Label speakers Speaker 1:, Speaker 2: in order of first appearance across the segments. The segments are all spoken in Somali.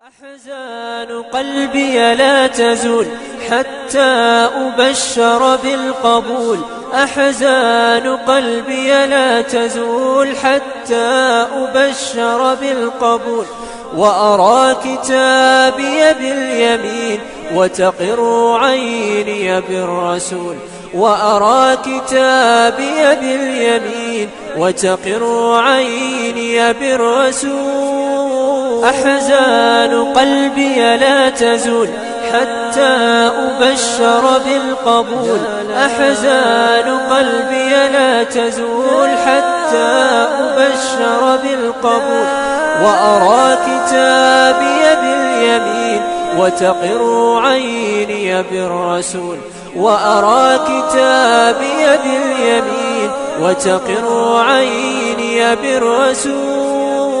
Speaker 1: أحزان قلبي لا تزول حتى أبشر بالقبول أحزان قلبي لا تزول حتى أبشر بالقبول وأرى كتابي باليمين وتقر عيني بالرسول وأرى كتابي باليمين وتقر عيني بالرسول أحزان قلبي لا تزول حتى أبشر بالقبول أحزان قلبي لا تزول حتى أبشر بالقبول وأرى كتابي باليمين وتقر عيني بالرسول وأرى كتابي باليمين وتقر عيني بالرسول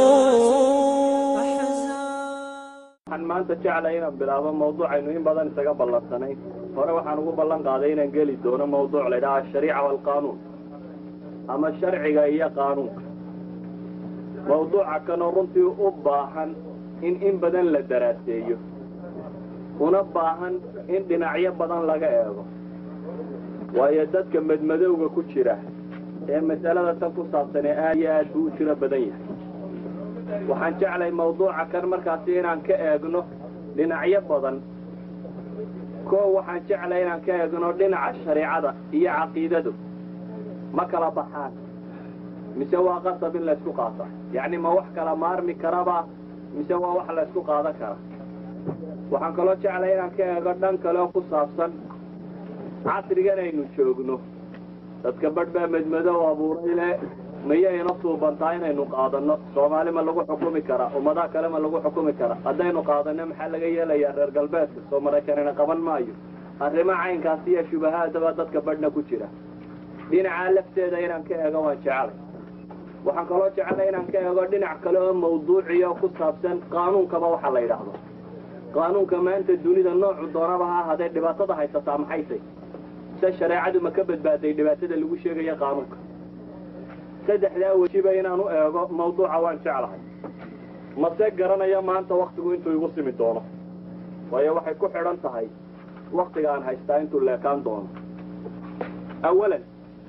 Speaker 2: waxaan maanta jeclay inaan bilaabo mawduucaynu in badan isaga ballansanay hore waxaan ugu ballan qaaday inaan geli doono mawduuc la ydhaha ashariica waalqaanuun ama sharciga iyo qaanuunka mawduuca kanoo runtii u baahan in in badan la daraaseeyo una baahan in dhinacyo badan laga eego waayo dadka madmadowga ku jira ee mas'alada tan ku saabsan ee aad iyo aad buu u tiro badan yahay waxaan jeclay mawduuca kan markaasi inaan ka eegno dhinacyo badan koo waxaan jeclay inaan ka eegno dhinaca shareicada iyo caqiidadu ma kala baxaan mise waa qasab in laysku qaata yacni ma wax kala maarmi karaba mise waa wax laysku qaadan kara waxaan kaloo jeclay inaan ka eego dhan kale oo ku saabsan casrigan aynu joogno dadka badh baa madmadow abuuray le miyayna suubantaa inaynu qaadanno soomaali ma lagu xukumi karaa ummadaha kale ma lagu xukumi karaa haddaynu qaadanno maxaa laga yeelayaa reer galbeedka soo maraykanina qaban maayo arrimo caynkaasi iyo shubahaadaba dadka badhna ku jira dhinacaa lafteeda inaan ka eego waan jecelay waxaan kaloo jecelay inaan ka eego dhinac kale oo mawduuciya oo ku saabsan qaanuunkaba waxa la yidhaahdo qaanuunka maanta dunida noocu doonaba ha ahaadee dhibaatada haysataa maxaysay se shareecadu ma ka badbaaday dhibaatada lagu sheegaya qaanuunka saddexdaa wejiba inaan u eego mawduuca waan jeclahay mase garanaya maanta waktigu intuu igu simi doono waayo waxay ku xidhan tahay waktiga aan haystaa intuu leekaan doono awalan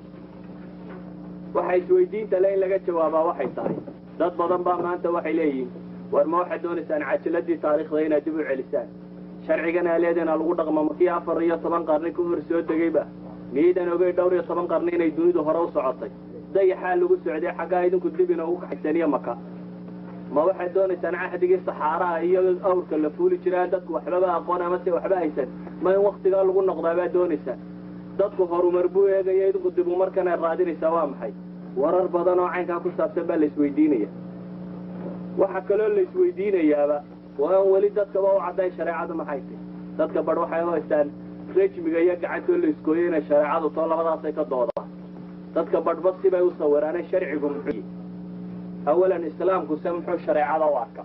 Speaker 2: waxa isweydiinta le in laga jawaabaa waxay tahay dad badan baa maanta waxay leeyihiin war ma waxaad doonaysaan cajiladii taariikhda inaad dib u celisaan sharcigan aaleedena lagu dhaqmo makii afar iyo toban qarni ka hor soo degayba miyaydan ogey dhowr iyo toban qarni inay dunidu hore u socotay dayaxaa lagu socday xaggaa idinku dib ina ugu kaxaysaniyo maka ma waxaad doonaysaan cahdigii saxaaraha iyo awrka la fuuli jiraan dadku waxbaba aqoon amase waxba haysan ma in waktigaa lagu noqdaa baad doonaysaan dadku horumar buu eegaya idinku dib umarkana raadinaysaa waa maxay warar badan oo caynkaa ku saabsan baa la isweydiinaya waxa kaloo la isweydiinayaaba waa aan weli dadkaba u cadday shareecadu maxay tay dadka badh waxay u haystaan rejmiga iyo gacantoo la iskooyo inay shareecadu too labadaasay ka doodaan dadka badhba sibay u sawiraane sharcigu muxuu awalan islaamku se muxuu shareecada u arka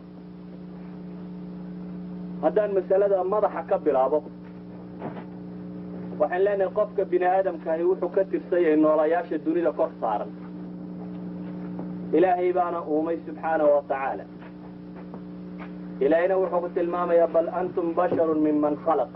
Speaker 2: haddaan masalada madaxa ka bilaabo waxaan leenahay qofka bini aadamkaahi wuxuu ka tirsanyay noolayaasha dunida kor saaran ilaahay baana uumay subxaanahu wa tacaala ilaahayna wuxuu ku tilmaamayaa bal antum basharun minman khalaq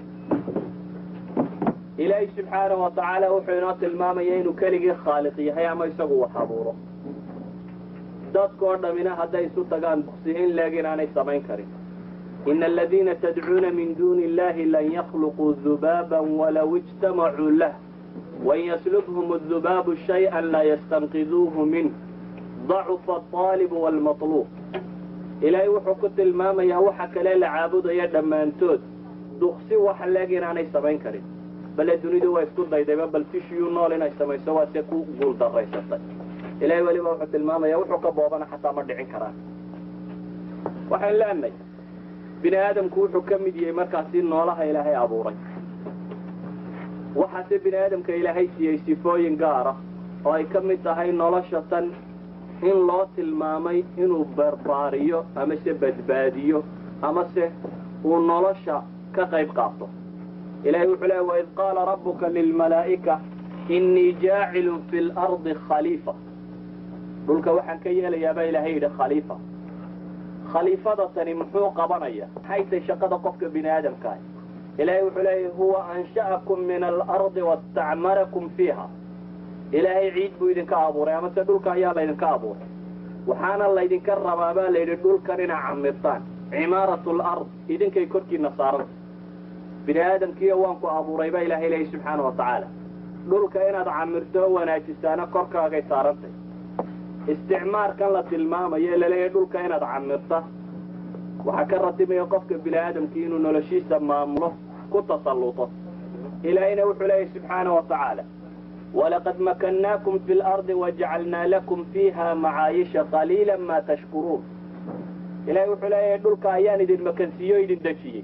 Speaker 2: ilaahay subxaanahu wa tacaala wuxuu inoo tilmaamaya inuu keligii khaaliq yahay ama isagu wax abuuro dadkoo dhammina hadday isu tagaan duqsiin leeg inaanay samayn karin ina aladiina tadcuuna min duuni illahi lan yakhluquu dubaaban walaw ijtamacuu lah wain yaslubhum adubaabu shay-an laa yastanqiduuhu minh dacufa alطaalibu waalmatluub ilaahay wuxuu ku tilmaamayaa waxa kale la caabudaya dhammaantood duqsi wax leeg inaanay samayn karin bale dunidu waa isku daydayba bal tishiyuu nool inay samayso waa se ku guul daraysatay ilahay weliba wuxuu tilmaamaya wuxuu ka boobana xataa ma dhicin karaan waxaan leenahay bini aadamku wuxuu ka mid yahay markaasi noolaha ilaahay abuuray waxaase bini aadamka ilaahay siiyey sifooyin gaara oo ay ka mid tahay nolosha tan in loo tilmaamay inuu barbaariyo amase badbaadiyo amase uu nolosha ka qayb qaato ilahay wuxuu leeya waid qaala rabbuka lilmalaa'ika innii jaacilun fi lardi khaliifa dhulka waxaan ka yeelayaabaa ilaahay yidhi khaliifa khaliifada tani muxuu qabanaya maxaytay shaqada qofka bini aadamkaah ilaahay wuxuu leeyahy huwa ansha'akum min alardi wastacmarakum fiiha ilaahay ciid buu idinka abuuray amase dhulka ayaa laydinka abuuray waxaana laydinka rabaa baa layidhi dhulkan inaa camirtaan cimaaratu lard idinkay korkiina saaranta bini aadamkiiyo waan ku abuuray baa ilahay leeyahy subxaana wa tacaala dhulka inaad camirto oo wanaajisaana korkaagay saarantay isticmaarkan la tilmaamayo ee laleeyahay dhulka inaad camirta waxaa ka ratibaya qofka bini aadamkii inuu noloshiisa maamulo ku tasalluto ilaahayna wuxuu leeyahy subxaana wa tacaala walaqad makannaakum fi lardi wajacalnaa lakum fiiha macaayisha qaliila maa tashkuruun ilahay wuxuu leeyahay dhulka ayaan idin makansiiyo o idin dejiyey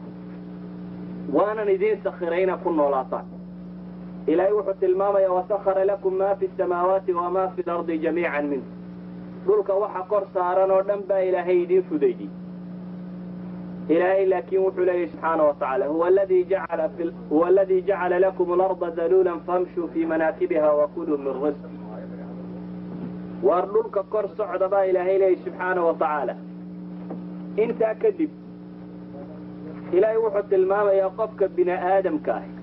Speaker 2: waanan idiin sakhiray inaad ku noolaataan ilaahay wuxuu tilmaamaya wasakara lakum ma fi samaawaati wamaa fi lardi jamiican minhu dhulka waxa kor saaran oo dhan baa ilaahay idiin fudaydiyey ilaahay laakiin wuxuu leeyahy subxaana wa tacaala huwa aladii jacala huwa aladii jacala lakum alarda daluulan famshuu fii manaakibiha wakuluu min risqi waar dhulka kor socda baa ilaahay leeyahy subxaana wa tacaala intaa kadib ilaahay wuxuu tilmaamayaa qofka bini aadamka ah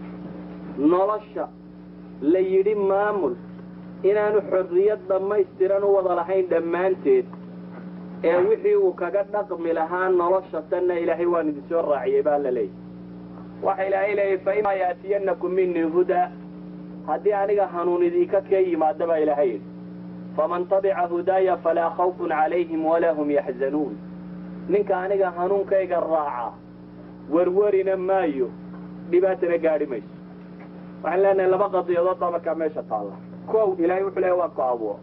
Speaker 2: nolosha la yidhi maamul inaanu xorriyad dhammaystiran u wada lahayn dhammaanteed ee wixii uu kaga dhaqmi lahaa nolosha tanna ilaahay waan idin soo raaciyey baa la leeyahy waxa ilaahay leeyahy fa imaa yaatiyanakum minii hudaa haddii aniga hanuun idinka ka yimaada baa ilaahay yidhi faman tabica hudaaya falaa khawfun calayhim walaa hum yaxzanuun ninka aniga hanuunkayga raaca werwerina maayo dhibaatana gaadhi mayso waxaan leenahay laba qadiyadood baa markaa meesha taalla kow ilaahay wuxuu leeyahy waan ku abuuro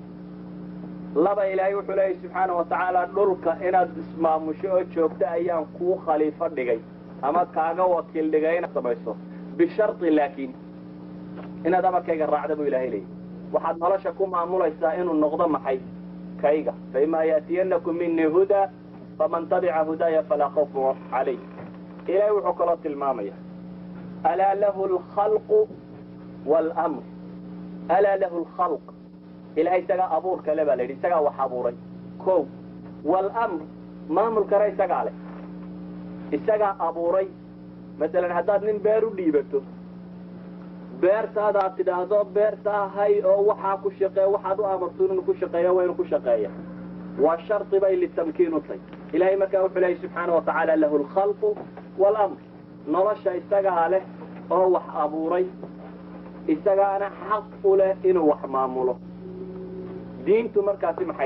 Speaker 2: laba ilaahay wuxuu leeyahy subxaana wa tacaala dhulka inaad ismaamusho oo joogto ayaan kuu khaliifo dhigay ama kaaga wakiil dhigay inaad samayso bisharti laakiin inaad amarkayga raacda buu ilaahay leeyahy waxaad nolosha ku maamulaysaa inuu noqdo maxay kayga faimaa yaatiyanakum minii hudaa faman tabica hudaaya falaa khawfun calayh ilaahay wuxuu kaloo tilmaamaya alaa lahu alkhalqu waalmr alaa lahu alkhalq ilahay isagaa abuurka le baa la yidhi isagaa wax abuuray kow waalamr maamulkana isagaa leh isagaa abuuray masalan haddaad nin beer u dhiibato beertaada aad tidhaahdo beertaa hay oo waxaa ku shaqeeya waxaad u amarto inuu ku shaqeeya waa inuu ku shaqeeya waa shardi bay litamkiin u tahy ilahay markaa wuxuu leeyahy subxaana wa tacaala lahu alkhalqu waalamr nolosha isagaa leh oo wax abuuray isagaana xaq u leh inuu wax maamulo diintu markaasi maxay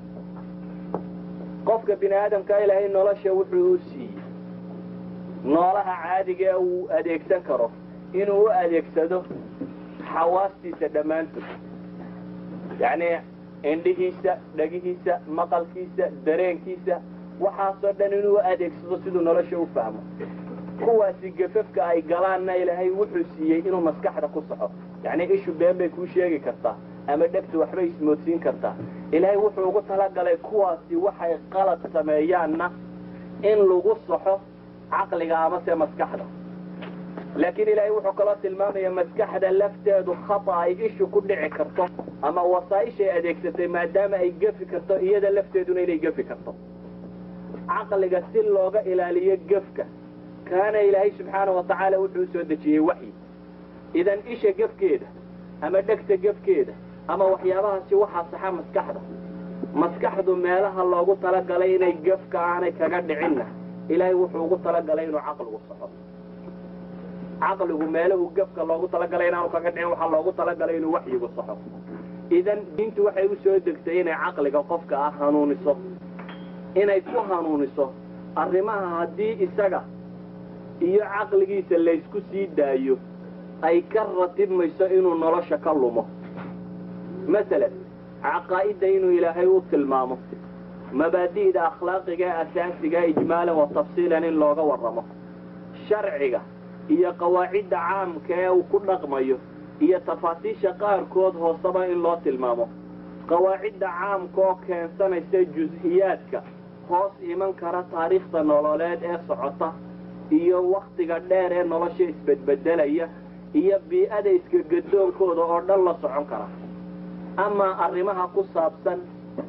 Speaker 2: qofka bini aadamka ilaahay nolosha wuxuu u siiyey noolaha caadiga ee uu adeegsan karo inuu u adeegsado xawaastiisa dhammaantood yacni indhihiisa dhagihiisa maqalkiisa dareenkiisa waxaasoo dhan inuu u adeegsado siduu nolosha u fahmo kuwaasi gafafka ay galaanna ilaahay wuxuu siiyey inuu maskaxda ku saxo yacni ishu been bay kuu sheegi kartaa ama dhegtu waxbay ismoodsiin kartaa ilaahay wuxuu ugu talagalay kuwaasi waxay qalad sameeyaanna in lagu saxo caqliga amase maskaxda laakiin ilaahay wuxuu kaloo tilmaamaya maskaxda lafteedu khata ay ishu ku dhici karto ama wasaa-ishay adeegsatay maadaama ay gefi karto iyada lafteeduna inay gefi karto caqliga si looga ilaaliyo gefka kaana ilaahay subxaana wa tacaala wuxuu usoo dejiyey waxyi idan isha gefkeeda ama dhegta gefkeeda ama waxyaabahaasi waxaa saxa maskaxda maskaxdu meelaha loogu talagalay inay gefka aanay kaga dhicinna ilaahay wuxuu ugu talagalay inuu caqligu saxo caqligu meelahu gefka loogu talagalay inaanu kaga dhicin waxaa loogu talagalay inuu waxyigu saxo idan diintu waxay u soo degtay inay caqliga qofka ah hanuuniso inay ku hanuuniso arrimaha haddii isaga iyo caqligiisa laysku sii daayo ay ka ratibmayso inuu nolosha ka lumo masalan caqaa'idda inuu ilaahay u tilmaamo mabaadi'da akhlaaqiga ee asaasiga ijmaalan wa tafsiilan in looga warramo sharciga iyo qawaacidda caamka ee uu ku dhaqmayo iyo tafaasiisha qaarkood hooseba in loo tilmaamo qawaacidda caamka oo keensanaysa jus-iyaadka hoos iman kara taariikhda nololeed ee socota iyo wakhtiga dheer ee nolosha isbedbedelaya iyo bii-ada iskagadoonkooda oo dhan la socon kara amaa arrimaha ku saabsan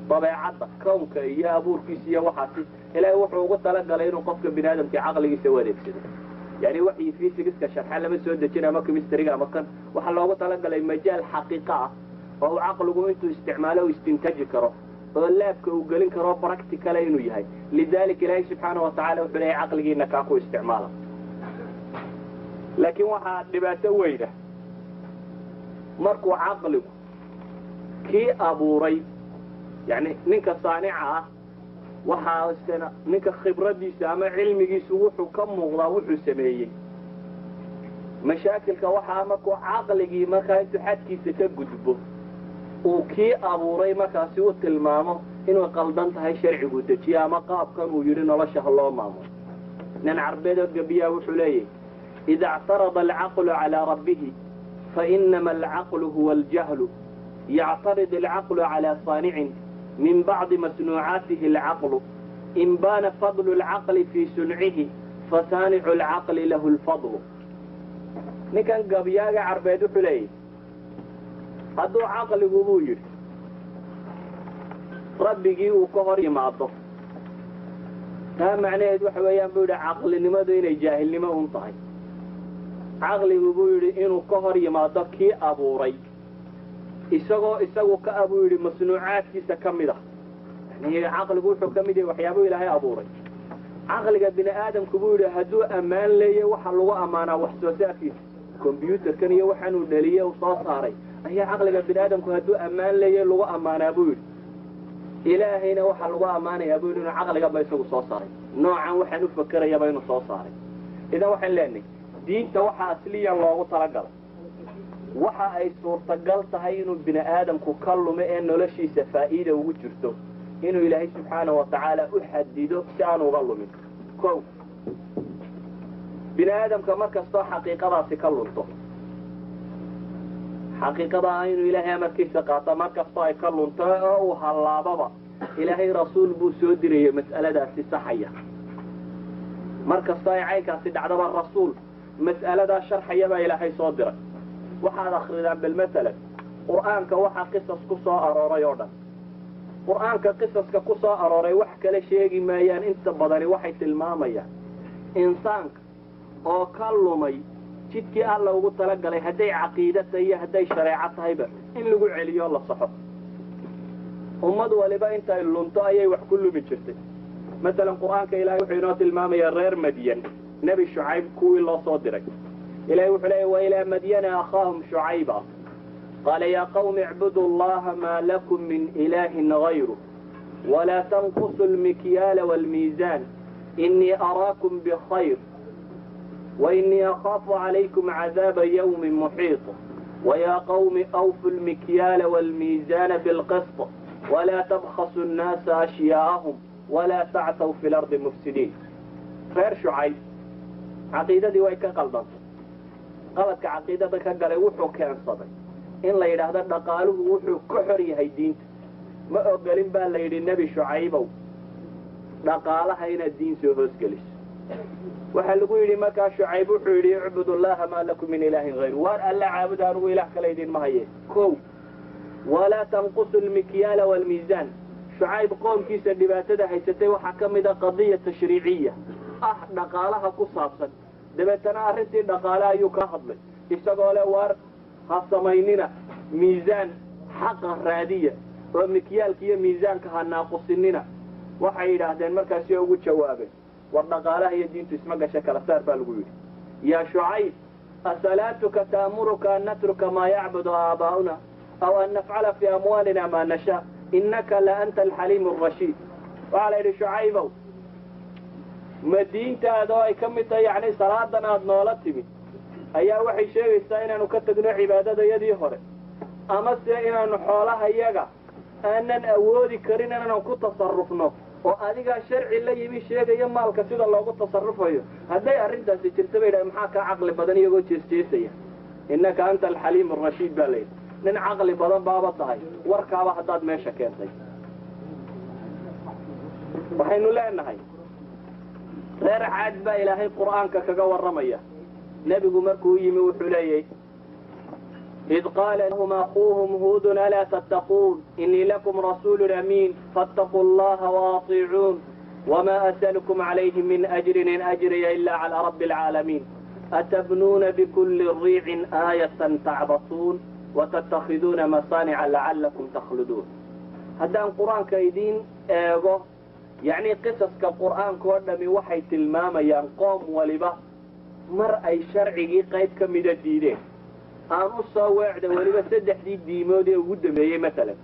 Speaker 2: dabeecadda kownka iyo abuurkiisa iyo waxaasi ilaahay wuxuu ugu talagalay inuu qofka bini aadamka caqligiisa u adeegsado yani waxii fysigiska sharxa lama soo dejin ama chemistryga ama kan waxaa loogu talagalay majaal xaqiiqa ah oo uu caqligu intuu isticmaalo u istintaji karo oo laabka uu gelin karo practicala inuu yahay lidalika ilaahay subxaana wa tacala wuxuu leeyahay caqligiina kaa ku isticmaala laakiin waxaa dhibaato weyna markuu caqligu kii abuuray yani ninka saanica ah waxaa ninka khibradiisa ama cilmigiisu wuxuu ka muuqdaa wuxuu sameeyey mashaakilka waxaa markuu caqligii markaa intuu xadkiisa ka gudbo uu kii abuuray markaasi u tilmaamo inuu qaldan tahay sharcigu dejiye ama qaabkan uu yidhi nolosha ha loo maamulo nin carbeedoo gabiyaa wuxuu leeyahy ida اctarada alcaqlu calىa rabbihi fainama alcaqlu huwa aljahlu yactarid alcaqlu calىa saanicin min bacdi masnuucaatihi alcaqlu in baana fadlu alcaqli fii suncihi fasaanicu alcaqli lahu lfadlu ninkan gabyaaga carbeed wuxuu leeyahy hadduu caqligu buu yidhi rabbigii uu ka hor yimaado taa macnaheed waxa weeyaan buu yidhi caqlinimadu inay jaahilnimo un tahay caqligu buu yidhi inuu ka hor yimaado kii abuuray isagoo isagu ka abuu yidhi masnuucaadkiisa ka mid ah yani caqligu wuxuu ka mid yahay waxyaabuu ilaahay abuuray caqliga bini aadamku buu yidhi hadduu ammaan leeya waxa lagu ammaanaa wax soo saarkiisa combyuutarkan iyo waxaanuu dhaliye uu soo saaray ayaa caqliga bini aadamku hadduu ammaan leeya lagu ammaanaa buu yidhi ilaahayna waxaa lagu ammaanayaa buu yidhi inuu caqligaba isagu soo saaray noocan waxaan u fakerayaba inuu soo saaray idan waxaan leenahay diinta waxaa asliyan loogu talagalay waxa ay suurtagal tahay inuu bini aadamku ka lumo ee noloshiisa faa'iida ugu jirto inuu ilaahay subxaana wa tacaala u xadido si aan uga lumin ko bini aadamka mar kastoo xaqiiqadaasi ka lunto xaqiiqada ah inuu ilaahay amarkiisa qaato mar kastoo ay ka lunto oo uu hallaababa ilaahay rasuul buu soo dirayay mas'aladaasi saxaya mar kastoo ay caynkaasi dhacdaba rasuul mas'aladaa sharxaya baa ilaahay soo diray waxaad akridaan bal masalan qur'aanka waxaa qisas ku soo arooray oo dhan qur'aanka qisaska ku soo arooray wax kale sheegi maayaan inta badani waxay tilmaamayaan insaanka oo ka lumay jidkii alla ugu talagalay hadday caqiida tahay iyo hadday shareeco tahayba in lagu celiyo la saxo ummad waliba intay lunto ayay wax ku lumi jirtay masalan qur'aanka ilahay wuxuu inoo tilmaamayaa reer madyan nebi shucayb kuwii loo soo diray ilahay wuxuu leeya wailaa madyana akhaahum shucayba qaala yaa qawmi icbudu allaha maa lakum min ilaahin gayru walaa tanqusu lmikyaala waalmiisaan inii araakum bkhayr wainii akhaafu calaykum cadaaba ywmi muxiiط wayaa qawmi awfu lmikyaala waalmiisaana bilqisط walaa tabkhasu nnaasa ashyaa'ahum walaa tactaw fi lardi mufsidiin reer shucayb caqiidadii way ka qaldantay qaladka caqiidada ka galay wuxuu keensaday in la yidhaahdo dhaqaaluhu wuxuu ka xor yahay diinta ma ogolin baa la yidhi nebi shucaybow dhaqaalaha inaad diin soo hoosgeliso waxaa lagu yidhi markaa shucayb wuxuu yidhi icbud allaha maa lakum min ilaahin hayru waar alla caabuda anugu ilaah kale idinma haye kow walaa tanqusu lmikyaala waalmiisaan shucayb qoomkiisa dhibaatada haysatay waxaa ka mid a qadiya tashriiciya ah dhaqaalaha ku saabsan dabeetana arrintii dhaqaale ayuu ka hadlay isagoo le waar ha samaynina miisaan xaqa raadiya oo mikyaalka iyo miisaanka ha naaqusinina waxay yidhaahdeen markaasi ugu jawaabeen war dhaqaalaha iyo diintu isma gasha kala saar baa lagu yidhi yaa shucayb asalaatuka ta'muruka an natruka maa yacbudu aabaa'una aw an nafcala fii amwaalina maa nashaa innaka la anta alxaliimu arashiid waxaa la yidhi shucaybow ma diintaada oo ay ka mid tahay yacni salaadan aada noola timid ayaa waxay sheegaysaa inaanu ka tagno cibaadadayadii hore ama se inaanu xoolaha yaga aanan awoodi karin inaanu ku tasarufno oo adigaa sharci la yimi sheegaya maalka sida loogu tasarufayo hadday arrintaasi jirta ba yidhaha maxaa kaa caqli badan iyagoo jeesjeesaya innaka anta alxaliim arashiid baa layidhi nin caqli badan baaba tahay warkaaba haddaad meesha keentay waxaynu leenahay reer caad baa ilaahay qur'aanka kaga warramaya nebigu markuu yimi wuxuu leeyahy إذ قال لهم أخوهم هود ألا تتقون إني لكم رسول أمين فاتقوا الله وأطيعون وما أسألكم عليه من أجر إن أجري إلا على رب العالمين أتبنون بكل ريع آية تعبصون وتتخذون مصانع لعلكم تخلدون هذا القرآن كيدين إيغو يعني قصص كقرآن كودمي وحي تلماما ينقوم ولبا مر أي شرعي قيد كمدة دينين aan u soo weecda weliba saddexdii diimood ee ugu dambeeyey maalan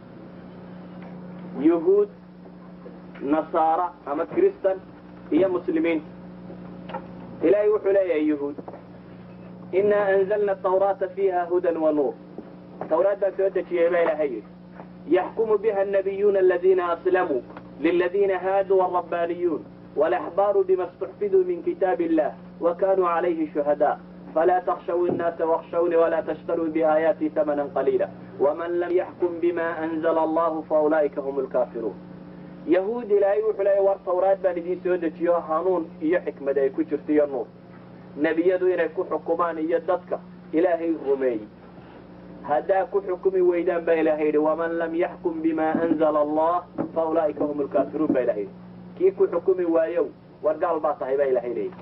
Speaker 2: yuhuud nasaara ama kristan iyo muslimiinta ilaahay wuxuu leeyahay yuhuud inaa anzalna tawraata fiiha hudan wa nuur tawraad baan soo dejiyey baa ilaahay yidhi yaxkumu biha annabiyuuna aladiina aslamuu liladiina haaduu alrabbaaniyuun walaxbaaru bima istuxfiduu min kitaabi illah wa kaanuu calayhi shuhadaa فلا تخشوا الناس واخشوني ولا تشتروا بآياتي ثمنا قليلا ومن لم يحكم بما أنزل الله فأولئك هم الكافرون يهود لا يوحي ور توراة بان دي سودة يو هانون إيا حكمة دي كجرت يا نور نبي يدو إلى كو حكمان يددك إلهي غمي هدا كو حكمي ويدان با إلهي ومن لم يحكم بما أنزل الله فأولئك هم الكافرون با إلهي كي كو حكمي وايو ورقال باطه با إلهي ليه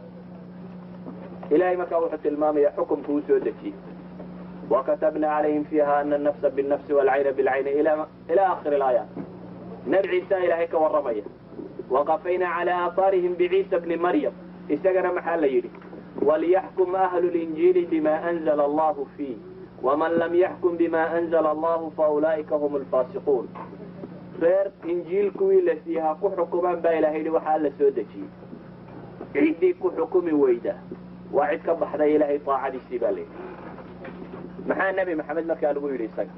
Speaker 2: إلهي مكا وحط المامية حكم كوسو دكي وكتبنا عليهم فيها أن النفس بالنفس والعين بالعين إلى إلى آخر الآيات نبي عيسى إلهي كورمية وقفينا على آثارهم بعيسى بن مريم استقنا محل يدي وليحكم أهل الإنجيل بما أنزل الله فيه ومن لم يحكم بما أنزل الله فأولئك هم الفاسقون غير إنجيل كوي لسيها كو حكمان با إلهي وحال سودكي عيدي كو حكمي ويدا waa cid ka baxday ilaahay aacadiisii baa leeyahy maxaa nebi maxamed markaa lagu yidhi isaga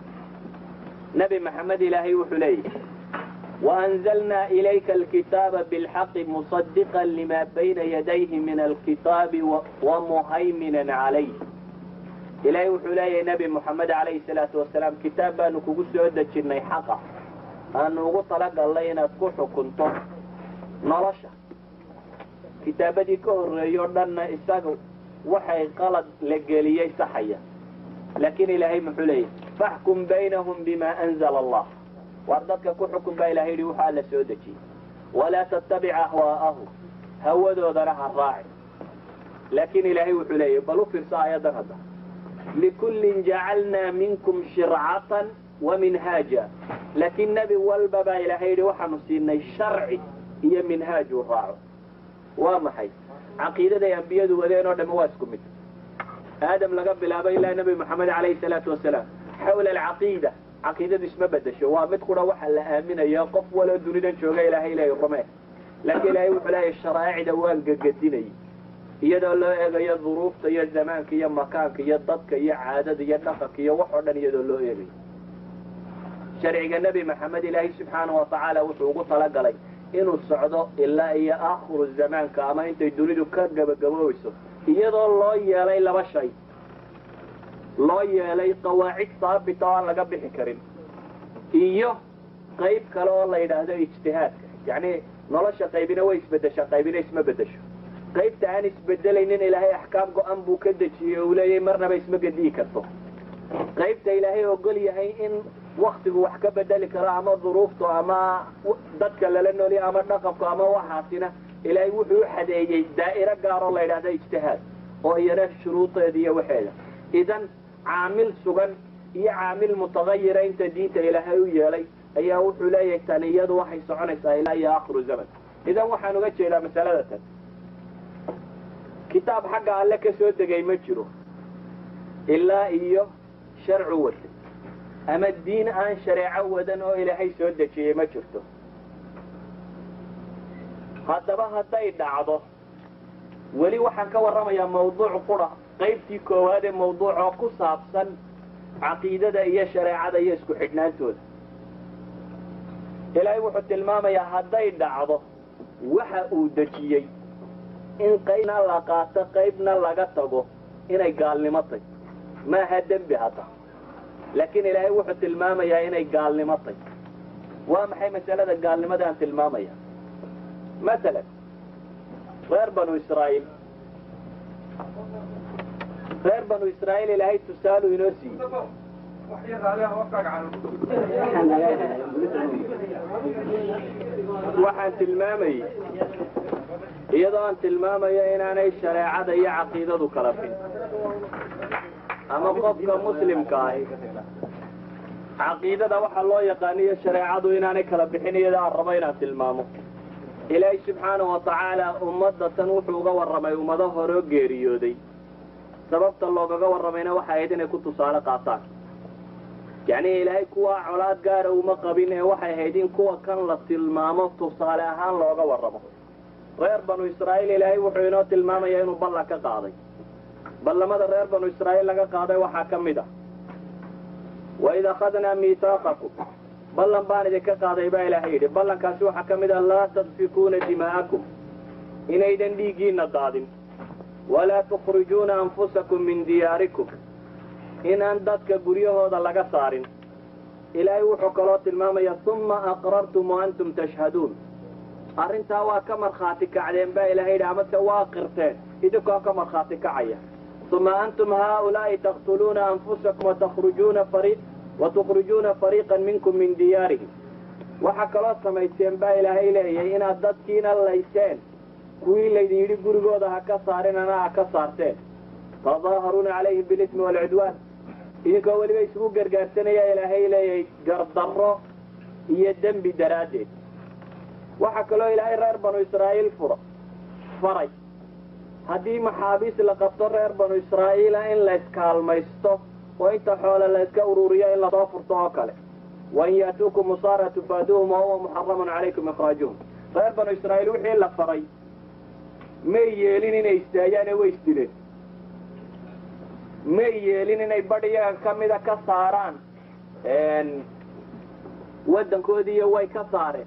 Speaker 2: nebi maxamed ilaahay wuxuu leeyahy وأنزلنا إليك الكتاب بالحق مصدقا لما بين يديه من الكتاب ومهيمنا عليه إلهي وحلاي نبي محمد عليه الصلاة والسلام كتاب بانو كوكو دجني حقا أنو طلق الله ينتكو كنتو نرشه kitaabadii ka horreeyo dhanna isaga waxay qalad la geliyey saxaya laakiin ilaahay muxuu leeyahy faxkum baynahum bima anzala allah waar dadka ku xukun baa ilahay yidhi waxaa la soo dejiyey walaa tattabic ahwaa'ahu hawadoodana ha raaci laakiin ilaahay wuxuu leeyahy bal u fiirsa aayadan hadda likullin jacalnaa minkum shircatan wa minhaaja laakiin nebi walba baa ilaahay yidhi waxaanu siinay sharci iyo minhaaj uu raaco waa maxay caqiidaday ambiyadu wadeen oo dhamme waa isku mid aadam laga bilaabo ilaa nebi moxamed calayhi salaatu wasalaam xawla alcaqiida caqiidadu isma bedesho waa mid qura waxa la aaminayo qof waloo dunidan jooga ilaahay leeya rume laakiin ilaahay wuxuu leeyahy sharaa'icda waan gegadinayay iyadoo loo eegayo duruufta iyo zamaanka iyo makaanka iyo dadka iyo caadada iyo dhaqanka iyo wax oo dhan iyadoo loo eegayo sharciga nebi maxamed ilaahay subxaana wa tacaala wuxuu ugu talagalay inuu socdo ilaa iyo aakhiru zamaanka ama intay dunidu ka gabagaboobayso iyadoo loo yeelay laba shay loo yeelay qawaacid saabita oo aan laga bixi karin iyo qayb kale oo la yidhaahdo ijtihaadka yacni nolosha qaybina way isbedeshaa qaybina isma bedesho qaybta aan isbedelaynin ilaahay axkaam go-an buu ka dejiyey uu leeyahay marnaba isma gediyi karto qaybta ilaahay ogol yahay in waktigu wax ka bedeli karo ama duruuftu ama dadka lala noolya ama dhaqanku ama waxaasina ilaahay wuxuu u xadeeyey daa'iro gaaroo la yidhahda ijtihaad oo iyana shuruudeeda iyo waxeeda idan caamil sugan iyo caamil mutagayira inta diinta ilaahay u yeelay ayaa wuxuu leeyahay tani iyadu waxay soconaysaa ilaa iyo aakhiru zaman idan waxaan uga jeedaa masalada tan kitaab xagga alle ka soo degay ma jiro ilaa iyo sharcu wata ama diin aan shareeco wadan oo ilaahay soo dejiyey ma jirto haddaba hadday dhacdo weli waxaan ka warramayaa mawduuc qura qaybtii koowaad ee mawduucoo ku saabsan caqiidada iyo shareecada iyo isku xidhnaantooda ilaahay wuxuu tilmaamayaa hadday dhacdo waxa uu dejiyey in qaybna la qaato qaybna laga tago inay gaalnimo tay maaha dembi hadda laakiin ilaahay wuxuu tilmaamayaa inay gaalnimo tay waa maxay masalada gaalnimada aan tilmaamaya masalan reer banu israa'iil reer banu israa'iil ilaahay tusaaluu inoo siiyey waxaan tilmaamayey iyadoo aan tilmaamayo inaanay shareecada iyo caqiidadu kala fin ama qofka muslimka ahi caqiidada waxaa loo yaqaaniyo shareecadu inaanay kala bixin iyadoo aan rabo inaan tilmaamo ilaahay subxaanahu watacaala ummadda tan wuxuu uga warramay ummado horeo geeriyooday sababta loogaga warramayna waxay ahayd inay ku tusaale qaataan yacni ilaahay kuwa colaad gaara uma qabin ee waxay ahayd in kuwa kan la tilmaamo tusaale ahaan looga warramo reer banu israa'iil ilaahay wuxuu inoo tilmaamayaa inuu ballan ka qaaday ballamada reer banu israa'iil laga qaaday waxaa ka mid ah waid akhadnaa miihaaqakum ballan baan idinka qaaday baa ilaahay yidhi ballankaasi waxaa ka mid ah laa tasfikuuna dimaa'akum inaydan dhiiggiinna daadin walaa tukhrijuuna anfusakum min diyaarikum inaan dadka guryahooda laga saarin ilaahay wuxuu kaloo tilmaamaya uma aqrartum wa antum tashhaduun arrintaa waa ka markhaati kacdeen baa ilahay yidhi amase waa qirteen idinkoo ka markhaati kacaya uma antum haaulaa'i taqtuluuna anfusakum watakrujuuna fari watukhrijuuna fariiqan minkum min diyaarihim waxaa kaloo samayseen baa ilaahay leeyahay inaad dadkiina layseen kuwii laydin yidhi gurigooda ha ka saarinana ha ka saarteen tadaaharuuna calayhim bilismi waalcudwaan idinkoo weliba isugu gargaarsanaya ilaahay leeyahay gardarro iyo dembi daraaddeed waxaa kaloo ilaahay reer banu israa'iil fura faray haddii maxaabiis la qabto reer banu israa'iila in la iskaalmaysto oo inta xoole la iska ururiyo in lasoo furto oo kale wain yaatuukum musaara tufaaduhum wa huwa muxaramun calaykum ikraajuhum reer banu israa'iil wixii la faray may yeelin inay istaayaan ee way isdileen may yeelin inay badh iyaga ka mida ka saaraan waddankoodiiyo way ka saareen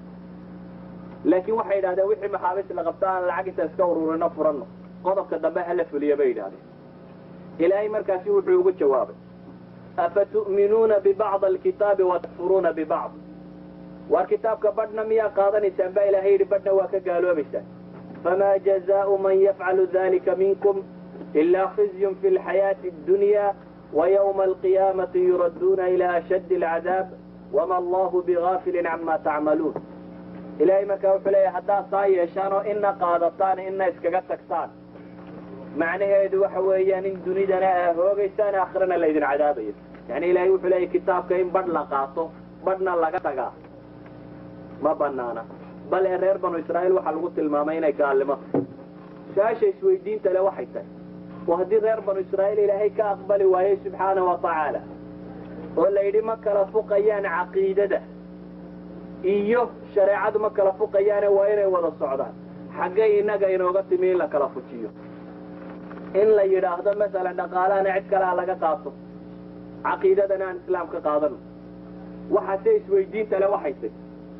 Speaker 2: laakiin waxay yidhahdeen wixii maxaabiis la qabto aan lacag inta iska ururino furanno qodobka dambe hala fuliya bay yidhahdeen ilaahay markaasi wuxuu ugu jawaabay afatu'minuuna bibacd alkitaabi watakfuruuna bibacd waar kitaabka badhna miyaa qaadanaysaan baa ilahay yidhi badhna waa ka gaaloobaysaan famaa jazaau man yafcalu dalika minkum ilaa khizyun fi lxayaati addunya ويوم القيامة يردون إلى أشد العذاب وما الله بغافل عما تعملون إلهي مركا وحلي حتى صاي يشانو إن قادتان إن إسكاقات تكتان معنى يدو حويان إن دنيدنا هوغيسان آخرنا ليدن عذابين يعني إلهي وحلي كتاب كإن بد لقاطو بدنا لقاتقا ما بنانا بل إرير بنو إسرائيل وحلقوا المامين يكالمه ساشي سويدين تلا وحيتين وهدي غير بنو إسرائيل إلهي كأقبل وهي سبحانه وتعالى ولا يدي ما كلا فقيان عقيدة إيوه شريعة ما كلا فقيان وين ولا الصعدان حقي إنك إنوغت مين لك لا فتيو إن لا يراهد مثلا نقالا نعد كلا لك قاطو عقيدتنا عن إسلام كقاضن وحسيس ويدين تلا وحيسي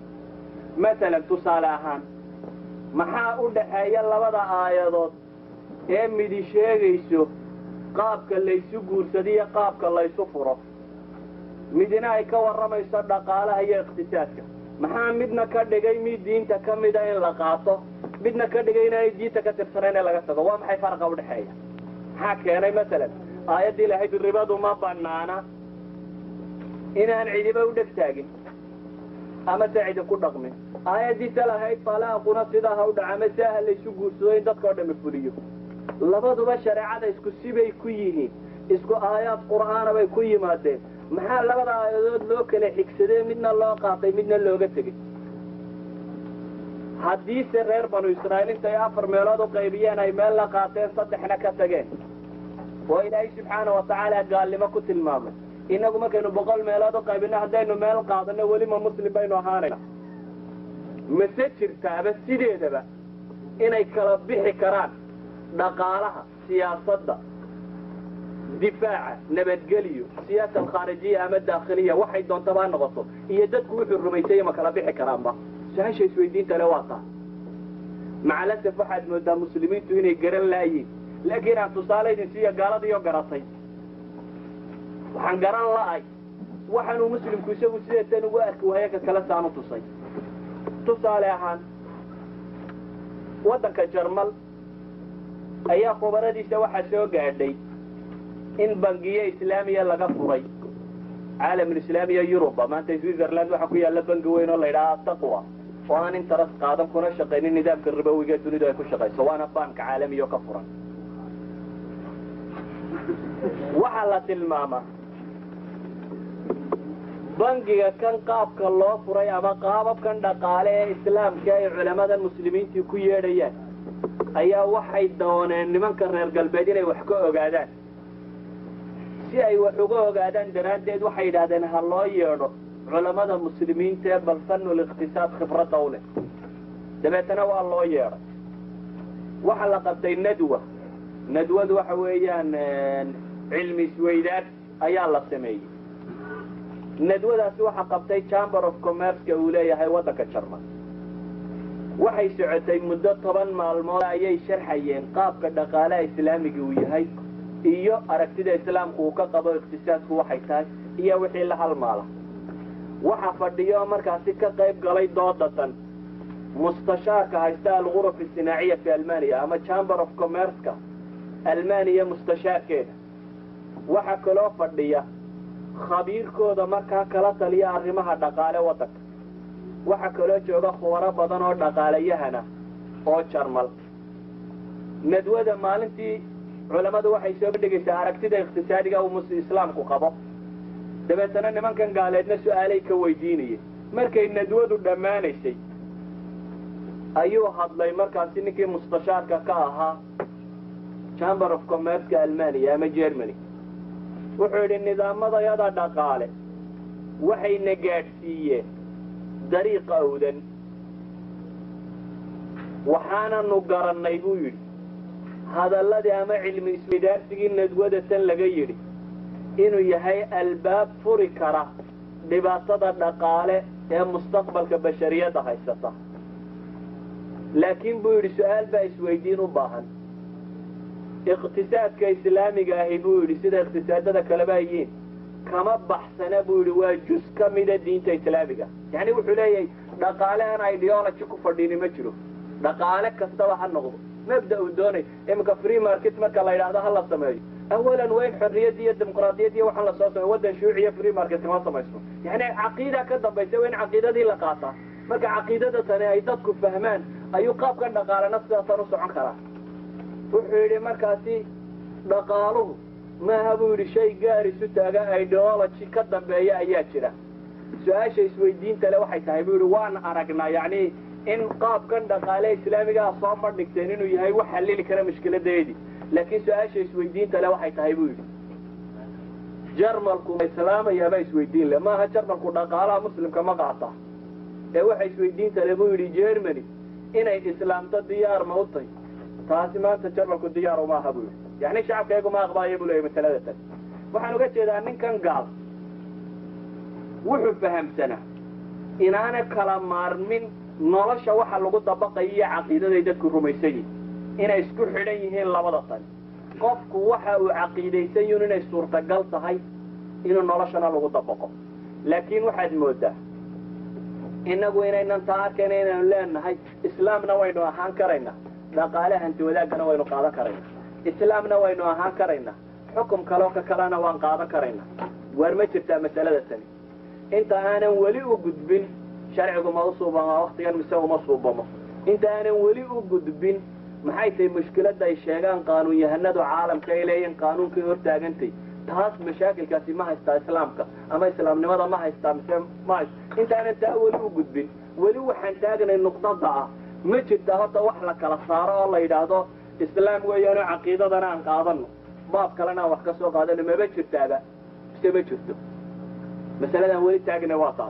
Speaker 2: مثلا تصالحان maxaa u dhaxeeya labada aayadood ee midi sheegayso qaabka laysu guursadiyo qaabka laysu furo midina ay ka warramayso dhaqaalaha iyo iqtisaadka maxaa midna ka dhigay mid diinta ka mida in la qaato midna ka dhigay inaanay diinta ka tirsanayn in laga tago waa maxay faraqa udhexeeya maxaa keenay masalan aayaddii lahayd ribadu ma banaana inaan cidiba u dheg taagin ama se cidi ku dhaqmin aayaddiisa lahayd talaaquna sidaa ha u dhaca ama si aha laysu guursado in dadka o dhami fuliyo labaduba shareecada isku sibay ku yihiin isku aayaad qur'aana bay ku yimaadeen maxaa labada aayadood loo kala xigsadee midna loo qaatay midna looga tegey haddiise reer banu israa'iil intay afar meelood u qaybiyeen ay meel la qaateen saddexna ka tageen oo ilaahay subxaana watacaala gaalnimo ku tilmaamay innagu markaynu boqol meelood u qaybino haddaynu meel qaadano welima muslim baynu ahaanayna mase jirtaaba sideedaba inay kala bixi karaan dhaqaalaha siyaasadda difaaca nabadgelyo siyaasa alkhaarijiya ama daakhiliya waxay doontaba ha noqoto iyo dadku wuxuu rumaysaya ma kala bixi karaanba su-aasha isweydiinta le waa taa macalasaf waxaad moodaa muslimiintu inay garan laayiin laakiin aan tusaale idin siiya gaaladiioo garatay waxaan garan la'ay waxaanuu muslimku isagu sideetan ugu arki waayo ka kale saanu tusay tusaale ahaan waddanka jarmal ayaa khubaradiisa waxaa soo gaadhay in bangiyo islaamiya laga furay caalamulislaamiya yuruba maanta switzerland waxaa ku yaalla bangi weyn oo la yidhaha taqwa oo aan interes qaadan kuna shaqaynin nidaamka ribowiga dunidu ay ku shaqayso waana banka caalamiya oo ka furan waxaa la tilmaamaa bangiga kan qaabka loo furay ama qaababkan dhaqaale ee islaamka ay culamada muslimiintii ku yeedhayaan ayaa waxay dooneen nimanka reer galbeed inay wax ka ogaadaan si ay wax uga ogaadaan daraaddeed waxay yidhahdeen ha loo yeedho culammada muslimiinta ee bal fanul ikhtisaad khibradda u leh dabeetana waa loo yeedhay waxaa la qabtay nadwa nadwadu waxa weeyaan cilmi isweydaad ayaa la sameeyey nadwadaasi waxaa qabtay chamber of commerceka uu leeyahay waddanka jarman waxay socotay muddo toban maalmood ayay sharxayeen qaabka dhaqaalaha islaamiga uu yahay iyo aragtida islaamku uu ka qabo iqtisaadku waxay tahay iyo wixii la halmaala waxa fadhiyo markaasi ka qayb galay doodatan mustashaarka haysta alguruf isinaaciya fi almaniya ama chamber of commerceka almaniya mustashaarkeeda waxaa kaloo fadhiya khabiirkooda markaa kala taliya arrimaha dhaqaale waddanka waxaa kaloo jooga khubaro badan oo dhaqaalayahana oo jarmal nadwada maalintii culammadu waxay soo bandhigaysaa aragtida iqtisaadiga uu islaamku qabo dabeetana nimankan gaaleedna su-aalay ka weydiinayeen markay nadwadu dhammaanaysay ayuu hadlay markaasi ninkii mustashaarka ka ahaa chamber of commerceka almaniya ama germany wuxuu yidhi nidaamadayada dhaqaale waxayna gaadhsiiyeen dariiq awdan waxaananu garannay buu yidhi hadalladii ama cilmi isweydaarsigii nadwada tan laga yidhi inuu yahay albaab furi kara dhibaatada dhaqaale ee mustaqbalka bashariyadda haysata laakiin buu yidhi su-aal baa isweydiin u baahan iqtisaadka islaamiga ahi buu yidhi sida iqtisaadada kaleba yihiin kama baxsana buu yidhi waa jus ka mida diinta islaamiga yacni wuxuu leeyahay dhaqaale aan ideology ku fadhini ma jiro dhaqaale kastaba ha noqdo mabda uu doonay iminka free market marka la yidhaahdo ha la sameeyo awalan waa in xorriyad iyo dimuqraadiyad iyo waxaan lasoo sameyo waddan shuuciya free market kama samaysto yacni caqiida ka dambaysa waa in caqiidadii la qaataa marka caqiidada tani ay dadku fahmaan ayuu qaabkan dhaqaalena sidaasan u socon karaa wuxuu yidhi markaasi dhaqaaluhu maaha buu yidhi shay gaar isu taaga ideology ka dambeeya ayaa jira su-aasha isweydiinta le waxay tahay buu yidhi waan aragnaa yacni in qaabkan dhaqaale islaamigaa soo bandhigteen inuu yahay wax xallili kara mushkiladeedii laakiin su-aasha isweydiinta le waxay tahay buu yidhi jarmalku islaamayaabaa isweydiin le maaha jarmalku dhaqaalaha muslimka ma qaata ee waxa isweydiinta le buu yidhi germany inay islaamto diyaar ma u tahy taasi maanta jarmalku diyaar uma aha buu yidhi yacni shacabkaygu ma aqbaayo buu leeyay masalada tan waxaan uga jeedaa ninkan gaal wuxuu fahamsanaa inaana kala maarmin nolosha waxa lagu dabaqayo iyo caqiidaday dadku rumaysan yihin inay isku xidhan yihiin labada tan qofku waxa uu caqiidaysan yihin inay suurtagal tahay inuu noloshana lagu dabaqo laakiin waxaad moodaa innagu inaynan taa arkayna inaynu leenahay islaamna waynu ahaan karaynaa dhaqaale hanti wadaaggana waynu qaadan karaynaa islaamna waynu ahaan karaynaa xukum kaloo ka kalena waan qaadan karaynaa waar ma jirtaa masalada tani inta aanan weli u gudbin sharcigu ma u suubamaa waktigan mise uma suubamo inta aanan weli u gudbin maxay tahay mushkiladda ay sheegaan qaanuun yahanadu caalamka ay leeyihin qaanuunkay hortaagantay taas mashaakilkaasi ma haystaa islaamka ama islaamnimada ma haystaa mise ma hayst intaanan taa weli u gudbin weli waxaan taagnay nuqdada ah ma jirta horta wax la kala saaro oo la yidhaahdo islaam weeyaano caqiidadana aan qaadano baab kalena aan wax ka soo qaadano maba jirtaaba mise ma jirto masaladan weli taagna waa taas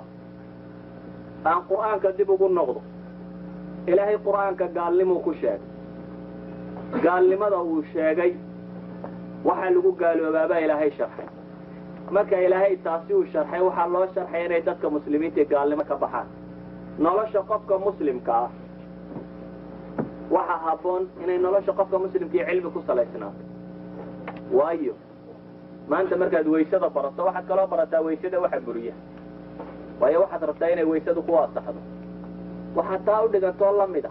Speaker 2: aan qur'aanka dib ugu noqdo ilaahay qur'aanka gaalnimuu ku sheegay gaalnimada uu sheegay waxaa lagu gaaloobaabaa ilaahay sharxay marka ilaahay taasi uu sharxay waxaa loo sharxay inay dadka muslimiinta gaalnimo ka baxaan nolosha qofka muslimka ah waxaa habboon inay nolosha qofka muslimkii cilmi ku salaysnaato waayo maanta markaad waysada barato waxaad kaloo barataa waysada waxa buriya waayo waxaad rabtaa inay waysadu ku asaxdo waxaad taa u dhigantoo la mid ah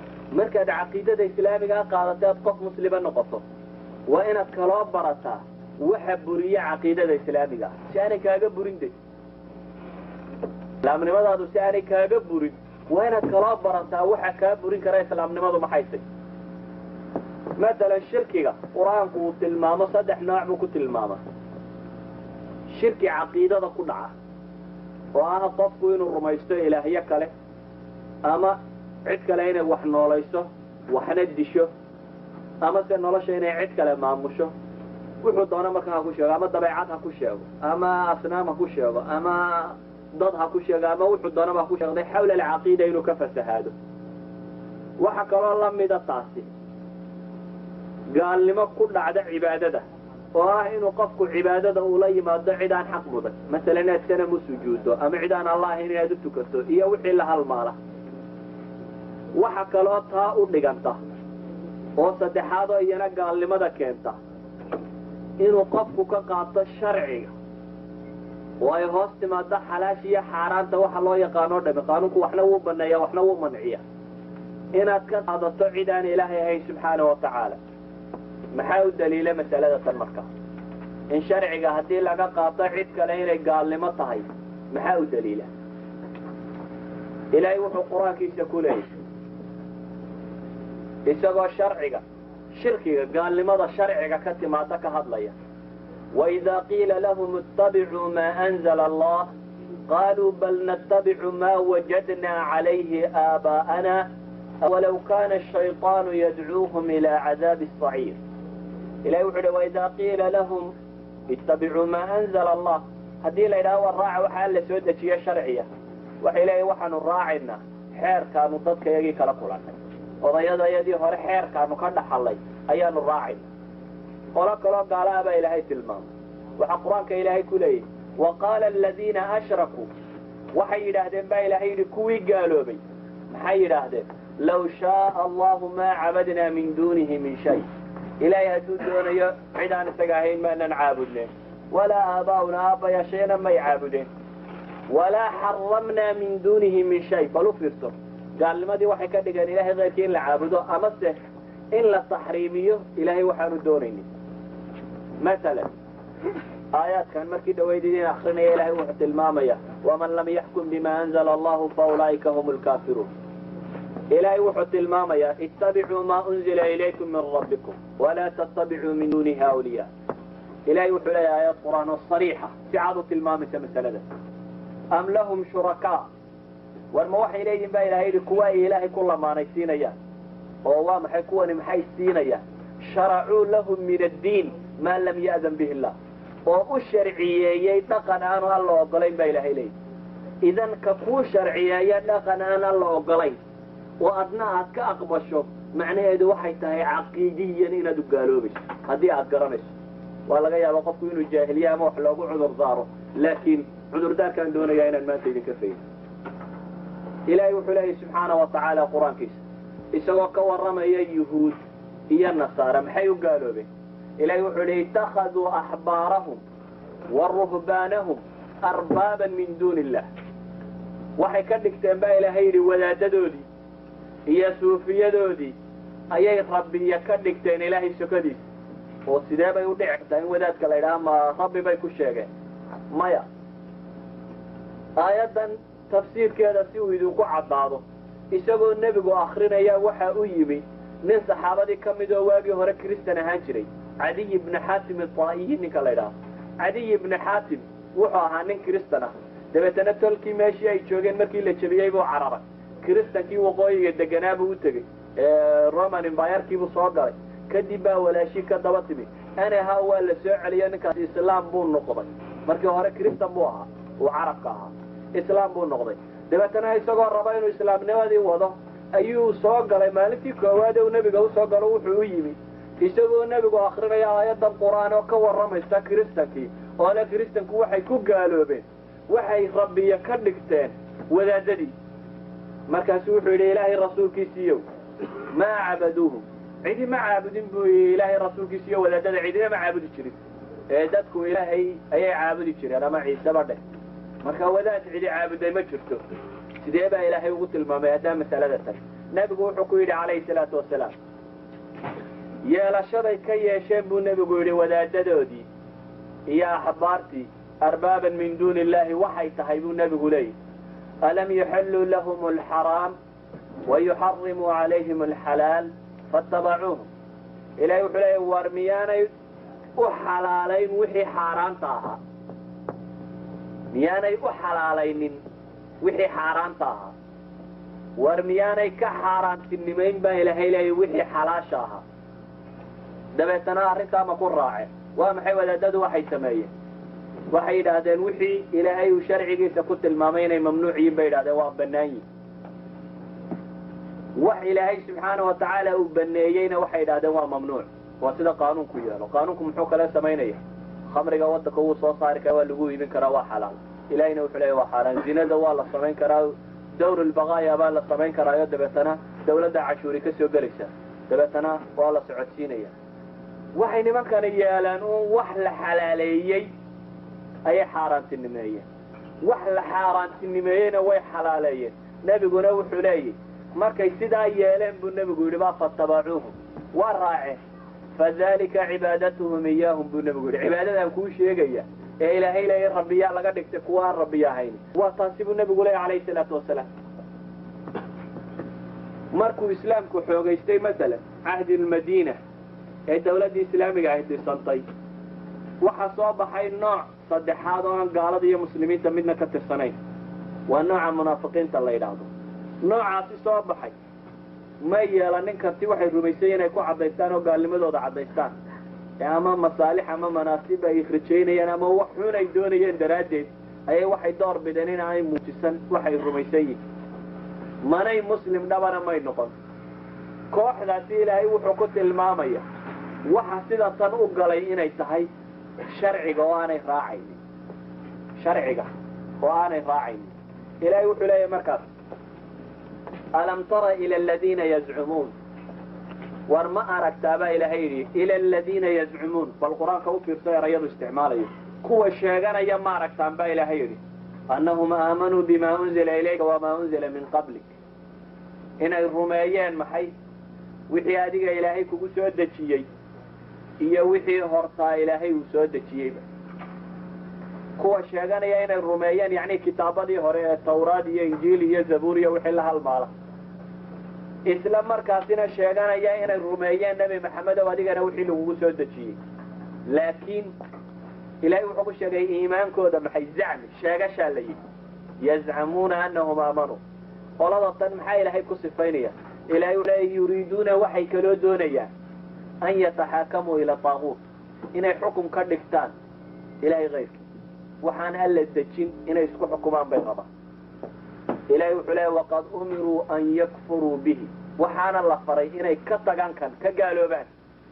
Speaker 2: markaad caqiidada islaamigaa qaadato aad qof muslima noqoto waa inaad kaloo barataa waxa buriya caqiidada islaamiga ah si aanay kaaga burin de islaamnimadaadu si aanay kaaga burin waa inaad kaloo barataa waxa kaa burin kara islaamnimadu maxaysay matalan shirkiga qur-aanku uu tilmaamo saddex nooc buu ku tilmaama shirki caqiidada ku dhaca oo ah qofku inuu rumaysto ilaahyo kale ama cid kale inay wax noolayso waxna disho ama se nolosha inay cid kale maamusho wuxuu doono marka ha ku sheego ama dabeecad ha ku sheego ama asnaam ha ku sheego ama dad ha ku sheego ama wuxuu doonaba ha ku sheegday xawla alcaqiida inuu ka fasahaado waxa kaloo lamida taasi gaalnimo ku dhacda cibaadada oo ah inuu qofku cibaadada uu la yimaado cid aan xaq mudan masalan inaad sanam u sujuuddo ama cid aan allah ahayn inaad u tukato iyo wixii la halmaala waxa kaloo taa u dhiganta oo saddexaad oo iyana gaalnimada keenta inuu qofku ka qaato sharciga oo ay hoos timaado xalaasha iyo xaaraanta waxa loo yaqaanoo dhami qaanuunku waxna wuu baneeya waxna wuu manciya inaad ka qaadato cid aan ilaahay ahayn subxaana wa tacaala maxaa u daliila masalada tan marka in sharciga haddii laga qaato cid kale inay gaalnimo tahay maxaa u daliila ilaahay wuxuu qur-aankiisa ku leeyahy isagoo sharciga shirkiga gaalnimada sharciga ka timaada ka hadlaya waidaa qiila lahum ittabicuu maa anzala allah qaluu bal nattabicu maa wajadnaa calayhi aabaa'ana walow kana ashayطaanu yadcuuhum ilaa cadaabi asaciir ilahi wuxu uhi waidaa qiila lahum ittabicuu maa anzala allah haddii la yidhaho war raaca waxaa la soo dejiye sharciya waxay leeyihin waxaanu raacaynaa xeerkaanu dadka iyagii kala kulannay odayadayadii hore xeerkaanu ka dhaxallay ayaanu raacayna qolo kaloo gaalaha baa ilaahay tilmaamay waxaa qur-aanka ilaahay ku leeyahy wa qaala aladiina ashrakuu waxay yidhaahdeen baa ilaahay yidhi kuwii gaaloobay maxay yidhaahdeen law shaaa allahu maa cabadnaa min duunihi min shay ilaahay hadduu doonayo cid aan isaga ahayn maanan caabudneen walaa aabaa'una aabbayaashayna may caabudeen walaa xaramnaa min duunihi min shay bal u fiirso gaalnimadii waxay ka dhigeen ilahay keyrkii in la caabudo amase in la taxriimiyo ilaahay waxaanu doonaynin masalan aayaadkan markii dhawayd idin akrinaya ilahay wuxuu tilmaamaya waman lam yaxkum bima anzala allahu faulaa'ika hum lkaafiruun ilaahay wuxuu tilmaamayaa ittabicuu maa unzila ilaykum min rabbikum walaa tattabicuu min duunihi awliya ilahay wuxuu leeyahay aayad qur-aan oo sariixa si cad u tilmaamaysa masalada am lahum shurakaa war ma waxay leeyihin baa ilahay yidhi kuwa ay ilaahay ku lamaanaysiinayaan oo waa maxay kuwani maxay siinayaan sharacuu lahum min addiin maa lam ya'dan bihi illah oo u sharciyeeyey dhaqan aanu alla ogolayn baa ilahay leeyihi idan ka kuu sharciyeeya dhaqan aan alla ogolayn oo adna aad ka aqbasho macnaheedu waxay tahay caqiidiyan inaad u gaaloobayso haddii aad garanayso waa laga yaaba qofku inuu jaahiliya ama wax loogu cudur daaro laakiin cudurdaarkaan doonayaa inaan maanta idinka faydo ilaahay wuxuu leeyahy subxaana wa tacaala qur-aankiisa isagoo ka warramaya yuhuud iyo nasaara maxay u gaaloobeen ilahay wuxuu leey ittakhaduu axbaarahum wa ruhbaanahum arbaaban min duuni illah waxay ka dhigteen baa ilaahay yidhi wadaadadoodii iyo suufiyadoodii ayay rabbiya ka dhigteen ilaahay sokadiisa oo sidee bay u dhici kartaa in wadaadka la yidhaha ma rabbi bay ku sheegeen maya aayaddan tafsiirkeeda si uu idinku caddaado isagoo nebigu akrinaya waxa u yimi nin saxaabadii ka mid oo waagii hore kristan ahaan jiray cadiy ibni xaatim itaa'iyi ninka la ydhaha cadiy ibni xaatim wuxuu ahaa nin kristan ah dabeetana tolkii meeshii ay joogeen markii la jebiyey buu cararay kristankii waqooyiga deganaa buu u tegey roman imbayarkiibuu soo galay kadib baa walaashii ka daba timi anaha waa la soo celiyo ninkaasi islaam buu noqday markii hore kristan buu ahaa uu carabka ahaa islaam buu noqday dabeetana isagoo raba inuu islaamnimadii wado ayuu soo galay maalintii koowaad uu nebiga usoo galo wuxuu u yimi isagoo nebigu akrinaya aayadan qur-aan oo ka warramaysa kristankii oo le kristanku waxay ku gaaloobeen waxay rabbiya ka dhigteen wadaadadii markaasu wuxuu yidhi ilaahay rasuulkiisiiyow maa cabaduuhum cidi ma caabudin buu yii ilaahay rasuulkiisiiyo wadaadada cidina ma caabudi jirin ee dadku ilaahay ayay caabudi jireen ama ciiseba dheh marka wadaad cidi caabuday ma jirto sidee baa ilaahay ugu tilmaamay haddaa masalada tan nebigu wuxuu ku yidhi calayhi salaatu wasalaam yeelashaday ka yeesheen buu nebigu yidhi wadaadadoodii iyo axbaartii arbaaban min duuni illahi waxay tahay buu nebigu leeyahy alam yuxilluu lahum alxaraam wayuxarimuu calayhim alxalaal faatabacuuhum ilahay wuxuu leeyahy war miyaanay u xalaalayn wixii xaaraanta ahaa miyaanay u xalaalaynin wixii xaaraanta ahaa war miyaanay ka xaaraantinimayn baa ilaahay leeyahy wixii xalaasha ahaa dabeetana arrintaa ma ku raaceen waa maxay wadaadadu waxay sameeyeen waxay yidhaahdeen wixii ilaahay uu sharcigiisa ku tilmaamay inay mamnuuc yihin bay yidhahdeen waa bannaan yihin wax ilaahay subxaana wa tacaala uu baneeyeyna waxay yidhahdeen waa mamnuuc waa sida qaanuunku yeelo qaanuunku muxuu kale samaynaya khamriga wadanka wuu soo saari karaa waa lagu iibin karaa waa xalaal ilahayna wuxuu leeya waa xaaraan zinada waa la samayn karaa dawr lbaqaaya baa la samayn karaayo dabeetana dawladda cashuuri ka soo gelaysa dabeetana waa la socodsiinaya waxay nimankani yeeleen uun wax la xalaaleeyey ayay xaaraantinimeeyeen wax la xaaraantinimeeyeyna way xalaaleeyeen nebiguna wuxuu leeyahy markay sidaa yeeleen buu nebigu yidhi baa fatabacuuhum waa raaceen fadalika cibaadatuhum iyaahum buu nebigu yidhi cibaadadaan kuu sheegaya ee ilaahay leeya rabbiyaa laga dhigtay kuwa aan rabbiya ahayn waa taasi buu nebigu leeya calayhi salaatu wasalaam markuu islaamku xoogaystay masalan cahdi lmadiina ee dawladdii islaamiga ahy dhisantay waxaa soo baxay nooc saddexaad oo aan gaalada iyo muslimiinta midna ka tirsanayn waa nooca munaafiqiinta la yidhaahdo noocaasi soo baxay ma yeelanin karti waxay rumaysay inay ku caddaystaan oo gaalnimadooda caddaystaan ee ama masaalix ama manaasib ay rajaynayaan ama wax xun ay doonayeen daraaddeed ayay waxay door bideen in aanay muujisan waxay rumaysan yihin manay muslim dhabana may noqon kooxdaasi ilaahay wuxuu ku tilmaamaya waxa sida tan u galay inay tahay sharciga oo aanay raacaynin sharciga oo aanay raacaynin ilaahay wuxuu leeyahay markaas alam tara ila aladiina yazcumuun war ma aragtaabaa ilaahay yidhi ila aladiina yazcumuun bal qur-aanka u fiirso erayadu isticmaalayo kuwa sheeganaya ma aragtaan baa ilaahay yidhi annahum aamanuu bima unzila ilayka wamaa unzila min qablik inay rumeeyeen maxay wixii adiga ilaahay kugu soo dejiyey iyo wixii hortaa ilaahay uu soo dejiyeyba kuwa sheeganaya inay rumeeyeen yacni kitaabadii hore ee tawraad iyo injiil iyo zabuur iyo wixii la halmaala isla markaasina sheeganaya inay rumeeyeen nebi maxamedow adigana wixii lagugu soo dejiyey laakiin ilahay wuxuu ku sheegay iimaankooda maxay zacmi sheegashaa la yidhi yazcamuuna anahum aamanuu qolada tan maxaa ilaahay ku sifaynaya ilahay wuxuu leeya yuriiduuna waxay kaloo doonayaan an yataxaakamuu ila taaguut inay xukum ka dhigtaan ilahay kayrkii waxaan alla dejin inay isku xukumaan bay qabaan ilahay wuxuu leeya waqad umiruu an yakfuruu bihi waxaana la faray inay ka tagaan kan ka gaaloobaan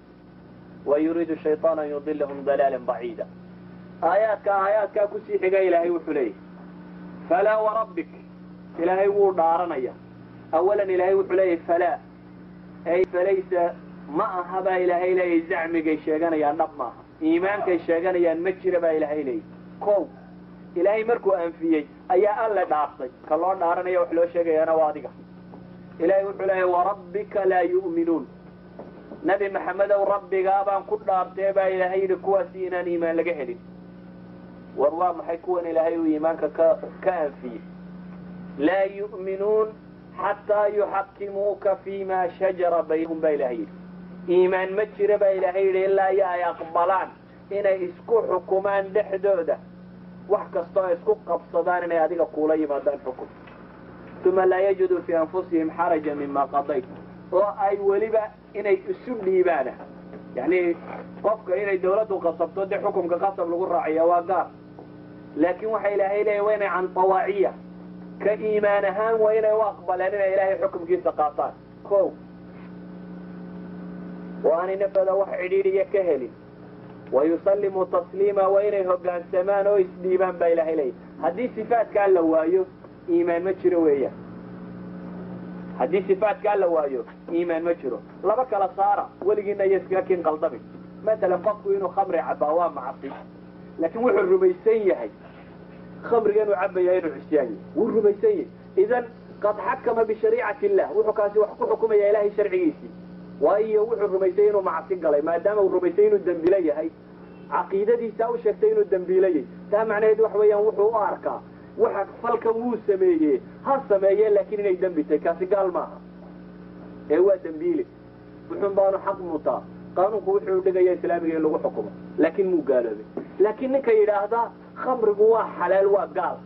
Speaker 2: wa yuriidu shayطaan an yudilahum dalaalan baciida aayaadka aayaadkaa kusii xiga ilaahay wuxuu leeyahy falaa warabbik ilaahay wuu dhaaranaya awalan ilaahay wuxuu leeyahy falaa ay falaysa ma aha baa ilaahay leeyahy zacmigay sheeganayaan dhab maaha iimaankay sheeganayaan ma jira baa ilaahay leeyahy kow ilaahay markuu anfiyey ayaa alle dhaartay ka loo dhaaranaya wax loo sheegayaana waa adiga ilaahay wuxuu leeyahy warabbika laa yu'minuun nabi maxamedow rabbigaa baan ku dhaartee baa ilaahay yidhi kuwaasi inaan iimaan laga helin war waa maxay kuwan ilaahay uu iimaanka ka ka anfiyey laa yu'minuun xataa yuxakimuuka fima shajara baynahum baa ilahay yidhi iimaan ma jira baa ilaahay yidhi ilaa iyo ay aqbalaan inay isku xukumaan dhexdooda wax kastoo ay isku qabsadaan inay adiga kuula yimaadaan xukum uma laa yajiduu fii anfusihim xaraja mima qadayt oo ay weliba inay isu dhiibaana yacni qofka inay dawladdu qasabto dee xukumka qasab lagu raaciya waa gaar laakiin waxa ilaahay leeya waa inay can tawaaciya ka iimaan ahaan waa inay u aqbaleen inay ilaahay xukumkiisa qaataan ko oo aanay nafooda wax cidhiidhiya ka helin wayusallimuu tasliima waa inay hoggaansamaan oo isdhiibaan baa ilaahay leeya haddii sifaatkaa la waayo iimaan ma jiro weeyaan haddii sifaatkaa la waayo iimaan ma jiro laba kala saara weligiina iyo iskaga kin qaldamin masalan qofku inuu khamri cabaa waa macasi laakiin wuxuu rumaysan yahay khamriga inuu cabaya inuu cisyaan yahay wuu rumaysan yahay idan qad xakama bishariicati illah wuxuu kaasi wax ku xukumaya ilaahay sharcigiisii waayo wuxuu rumaysay inuu macasi galay maadaama uu rumaysay inuu dembilo yahay caqiidadiisa u sheegtay inuu dembiilayay taa macnaheed waxa weeyaan wuxuu u arkaa waxa falkan wuu sameeye ha sameeye laakiin inay dembi tahay kaasi gaal maaha ee waa dembiile wuxuun baanu xaq mutaa qaanuunku wuxuu dhigaya islaamiga in lagu xukumo laakiin muu gaaloobay laakiin ninka yidhaahdaa khamrigu waa xalaal waa gaal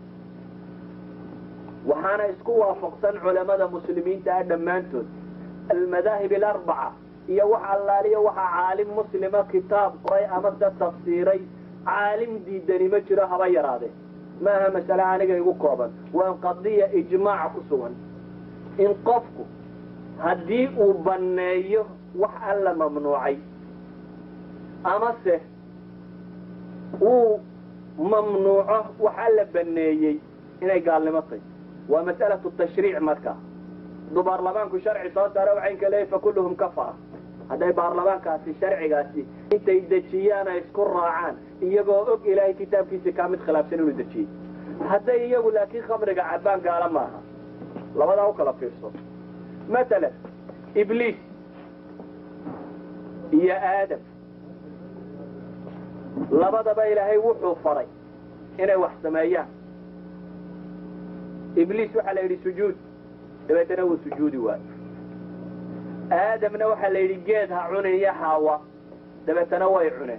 Speaker 2: waxaana isku waafaqsan culamada muslimiinta ah dhammaantood almadaahib alarbaca iyo wax allaaliyo waxa caalim muslima kitaab qoray ama se tafsiiray caalim diidani ma jiro haba yaraadee maaha masale aniga igu kooban waa qadiya ijmaac ku sugan in qofku haddii uu banneeyo wax alla mamnuucay amase uu mamnuuco wax alla banneeyey inay gaalnimo tahy waa mas'alatu tashriic markaa hadduu baarlamaanku sharci soo saaro waxay ka leeyahy fakulluhum kafara hadday baarlamaankaasi sharcigaasi intay dejiyaan ay isku raacaan iyagoo og ilaahay kitaabkiisi kaa mid khilaafsan inuu dejiyey hadday iyagu laakiin khamriga cabbaan gaalo maaha labadaa u kala fiirso matalan ibliis iyo aadam labadaba ilaahay wuxuu faray inay wax sameeyaan ibliis waxaa la yidhi sujuud dabeetana wuu sujuudi waayo aadamna waxaa la yidhi geed ha cunin iyo xaawa dabeetana way cuneen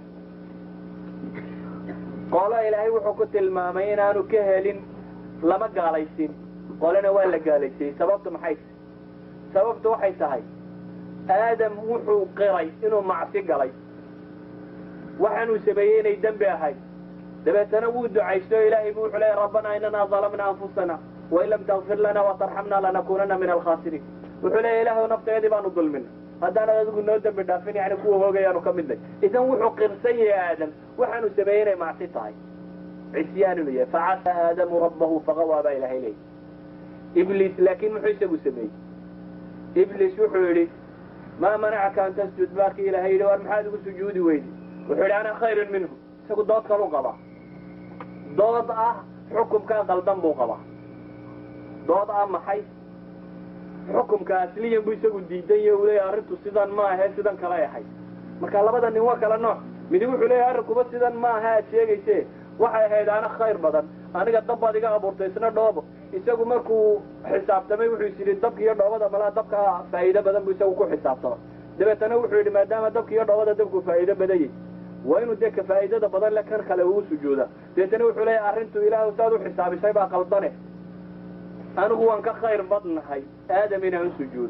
Speaker 2: qolo ilaahay wuxuu ku tilmaamay inaanu ka helin lama gaalaysin qolena waa la gaalaysiyey sababtu maxay tahay sababtu waxay tahay aadam wuxuu qiray inuu macsi galay waxaanuu sameeyey inay dembi ahayd dabeetana wuu ducaysto ilaahay bu wuxuu leeya rabbanaa inanaa dalamna anfusana wain lam takfir lana watarxamna lanakunana min alkhaasiriin wuxuu leeya ilaahw nafteedii baanu dulmina haddaanad adigu noo dembi dhaafin yani kuwa hoogayaanu ka midnay idan wuxuu qirsan yahay aadam waxaanu sameeyey inay macsi tahay cisyaan inuu yahay facasa aadamu rabbahu faqawaa baa ilahay leeya ibliis laakiin muxuu isagu sameeyey ibliis wuxuu yidhi maa manacaka an tasjud baarkii ilahay yidhi war maxaad igu sujuudi weydi wuxuu yidhi ana khayrun minhu isagu dood kalu qabaa dood ah xukumkaa qaldan buu qabaa dood ah maxay xukumka asliyan buu isagu diidan yahe uu leeyahy arrintu sidan ma ahe sidan kale ahay marka labada nin waa kala nooc midi wuxuu leeyahy arrinkuba sidan ma aha aad sheegayse waxay ahayd ana khayr badan aniga dab baad iga abuurtay isna dhoobo isagu markuu xisaabtamay wuxuu is yidhi dabka iyo dhoobada malaa dabka faa'iido badan buu isagu ku xisaabtama dabeetana wuxuu yidhi maadaama dabka iyo dhoobada dabku faa'iido badanyay waa inuu dee ka faa'iidada badan le kan kale uu sujuuda dabeetana wuxuu leeyahy arrintu ilaahu saad u xisaabisay baa qaldane anigu waan ka khayr badnahay aadam inaan sujuudo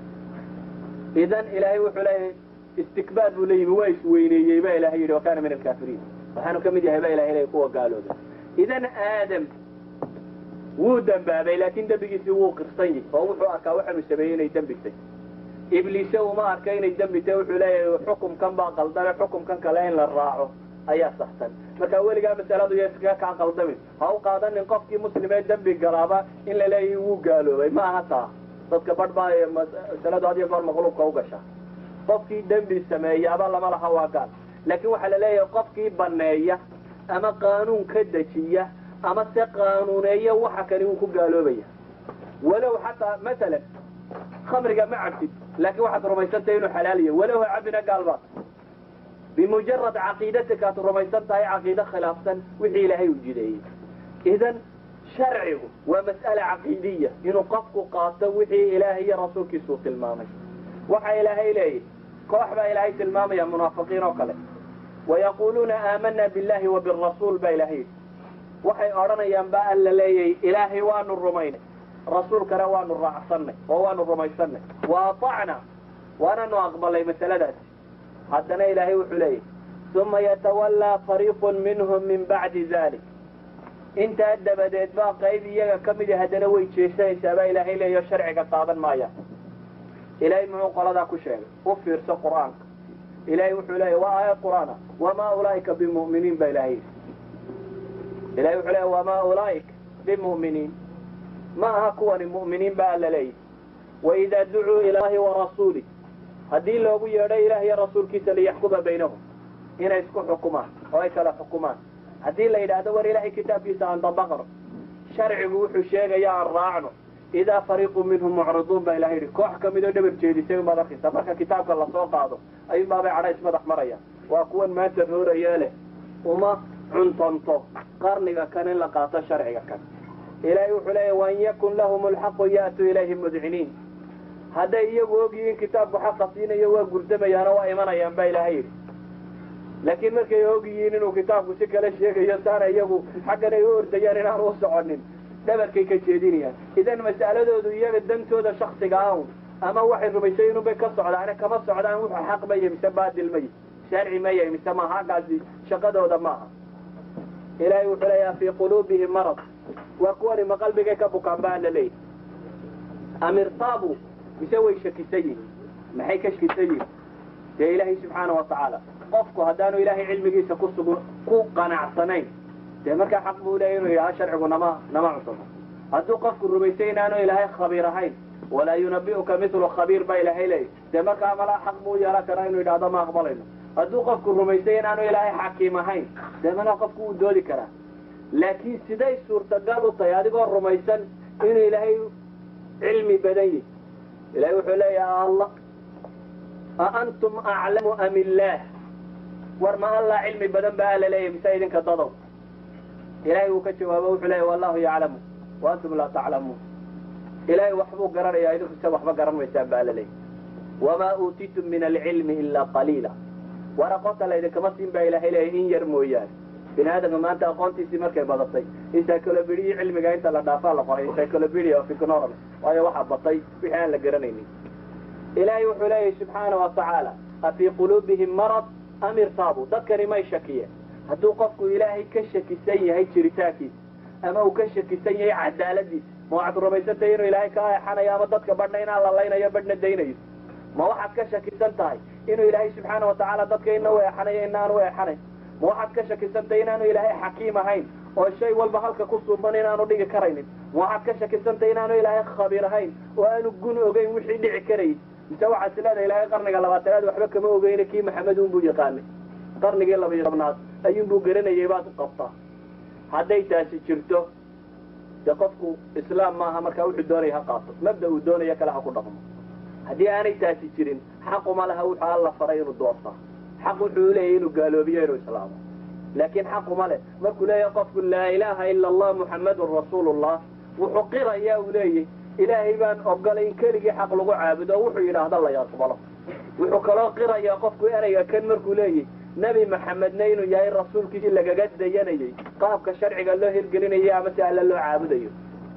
Speaker 2: idan ilaahay wuxuu leeyahay istikbaar buu leeyimi waa isweyneeyey ba ilahay yidhi wa kana min alkaafiriin waxaanu ka mid yahay ba ilahay leeyahy kuwa gaalooda idan aadam wuu dembaabay laakiin dembigiisii wuu qirsan yahy oo wuxuu arkaa waxaanu sameeyey inay dembitay ibliise uma arka inay dembitay wuxuu leeyahay xukumkan baa qaldane xukumkan kale in la raaco ayaa saxsan marka weligaa masaladu iyo iskaga kaa qaldamin ha u qaadanin qofkii muslimee dembi galaaba in la leeyahay wuu gaaloobay ma aha taa dadka badh baa masaladu had iyo goor maqluubka u gasha qofkii dembi sameeyaaba lama laha waa gaal laakiin waxaa la leeyahay qofkii baneeya ama qaanuun ka dejiya ama se qaanuuneeya waxa kani wuu ku gaaloobaya walow xataa masalan khamriga ma cabtid laakiin waxaad rumaysantay inuu xalaaliya walow ha cabina gaalbaad bimujarad caqiidatika aad rumaysan tahay caqiide khilaafsan wixii ilaahay u jideeyey idan sharcigu waa mas'ala caqiidiya inuu qofku qaato wixii ilaahay iyo rasuulkiisuu tilmaamay waxa ilaahay leeyahy koox baa ilaahay tilmaamaya munaafiqiin oo kale wayaquuluuna aamana billahi wa birasuul baa ilahay yidhi waxay odhanayaan ba alla leeyahay ilaahay waanu rumaynay rasuulkana waanu raacsannay oo waanu rumaysannay wa atacna waananu aqbalay masaladaasi haddana ilaahay wuxuu leeyahy uma yatawallaa fariiqun minhum min bacdi dalik intaa dabadeed baa qayb iyaga ka midi haddana way jeesanaysaa baa ilaahay leeyaho sharciga qaadan maaya ilaahay muxuu qoladaa ku sheegay u fiirso qur'aanka ilaahay wuxuu leeyahy waa aayad qur'aana wamaa ulaa'ika bimu'miniin baa ilahay yidhi ilahay wuxuu leeyahy wamaa ulaa'ika bimu'miniin ma aha kuwani mu'miniin baa alla leeyahy waidaa ducuu ila allahi warasuulih haddii loogu yeedho ilaah iyo rasuulkiisa liyaxkuma baynahum inay isku xukumaan oo ay kala xukumaan haddii la yidhaahdo war ilaahay kitaabkiisa aan dabaqno sharcigu wuxuu sheegaya aan raacno idaa fariiqu minhum mucriduun baa ilahay yidhi koox ka midoo dhabar jeedisay unbaad arkaysa marka kitaabka lasoo qaado ayuunbaabay cadha ismadax marayaan waa kuwan maanta roorayee leh uma cuntanto qarniga kan in la qaato sharciga kan ilaahay wuxuu leeyahy wain yakun lahum alxaqu ya'tuu ilayhi mudciniin hadday iyagu ogyihiin kitaabku xaqa siinayo waa gurdamayaano waa imanayaan baa ilaahay yidhi laakiin markay og yihiin inuu kitaabku si kale sheegayo saana iyagu xaggan ay u ordayaan inaan u soconin dhabarkay ka jeedinayaan idan mas'aladoodu iyaga dantooda shaksiga awn ama waxay rumaysay inunbay ka socdaane kama socdaan wuxuu xaq maya mise baadil maya sharci maya mise maaha haggaasi shaqadooda maaha ilaahay wuxuu leeyaha fii quluubihim marad waa kuwani ma qalbigay ka bukaan baa la leeyahy amirtaabu mise way shakisan yihin maxay ka shakisan yihin dee ilaahay subxaana wa tacaala qofku haddaanu ilaahay cilmigiisa ku sugu ku qanacsanayn dee markaa xaq buu leeya inuu yidhaha sharcigu nama nama cusubo hadduu qofku rumaysay inaanu ilaahay khabiir ahayn walaa yunabi'uka mitlu khabiir baa ilaahay leeya dee markaa malaa xaq buu yeelan karaa inuu yidhahdo ma aqbalayno hadduu qofku rumaysay inaanu ilaahay xakiim ahayn dee malaa qofku wuu doodi karaa laakiin siday suurtagal u tahay adigoo rumaysan inuu ilaahay cilmi badan yihi ilahay wuxuu leeyaha allah a antum aclamu am illaah war ma allaa cilmi badan ba ala leeyahy mise idinka dadow ilaahay uu ka jawaabo wuxuu leeyahy wallahu yaclamu wa antum laa taclamuun ilaahay waxbuu garanayaa idinku se waxba garan maysaan ba ala leeyahy wamaa uutiitum min alcilmi ilaa qaliila war aqoonta laydinkama siin baa ilaahay leeyahy in yar mooyaane bini aadamka maanta aqoontiisii markay badatay encyclopedia cilmiga inta la dhaafaa la qoray encyclopedia of ignorance waayo waxaa batay wixii aan la garanaynin ilaahay wuxuu leeyahy subxaana wa tacaala afii quluubihim marad am irtaabu dadkani may shakiyeen hadduu qofku ilaahay ka shakisan yahay jiritaankiisa ama uu ka shakisan yahay cadaaladiisa ma waxaad rumaysantay inuu ilaahay ka eexanayo ama dadka badhna inaan la laynayo badhna daynayo ma waxaad ka shakisan tahay inuu ilaahay subxaana wa tacaala dadka ina u eexanayo inaan u eexanayn ma waxaad ka shakisantahay inaanu ilaahay xakiim ahayn oo shay walba halka ku suuban inaanu dhigi karaynin ma waxaad ka shakisantahay inaanu ilaahay khabiir ahayn oo aanu gun ogeyn wixii dhici karayay mise waxaad sileedahay ilaahay qarniga labaatanaad waxba kama ogeyne kii maxamed unbuu yaqaanay qarnigii labayo tobnaad ayuunbuu garanayay baad u qabtaa hadday taasi jirto dee qofku islaam maaha markaa wuxuu doonaya ha qaato mabda uu doonaya kale ha ku dhaqmo haddii aanay taasi jirin xaquma laha wuxuu alla faray inuu doortaa xaq wuxuu leeyahy inuu gaaloobiyo inuu islaamo laakiin xaquma leh markuu leeyahay qofku laa ilaaha ila allah muxammadun rasuulullah wuxuu qirayaa uu leeyahy ilaahay baan ogolay in keligii xaq lagu caabudo oo wuxuu yidhaahda la yaqbalo wuxuu kaloo qirayaa qofku ereyga kan markuu leeyahy nebi maxamedna inuu yahay rasuulkiisii lagaga dayanayay qaabka sharciga loo hirgelinayay ama si alle loo caabudayo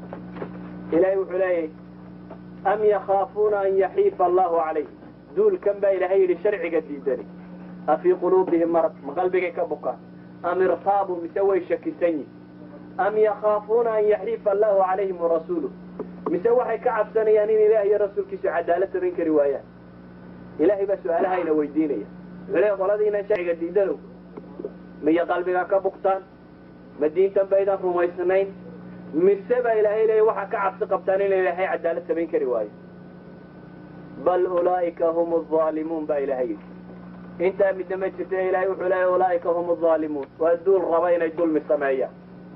Speaker 2: ilaahay wuxuu leeyahy am yakhaafuuna an yaxiifa allahu calayh duulkan baa ilaahay yidhi sharciga diidani afii quluubihim marad ma qalbigay ka bukaan am irtaabu mise way shakisan yihin am yakhaafuuna an yaxiifa allahu calayhim warasuuluh mise waxay ka cabsanayaan in ilaah iyo rasuulkiisu cadaalad samayn kari waayaan ilaahay baa su-aalahayna weydiinaya wuxuu leey qoladiinan sharciga diidanow miya qalbiga ka bugtaan ma diintan baydan rumaysnayn mise baa ilaahay leeya waxaa ka cabsi qabtaan in ilaahay cadaalad samayn kari waayo bal ulaa'ika hum aalimuun baa ilaahay yidhi intaa midna ma jirta ilaahay wuxuu leeya ulaa'ika hum aalimuun waa duul raba inay dulmi sameeyaan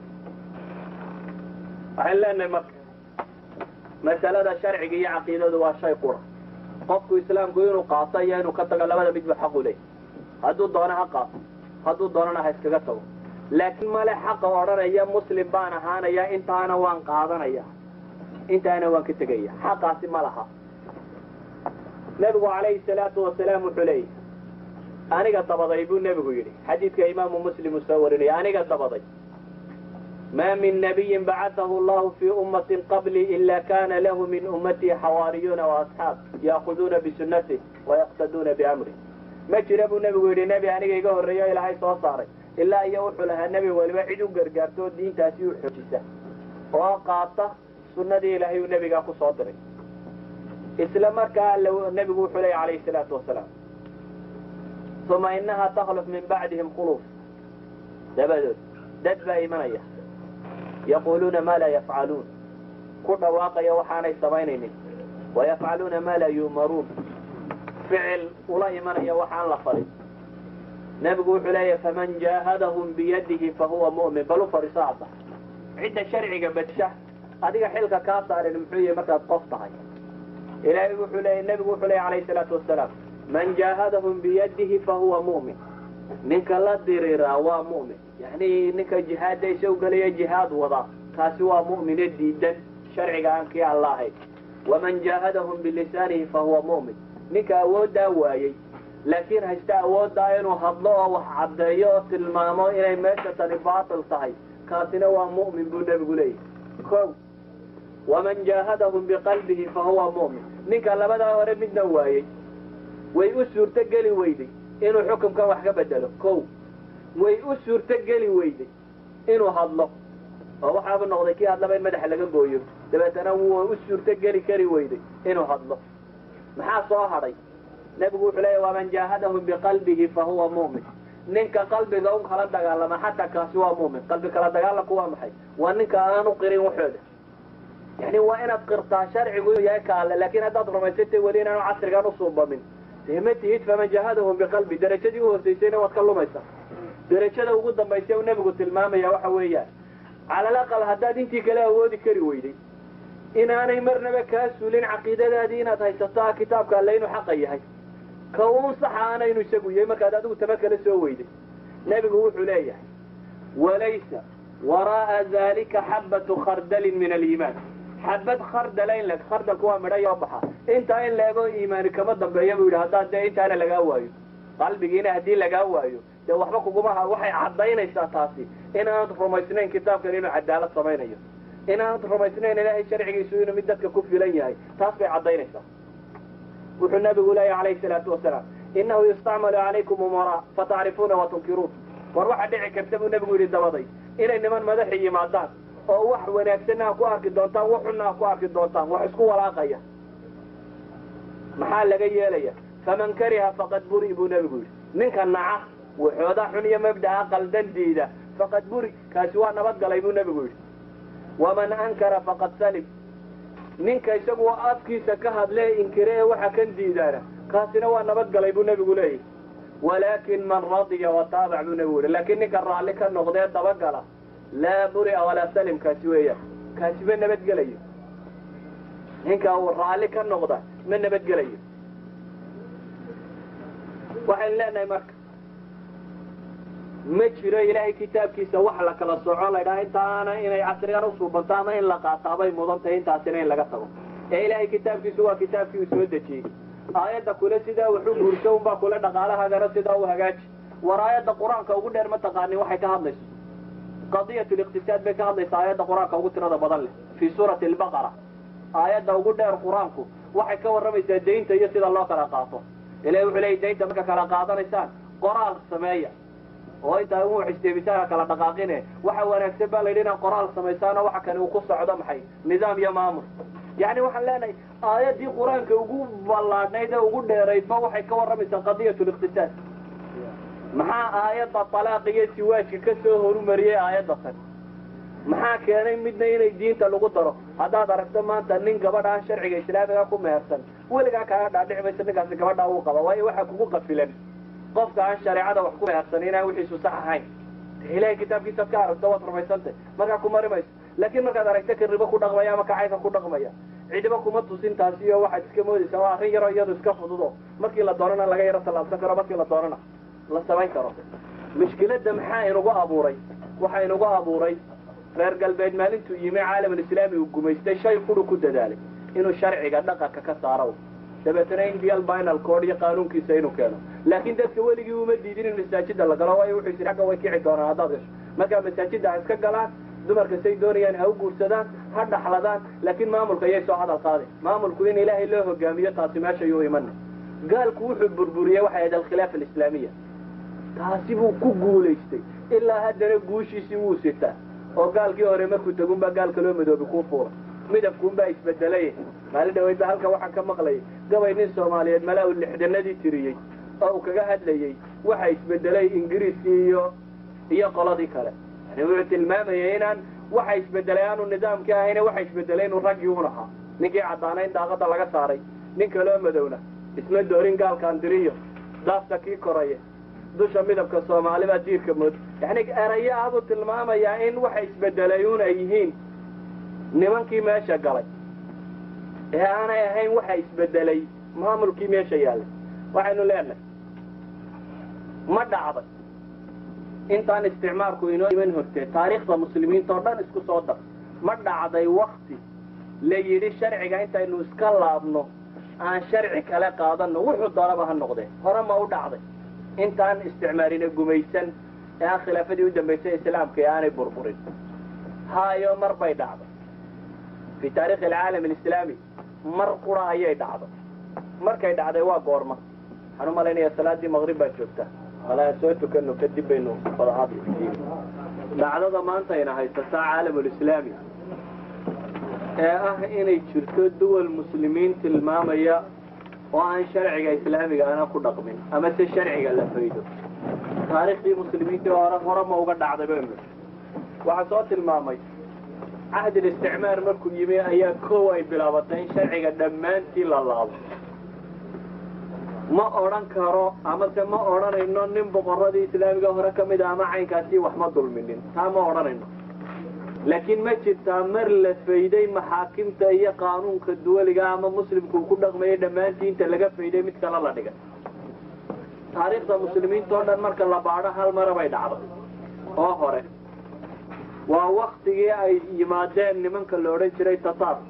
Speaker 2: waxaan leenahay marka masalada sharciga iyo caqiidadu waa shay qura qofku islaamku inuu qaato iyo inuu ka tago labada midba xaqu leey hadduu doono ha qaato hadduu doonana ha iskaga tago laakiin male xaqa odhanaya muslim baan ahaanaya intaana waan qaadanaya intaana waan ka tegaya xaqaasi ma laha nebigu calayhi salaatu wasalaam wuxuu leeyahy aniga dabaday buu nebigu yidhi xadiidka imaamu muslim uu soo warinaya aniga dabaday ma min nabiyin bacatahu allahu fii ummatin qablii ila kana lahu min ummatii xawaariyuuna waasxaab yaakuduuna bisunatih wayaqtaduuna biamrih ma jira buu nebigu yidhi nebi aniga iga horreeyo ilaahay soo saaray ilaa iyo wuxuu lahaa nebi waliba cid u gargaarto oo diintaasi u xoojisa oo qaata sunnadii ilaahay uu nebigaa ku soo diray isla markaa nebigu wuxuu leeya calayhi salaatu wasalaam uma inaha takhluf min bacdihim khuluuf dabadood dad baa imanaya yaquluuna maa laa yafcaluun ku dhawaaqaya waxaanay samaynaynin wayafcaluuna maa laa yu'maruun ficil ula imanaya waxaan la farin nebigu wuxuu leeyahy faman jaahadahum biyadihi fahuwa mu'min bal u fadhiiso hadda cidda sharciga badsha adiga xilka kaa saarin muxuu yahay markaad qof tahay ilaahay wuxuu leeyay nebigu wuxuu leeyay calayhi salaatu wasalaam man jaahadahum biyadihi fahuwa mu'min ninka la diriiraa waa mu'min yacni ninka jihaadda isagu gelaya jihaad wada kaasi waa mu'mine diidan sharciga aan kii alla ahayn waman jaahadahum bilisaanihi fahuwa mu'min ninka awooddaa waayey laakiin haysta awooddaa inuu hadlo oo wax caddeeyo oo tilmaamo inay meesha tani baatil tahay kaasina waa mu'min buu nebigu leeyahy ko waman jaahadahum biqalbihi fahuwa mu'min ninka labadaa hore midna waayey way u suurto geli weyday inuu xukumkan wax ka bedelo ko way u suurto geli weyday inuu hadlo oo waxaaba noqday kii hadlaba in madaxa laga gooyo dabeetana wuu u suurto geli kari weyday inuu hadlo maxaa soo hadhay nebigu wuxuu leeya waman jaahadahum biqalbihi fahuwa mu'min ninka qalbiga un kala dagaalama xataa kaasi waa mu'min qalbi kala dagaalanku waa maxay waa ninka aanu qirin waxooda yani waa inaad qirtaa sharcigu inuu yahay kaale laakiin haddaad rumaysatay weli inaanu casrigan usuubamin dee ma tihid faman jaahadahum biqalbi derajadii u horsaysayna waad ka lumaysaa derajada ugu dambaysa u nebigu tilmaamaya waxa weeyaan calal aqal haddaad intii kale awoodi kari weyday inaanay marnaba kaa suulin caqiidadaadii inaad haysato ah kitaabka alle inuu xaqa yahay ka uun saxa aanaynu isagu yahay markaad adigu tama kala soo weyday nebigu wuxuu leeyahay walaysa waraa'a dalika xabbatu khardalin min aliimaan xabad khardala in leg khardalku waa midho yoo baxa intaa in leego iimaani kama dambeeya buu yidhi haddaad dee intaana lagaa waayo qalbigiina haddii lagaa waayo dee waxba kugumaha waxay caddaynaysaa taasi inaanad rumaysnayn kitaabkan inuu cadaalad samaynayo inaanad rumaysnayn ilaahay sharcigiisu inuu mid dadka ku filan yahay taas bay caddaynaysaa wuxuu nabigu leeyahy calayhi salaatu wasalaam innahu yustacmalu calaykum umaraa fatacrifuuna wa tunkiruun war waxa dhici karta buu nebigu yidhi dabaday inay niman madaxi yimaadaan oo wax wanaagsanna ha ku arki doontaan wax xunna ha ku arki doontaan wax isku walaaqaya maxaa laga yeelaya faman kariha faqad buri buu nebigu yidhi ninka naca waxooda xun iyo mabda'a qaldan diida faqad buri kaasi waa nabadgalay buu nebigu yidhi waman ankara faqad salim ninka isagu afkiisa ka hadlee inkire ee waxa kan diidaana kaasina waa nabadgalay buu nebigu leeyahy walaakin man radiya wataabac buu nebigu yihi laakiin ninka raalli ka noqdee dabagala laa buri'a walaa salim kaasi weeyaan kaasi ma nabadgelayo ninka uu raalli ka noqda ma nabadgelayo waxaynu leenahay marka ma jiro ilaahay kitaabkiisa wax la kala soco laydhaha intaana inay casrigan usuubanto ama in la qaataabay mudan tahay intaasina in laga tago ee ilaahay kitaabkiisu waa kitaabkii uu soo dejiyey aayadda kule sidaa wuxu guurso unbaa kule dhaqaalahagana sidaa u hagaaji war aayadda qur-aanka ugu dheer ma taqaanin waxay ka hadlayso qadiyat liqtisaad bay ka hadlaysa aayadda qur-aanka ugu tirada badan leh fii suurati albaqara aayadda ugu dheer qur-aanku waxay ka warramaysaa daynta iyo sida loo kala qaato ilahi wuxuu leeyay daynta marka kala qaadanaysaan qoraal sameeya oo intaa u xisteebisaan kala dhaqaaqine waxa wanaagsan baa layidhi inaad qoraal samaysaan oo waxa kani uu ku socdo maxay nidaam iyo maamul yacni waxaan leenahay aayaddii qur-aanka ugu ballaadhnayd ee ugu dheeraydba waxay ka warramaysaa qadiyat liqtisaad maxaa aayadda talaaq iyo siwaajka ka soo horumariyey aayadda tan maxaa keenay midna inay diinta lagu daro haddaad aragto maanta nin gabadh aan sharciga islaamiga ku mehersan weligaa kaaga dhaadhici maysa ninkaasi gabadhaa uu qaba waayo waxaa kugu qafilan qofka aan shareecada wax ku mehersan inaan wixiisu sax ahayn ilahay kitaabkiisaad ka aragto waad rumaysantay markaa ku mari mayso laakiin markaad aragto ka ribo ku dhaqmaya ama kacayka ku dhaqmaya cidiba kuma tusin taasi iyo waxaad iska moodaysaa waa arrin yaroo iyadu iska fududo markii la doonana laga yaro tallaabsan karo markii la doonana la samayn karo mushkiladda maxaa inugu abuuray waxaa inugu abuuray reer galbeed maalintuu yimi caalamulislaami uu gumaystay shay quru ku dadaalay inuu sharciga dhaqanka ka saaro dabeetana indial binal code iyo qaanuunkiisa inuu keeno laakiin dadka weligii uma diidin in masaajida la galo waayo wuxuu yidhi agga way kici doonaan haddaad gasho markaa masaajida ha iska galaan dumarka say doonayaan ha u guursadaan ha dhaxladaan laakiin maamulka yay soo hadal qaadin maamulku in ilaahay loo hogaamiyo taasi meeshayuu imana gaalku wuxuu burburiyey waxay ahayd alkhilaafa alislaamiya taasi buu ku guulaystay ilaa haddana guushiisii wuu sitaa oo gaalkii hore markuu tagunbaa gaalka loo madoobi kuu fuula midabkuunbaa isbedelay maalin dhaweydba halka waxaan ka maqlayay gabay nin soomaaliyeed malaa uu lixdanadii tiriyey oo uu kaga hadlayey waxa isbedelay ingiriiskii iyo iyo qoladii kale yani wuxuu tilmaamayay inaan waxa isbedelay aanu nidaamkii ahayne waxa isbedelay inuu raggii un ahaa ninkii caddaana in daaqada laga saaray nin kaloo madowna isma doorin gaalkaan diriyo daafta kii koraya dusha midabka soomaalibaa diirka mood yani erayo abuu tilmaamayaa in waxa isbedelay un ay yihiin nimankii meesha galay ee aanay ahayn waxa isbedelay maamulkii meesha yaallay waxaynu leenahay ma dhacday intaan isticmaalku inoo iman hortee taariikhda muslimiinta oo dhan isku soo dar ma dhacday wakti la yidhi sharciga intaynu iska laabno aan sharci kale qaadanno wuxuu doonaba ha noqdee hore ma u dhacday intaan isticmaalina gumaysan ee aan khilaafadii u dambaysay islaamka ee aanay burburin haayo mar bay dhacday fii taarikhi alcaalam alislaami mar qura ayay dhacday markay dhacday waa goorma waxaan u malaynaya salaadii maqrib baa joogtaa malaa soo tukano kadib baynu fadahaad dhacdada maantayna haysataa caalamulislaami ee ah inay jirto duwal muslimiin tilmaamaya oo aan sharciga islaamiga ana ku dhaqmin ama se sharciga la faydo taariikhdii muslimiintii hore hore ma uga dhacday baynu waxaa soo tilmaamay cahdil isticmaar markuu yimi ayaa kow ay bilaabatay in sharciga dhammaantii la laabo ma odhan karo amase ma odhanayno nin boqoradii islaamiga hore ka mid a ama caynkaasi wax ma dulminin taa ma odhanayno laakiin ma jirtaa mar la fayday maxaakimta iyo qaanuunka duwaliga ama muslimku uu ku dhaqmayay dhammaantii inta laga fayday mid kale la dhigay taariikhda muslimiinta oo dhan marka la baadho hal mara bay dhacday oo hore waa waktigii ay yimaadeen nimanka la odhan jiray tataarka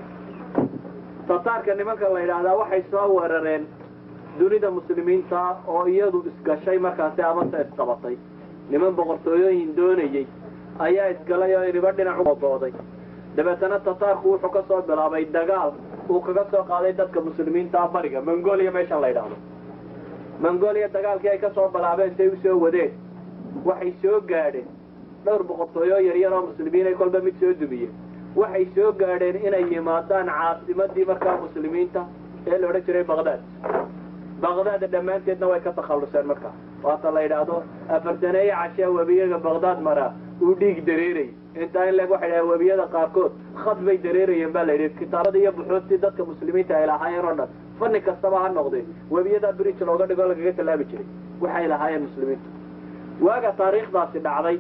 Speaker 2: tataarka nimanka la yidhaahdaa waxay soo weerareen dunida muslimiinta oo iyadu isgashay markaasi amase isqabatay niman boqortooyooyin doonayey ayaa isgalay oo iniba dhinac ubooday dabeetana tataarku wuxuu ka soo bilaabay dagaal uu kaga soo qaaday dadka muslimiinta bariga mongolia meeshan la yidhaahdo mongolia dagaalkii ay ka soo bilaabeen say usoo wadeen waxay soo gaadheen dhowr boqortooyo yaryar oo muslimiin ay kolba mid soo dumiyeen waxay soo gaadheen inay yimaadaan caasimadii markaa muslimiinta ee la odhan jiray baqdaad baqdaad dhammaanteedna way ka takhalluseen markaa waata la yidhaahdo afartaneeye cashee webiyaga baqdaad maraa uu dhiig dareeray intaa in leg waxay dhaha webiyada qaarkood khad bay dareerayeen baa la yidhi kitaabada iyo buxuudtii dadka muslimiinta ay lahaayeen oo dhan fanni kastaba ha noqdee webiyada bridge looga dhigo lagaga tallaabi jiray waxay lahaayeen muslimiintu waaga taariikhdaasi dhacday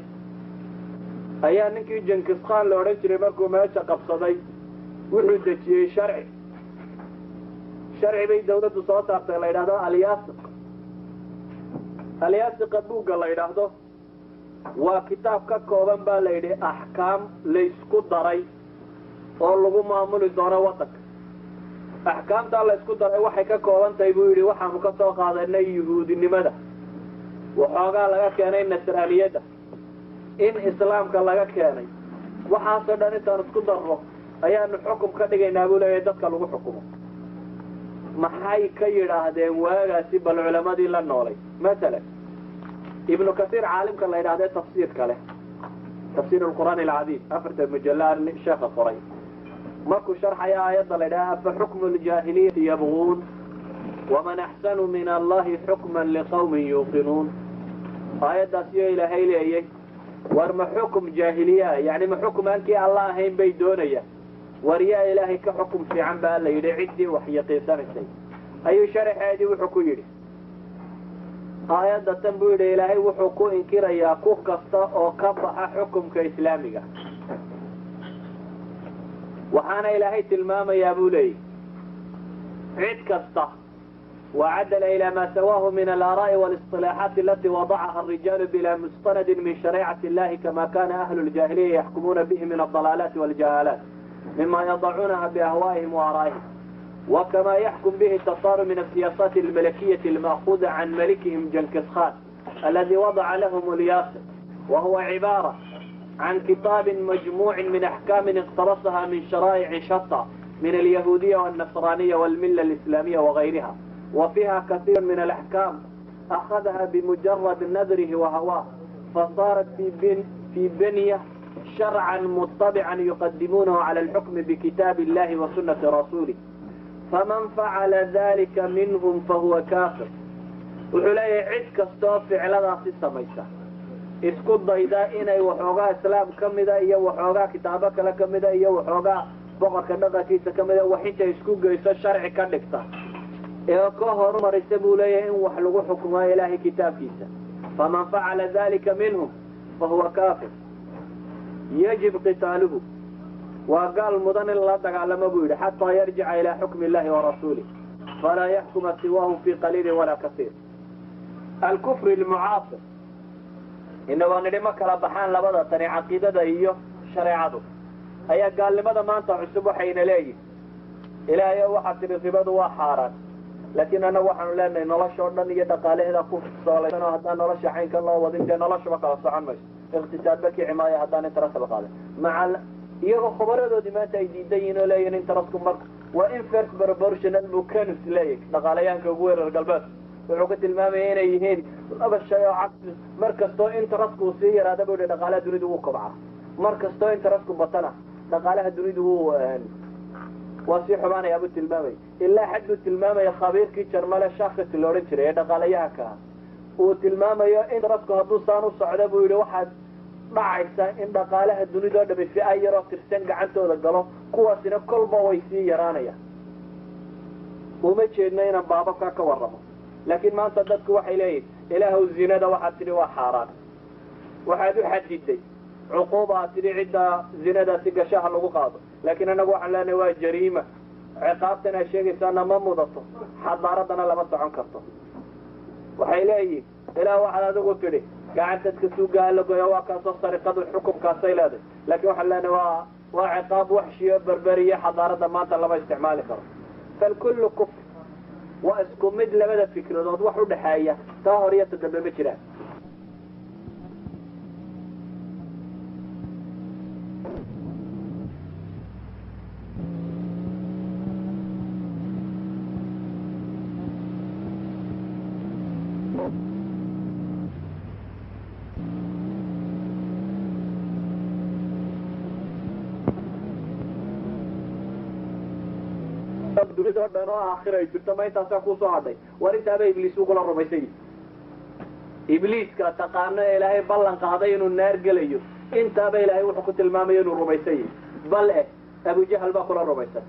Speaker 2: ayaa ninkii jankiskaan la odhan jiray markuu meesha qabsaday wuxuu dejiyey sharci sharci bay dawladdu soo saartay la yidhahdo alyaasiq alyaasiqa buugga la yidhaahdo waa kitaab ka kooban baa la yidhi axkaam laysku daray oo lagu maamuli doono waddanka axkaamtaa laysku daray waxay ka kooban tahay buu yidhi waxaanu ka soo qaadanay yuhuudinimada waxoogaa laga keenay nasraaniyadda in islaamka laga keenay waxaasoo dhan intaan isku darro ayaanu xukum ka dhigaynaa buu leeyahay dadka lagu xukumo maxay ka yidhaahdeen waagaasi bal culamadii la noolay masalan ibnu kasiir caalimka la yidhahdee tafsiirka leh tafsiir alqur'aan alcadiim afarta mujalla sheekha qoray markuu sharxaya aayadda la yidhaha afa xukmu ljaahiliyati yabguun waman axsanu min allahi xukman liqawmin yuuqinuun aayaddaas iyo ilaahay leeyay war ma xukum jaahiliyaa yani ma xukum aankii alla ahayn bay doonayaan war yaa ilaahay ka xukum fiican baa la yidhi ciddii wax yaqiinsanaysay ayuu sharaxeedii wuxuu ku yidhi aayadda tan buu yidhi ilaahay wuxuu ku inkirayaa ku kasta oo ka baxa xukumka islaamiga waxaana ilaahay tilmaamayaa buu leeyahy cid kasta وعدل إلى ما سواه من الآراء والاصطلاحات التي وضعها الرجال بلا مستند من شريعة الله كما كان أهل الجاهلية يحكمون به من الضلالات والجهالات مما يضعونها بأهوائهم وآرائهم وكما يحكم به التطار من السياسات الملكية المأخوذة عن ملكهم جنكس خان الذي وضع لهم الياسر وهو عبارة عن كتاب مجموع من أحكام اقترصها من شرائع شتى من اليهودية والنصرانية والملة الإسلامية وغيرها وفيها كثير من الأحكام أخذها بمجرد نذره وهواه فصارت في, بن في بنية شرعا مطبعا يقدمونه على الحكم بكتاب الله وسنة رسوله فمن فعل ذلك منهم فهو كافر وحلي عد كستو فعل في السميسة isku dayda inay waxoogaa islaam ka mida iyo waxoogaa kitaabo kale ka mida iyo waxoogaa boqorka dhaqankiisa ka mida wax intay isku geyso sharci ka dhigta ee ka horumarisa buu leeyahay in wax lagu xukumo ilaahay kitaabkiisa faman facala dalika minhum fahuwa kaafir yajib qitaaluhu waa gaal mudan in lala dagaalamo buu yidhi xataa yarjica ilaa xukmi illahi wa rasuulih falaa yaxkuma siwaahum fi qaliilin walaa kasiir alkufri lmucaasir inagoo nidhi ma kala baxaan labada tani caqiidada iyo shareecadu ayaa gaalnimada maanta cusub waxayna leeyihin ilaahay o waxaa tidhi ribadu waa xaaraan laakiin annagu waxaanu leenahay nolosha oo dhan iyo dhaqaalaheeda ku soolaysan oo haddaan nolosha caynkan loo wadin dee noloshaba kala socon mayso iqtisaadba kici maayo haddaan interest la qaadan maca iyagoo khubaradoodii maanta ay diidan yihin oo leeyihin interestku marka waa inverse proportional bucanus leeyahy dhaqaalayaanka ugu weerar galbeed wuxuu ka tilmaamaya inay yihiin laba shay oo cagsi mar kastoo interestku sii yaraada bu yihi dhaqaalaha dunidu wuu kobcaa mar kastoo interestku batana dhaqaalaha dunidu wuu waa sii xubaanaya buu tilmaamaya ilaa xad buu tilmaamaya khabiirkii jarmale shaakati la odhan jiray ee dhaqaalayahanka ah uu tilmaamayo interestku hadduu saan u socdo buu yihi waxaad dhacaysa in dhaqaalaha dunidao dhami fi-a yaroo tirsan gacantooda galo kuwaasina kolba way sii yaraanayaan uma jeedno inaan baababkaa ka warramo laakiin maanta dadku waxay leeyihin ilaahw zinada waxaad tidhi waa xaaraan waxaad u xadiday cuquuba aad tidhi cidda zinadaasi gashaha lagu qaado laakiin annagu waxaan leenahay waa jariima ciqaabtan aad sheegaysaana ma mudato xadaaradana lama socon karto waxay leeyihin ilaah waxaad adigu tidhi gacantadka suugaha la goya waa kaasoo sariqadu xukumkaasay leedahay laakiin waxaan leenahay waa waa ciqaab waxshiyo berberiyo xadaarada maanta lama isticmaali karo falkullu kufr waa isku mid labada fikradood wax udhaxeeya taa hor iyo ta dambe ma jiraan dunidao dhan oo aakhira ay jirto ma intaasaa kusoo hadhay war intaaba ibliis ugula rumaysay ibliiska taqaano ee ilaahay ballan qaaday inuu naar gelayo intaaba ilaahay wuxuu ku tilmaamayo inuu rumaysay bal eh abujahal baa kula rumaysan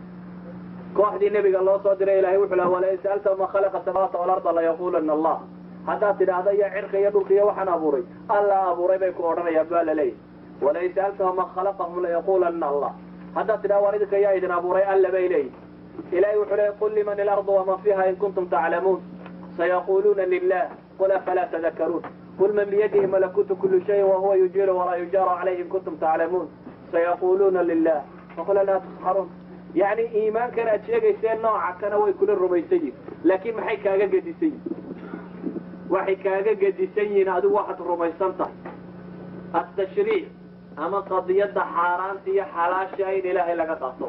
Speaker 2: kooxdii nebiga loo soo diray ilahay wuxuu laha walain sa'alta ma khalaqa samaawaati walarda layaqulana allah haddaad tidhaahda iyo cirka iyo dhulka iyo waxaan abuuray alla abuuray bay ku odhanayaan baa la leeyahy walain sa'altahum man khalaqahum layaqulana allah haddaad tidhahda war idinka yaa idin abuuray alla bay leeyihi ilahay wuxuu leeyay qul liman ilardu waman fiha in kuntum taclamuun sayaquluuna lilah qul afalaa tadakaruun qul man biyadihi malakuutu kuli shayin wahuwa yujiiru walaa yujaaru calayhi in kuntum taclamuun sayaquluuna lilah faqul laa tusxaruun yacni iimaankan aad sheegayseen nooca kana way kula rumaysan yihin laakiin maxay kaaga gedisan yihin waxay kaaga gedisan yihiin adigu waxaad rumaysan tahay atashriic ama qadiyadda xaaraanta iyo xalaasha in ilaahay laga qaato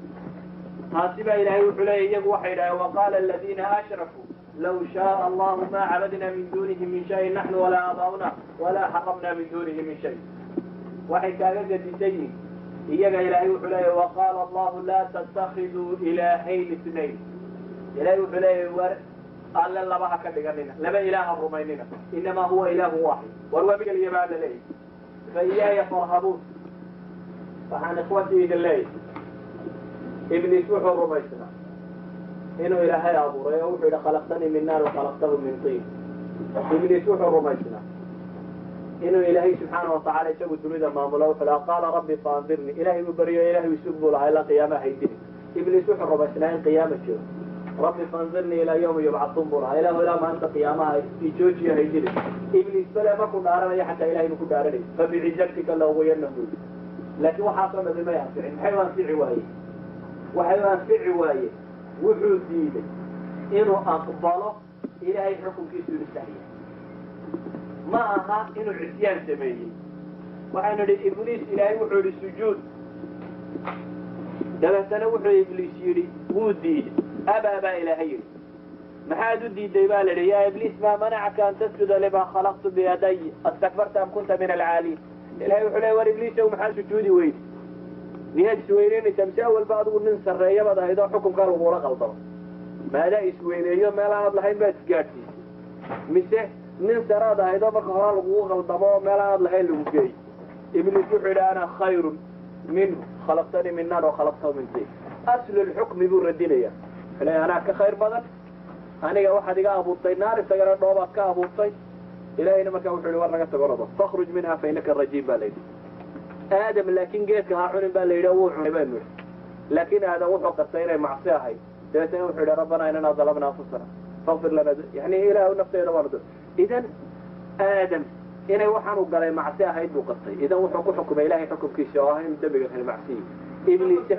Speaker 2: taasi baa ilaahay wuxuu leeya iyagu waxay idhaheen waqaala aladiina ashrakuu law shaaa allahu ma cabadna min dunihi min shayin naxnu walaa aabaa'una walaa xaramna min dunihi min shay waxay kaaga gedisan yihin iyaga ilaahay wuxuu leeya waqaala allahu laa tattakiduu ilaahayn isnayn ilahay wuxuu leeya war alle laba ha ka dhiganina laba ilaaha rumaynina inamaa huwa ilaahu waaxid war waa mid keliya baa la leeyahy fa iyaaya farhabuun waxaan ikhwatii idin leeyahy ibliis wuxuu rumaysnaa inuu ilaahay abuuray oo wuxuu yidhi khalaqtanii min naar wakhalaqtahu min tiin ibliis wuxuu rumaysnaa inuu ilaahay subxaana watacala isagu dunida maamulo wuxuu lahaa qaala rabbi faandirnii ilahay buu baryo ilahay isug buu lahaa ilaa qiyaamaha haydini ibliis wuxuu rumaysnaa in qiyaama jiro rabbi faandirnii ilaa yawmi yubcatuun buu lahaa ilahu ilaa maalinta qiyaamaha ijoojiyo haydini ibliis bale markuu dhaaranayo xataa ilahay buu ku dhaaranay fabicizatika lauguyanahu laakiin waxaasoo dhami may anficin maxay u anfici waaye waxay u anfici waaye wuxuu diiday inuu aqbalo ilaahay xukunkiisu inu saxya ma aha inuu cisyaan sameeyey waxaanu idhi ibliis ilaahay wuxuu idhi sujuud dabeetana wuxuu ibliis yidhi wuu diiday abaa baa ilaahay yidhi maxaad u diiday baa la yidhi yaa ibliis maa manacaka an tasjuda limaa khalaqtu biyaday astakbarta am kunta min alcaaliin ilahay wuxuu leey war ibliisow maxaa sujuudi weydi miyaad isweyneynaysaa mise awalba adigu nin sarreeya baad ahayd oo xukunkaa lagula qaldamo maadaa isweyneeyo meel aanad lahayn baad isgaadhsiisay mise nin saraad ahayd oo marka hore lagugu qaldamo oo meel aanad lahayn lagu geey ibliis wuxuu yidhi ana khayrun minhu khalaqtanii min naar wakhalaqtahu min tin aslu lxukmi buu radinaya wuxuu leey anaa ka khayr badan aniga waxaad iga abuurtay naar isagana dhoobaad ka abuurtay ilahayna markaa wuxuu yihi war naga tago nodo fakhruj minha fa inaka rajiim baa layidhi aadam laakiin geedka ha cunin baa la yidhi wuu cunay baynu idhi laakiin aadam wuxuu qastay inay macsi ahayd dabeetana wuxuu yidhi rabbanaa inanaa dalabna anfusana fakfir lana yani ilaahu nafteeda waanu idan aadam inay waxaanu galay macsi ahayd buu qastay idan wuxuu ku xukumay ilahay xukumkiisa oo ah inuu dembiga kale macsiyi ibliis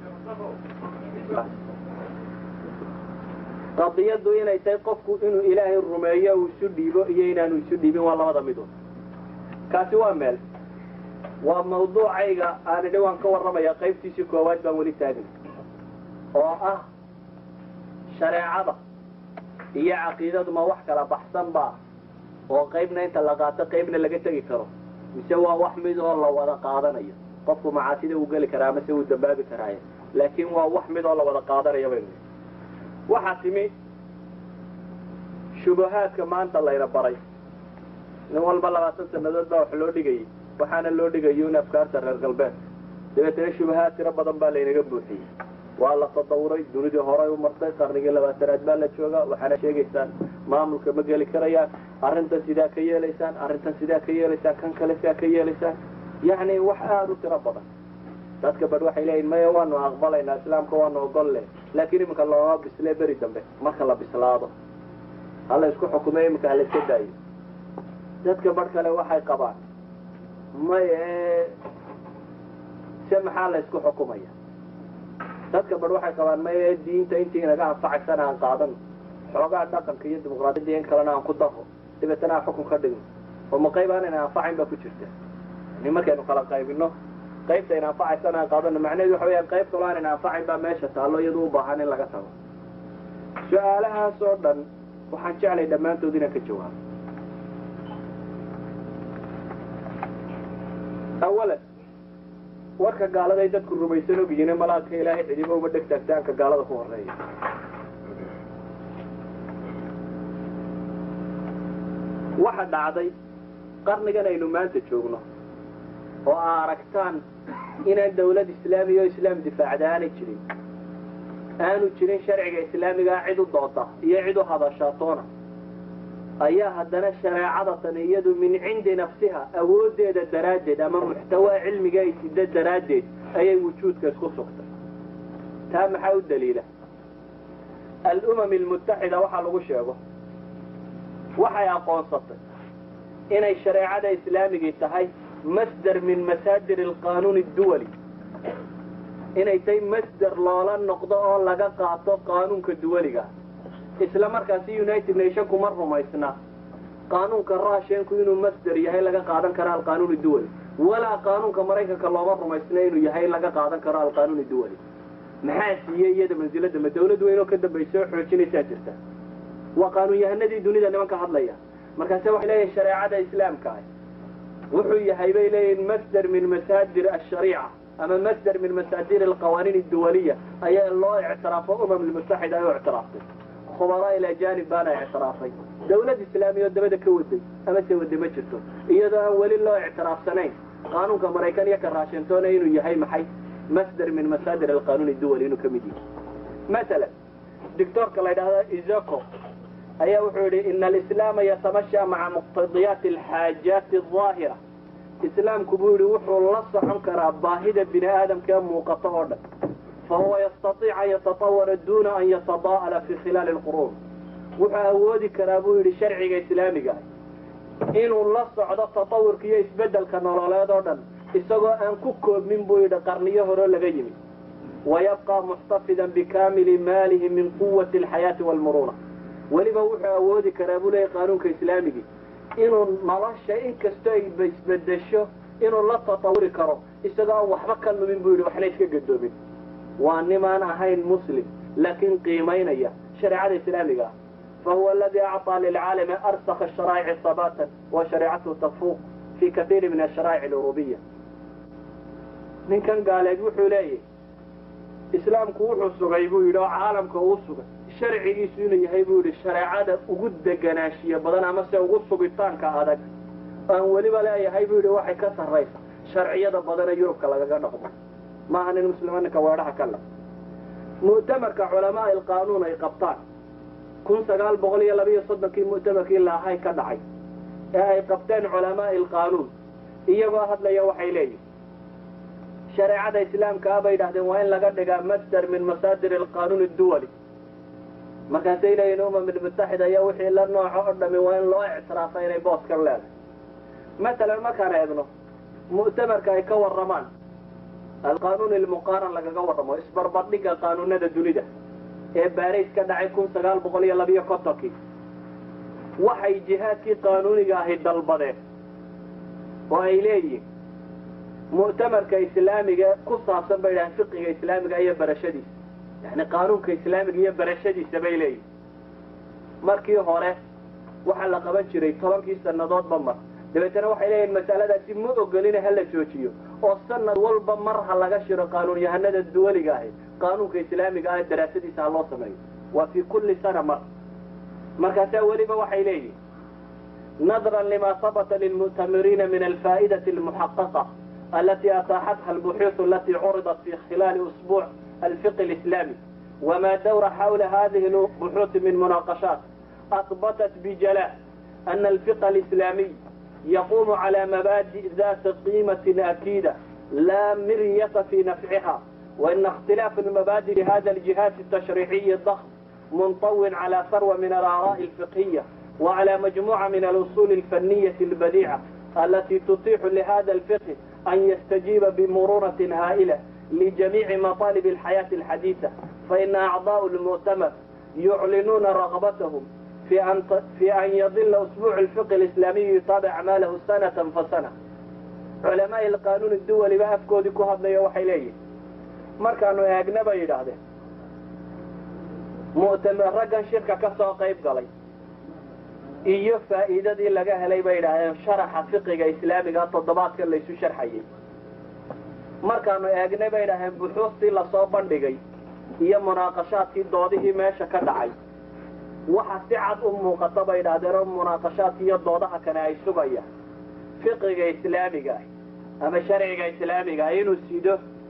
Speaker 2: qadiyaddu inay tahay qofku inuu ilaahay rumeeyo uu isu dhiibo iyo inaanu isu dhiibin waa labada midood kaasi waa meel waa mawduucayga aan idhi waan ka warramaya qaybtiisii koowaad baan weli taagin oo ah shareecada iyo caqiidadu ma wax kala baxsan ba oo qaybna inta la qaato qaybna laga tegi karo mise waa wax mid oo la wada qaadanayo qofku macaasida uu geli karaa mase uu dambaabi karaaye laakiin waa wax mid oo la wada qaadanayo baynu waxaa timi shubahaadka maanta layna baray nin walba labaatan sanadood baa wax loo dhigayay waxaana loo dhigayo in afkaarta reer galbeed dabeetana shubahaad tiro badan baa laynaga buuxiyey waa la tadawuray dunidii horay u martay qarnigii labaatanaad baa la joogaa waxaana sheegaysaan maamulka ma geli karayaan arrintan sidaa ka yeelaysaan arrintan sidaa ka yeelaysaan kan kale sidaa ka yeelaysaan yacni wax aada u tiro badan dadka badh waxay leeyihin maya waanu aqbalaynaa islaamka waanu ogol leh laakiin iminka looma bislee beri dambe marka la bislaado hala isku xukumay iminka hala iska daayo dadka badh kale waxay qabaan maya se maxaa la isku xukumaya dadka badh waxay qabaan maya diinta intii inaga anfacaysana aan qaadano xoogaa dhaqanka iyo dimuqraadiyadda in kalena aan ku daro dabeetana aan xukun ka dhigno oo ma qayb aanayna anfacayn baa ku jirta yani markaynu kala qaybino qaybta ayna anfacaysana aan qaadano macnaheedu waxa weyaan qayb kaloo aanayna anfacayn baa meesha taallo iyadu u baahan in laga tago su-aalahaas oo dhan waxaan jeclay dhammaantood inaan ka jawaabo awalan warka gaaladay dadku rumaysan ogyihiin malaadka ilaahay cidiba uma dheg taagtaanka gaalada ku horeeya waxa dhacday qarnigan aynu maanta joogno oo aa aragtaan inaan dawlad islaamiya oo islaam difaacda aanay jirin aanu jirin sharciga islaamigaa cid u dooda iyo cid u hadashaatoona ayaa haddana shareecada tan iyadu min cindi nafsiha awooddeeda daraaddeed ama muxtawaa cilmiga ay sida daraaddeed ayay wujuudka isku sugtay taa maxaa u daliila alumam almutaxida waxaa lagu sheego waxay aqoonsatay inay shareecada islaamigii tahay masder min masaadir alqanuun adduwali inay tahay masder loola noqdo oo laga qaato qaanuunka duwaliga isla markaasi united nationku ma rumaysna qaanuunka russianku inuu masder yahay laga qaadan karo alqanuun duwali walaa qaanuunka maraykanka looma rumaysna inuu yahay laga qaadan karo alqanuun duwali maxaa siiyey iyada mansilada ma dawlad weyn oo ka dambaysa oo xoojinaysaa jirta waa qaanuun yahanadii dunida nimanka hadlaya markaase waxay leeyihin shareecada islaamka ah wuxuu yahay bay leeyihin masder min masaadir ashariica ama masder min masaadir alqawaaniin adduwaliya ayaa loo ictiraafo umam almutaxida ay u ictiraaftay khubaraa ilajanib baana ictiraafay dawlad islaamiya oo dabada ka waday ama se wade ma jirto iyadoo aan weli loo ictiraafsanayn qaanuunka maraykan iyo ka raashintona inuu yahay maxay masder min masaadir alqanuun adduwali inuu ka mid yahay masalan doctoorka la ydhahda izaco ayaa wuxuu yihi ina alislaama yatamasha maca muqtadiyaati alxaajaati aldaahira islaamku buu yihi wuxuu la socon karaa baahida bini aadamka ee muuqato oo dhan fahuwa yastaiic an yatatawara duna an yatadaa'ala fi khilaali lquruun wuxuu awoodi karaa buu yidhi sharciga islaamiga ah inuu la socdo tatawurka iyo isbeddelka nololeed oo dhan isagoo aan ku koobmin buu yidhi qarniyo horeo laga yimi wayabqa muxtafidan bikamili maalihi min quwati alxayaati waalmuruuna weliba wuxuu awoodi karaa buu leeyahy qaanuunka islaamigii inuu nolosha inkastoo ay isbedesho inuu la tatawuri karo isagoo aan waxba ka lumin buu yidhi waxna iska gadoomin waa nimaan ahayn muslim laakiin qiimaynaya shareecada islaamiga ah fahuwa aladi acطaa lilcaalami arsakha asharaa'ici sabatan wa shareecatuhu tafuuq fi kaiiri min asharaa'ic alurubiya ninkan gaaleed wuxuu leeyahy islaamku wuxuu sugay buu yidhi oo caalamka uu sugay sharcigiisu inuu yahay buu yidhi shareecada ugu deganaanshiyo badan amase ugu sugitaanka adag aan weliba leeyahay buu yidhi waxay ka sarraysa sharciyada badan ee yurubka lagaga dhaqmo maaha nin muslima ninka weedhaha ka le mu'tamarka culamaa ilqaanuun ay qabtaan kun sagaal boqol iyo labiiyo soddonkii mu'tamarkii laahay ka dhacay ee ay qabteen culamaa ilqaanuun iyagoo hadlaya waxay leeyihin shareecada islaamkaa bay yidhahdeen waa in laga dhigaa masder min masaadir alqanuun adduwali markaasay leeyihin umam ilmutaxida iyo wixii la nooco oo dhami waa in loo ictiraafa inay booskan leedahay masalan markaan eegno mu'tamarka ay ka warramaan alqanuun ilmuqaaran lagaga warramo isbarbardhigga qaanuunada dunida ee baris ka dhacay kun sagaal boqol iyo labiyo kontonkii waxay jihaadkii qaanuuniga ahi dalbadeen oo ay leeyihin mu'tamarka islaamiga ku saabsan bay dhahaan fiqiga islaamiga iyo barashadiisa yani qaanuunka islaamiga iyo barashadiisa bay leeyihin markii hore waxaa la qaban jiray tobankii sannadoodba mar dabeetana waxay leeyihin masaladaasi ma ogolina hala joojiyo oo sanad walba mar ha laga shiro qaanuun yahanada duwaliga ahi qaanuunka islaamiga ah daraasadiisa ha loo sameeyo waa fi kulli sana mar markaasaa weliba waxay leeyihin nadran lima habata lilmu'tamiriina min alfaa'idati almuxaqaqa alati ataaxatha albuxuuث alati curidat fi khilaali usbuuc alfiqi alislami wma dawra xawla hadihi lbuxuuث min munaaqashaat أثبتت بجلاء أن الفقه الإسلامي يقوم على مبادئ ذات قيمة أكيدة لا مرية في نفعها وإن اختلاف المبادئ لهذا الجهاز التشريعي الضخم منطو على ثروة من الآراء الفقهية وعلى مجموعة من الأصول الفنية البديعة التي تتيح لهذا الفقه أن يستجيب بمرونة هائلة لجميع مطالب الحياة الحديثة فإن أعضاء المؤتمر يعلنون رغبتهم في أن في أن يظل أسبوع الفقه الإسلامي يتابع أعماله سنة فسنة علماء القانون الدولي بقى أفكودي كهضنا وحي ليه markaanu eegna bay yidhaahdeen mu'tamar raggan shirka ka soo qayb galay iyo faa'iidadii laga helay bay yidhaahdeen sharaxa fiqiga islaamiga toddobaadkan laysu sharxayay markaanu eegnay bay yidhahdeen buxuustii lasoo bandhigay iyo munaaqashaadkii doodihii meesha ka dhacay waxa si cad u muuqata bay yidhahdeen oo munaaqashaadka iyo doodaha kane ay sugayaan fiqiga islaamiga ah ama sharciga islaamiga ah inuu sido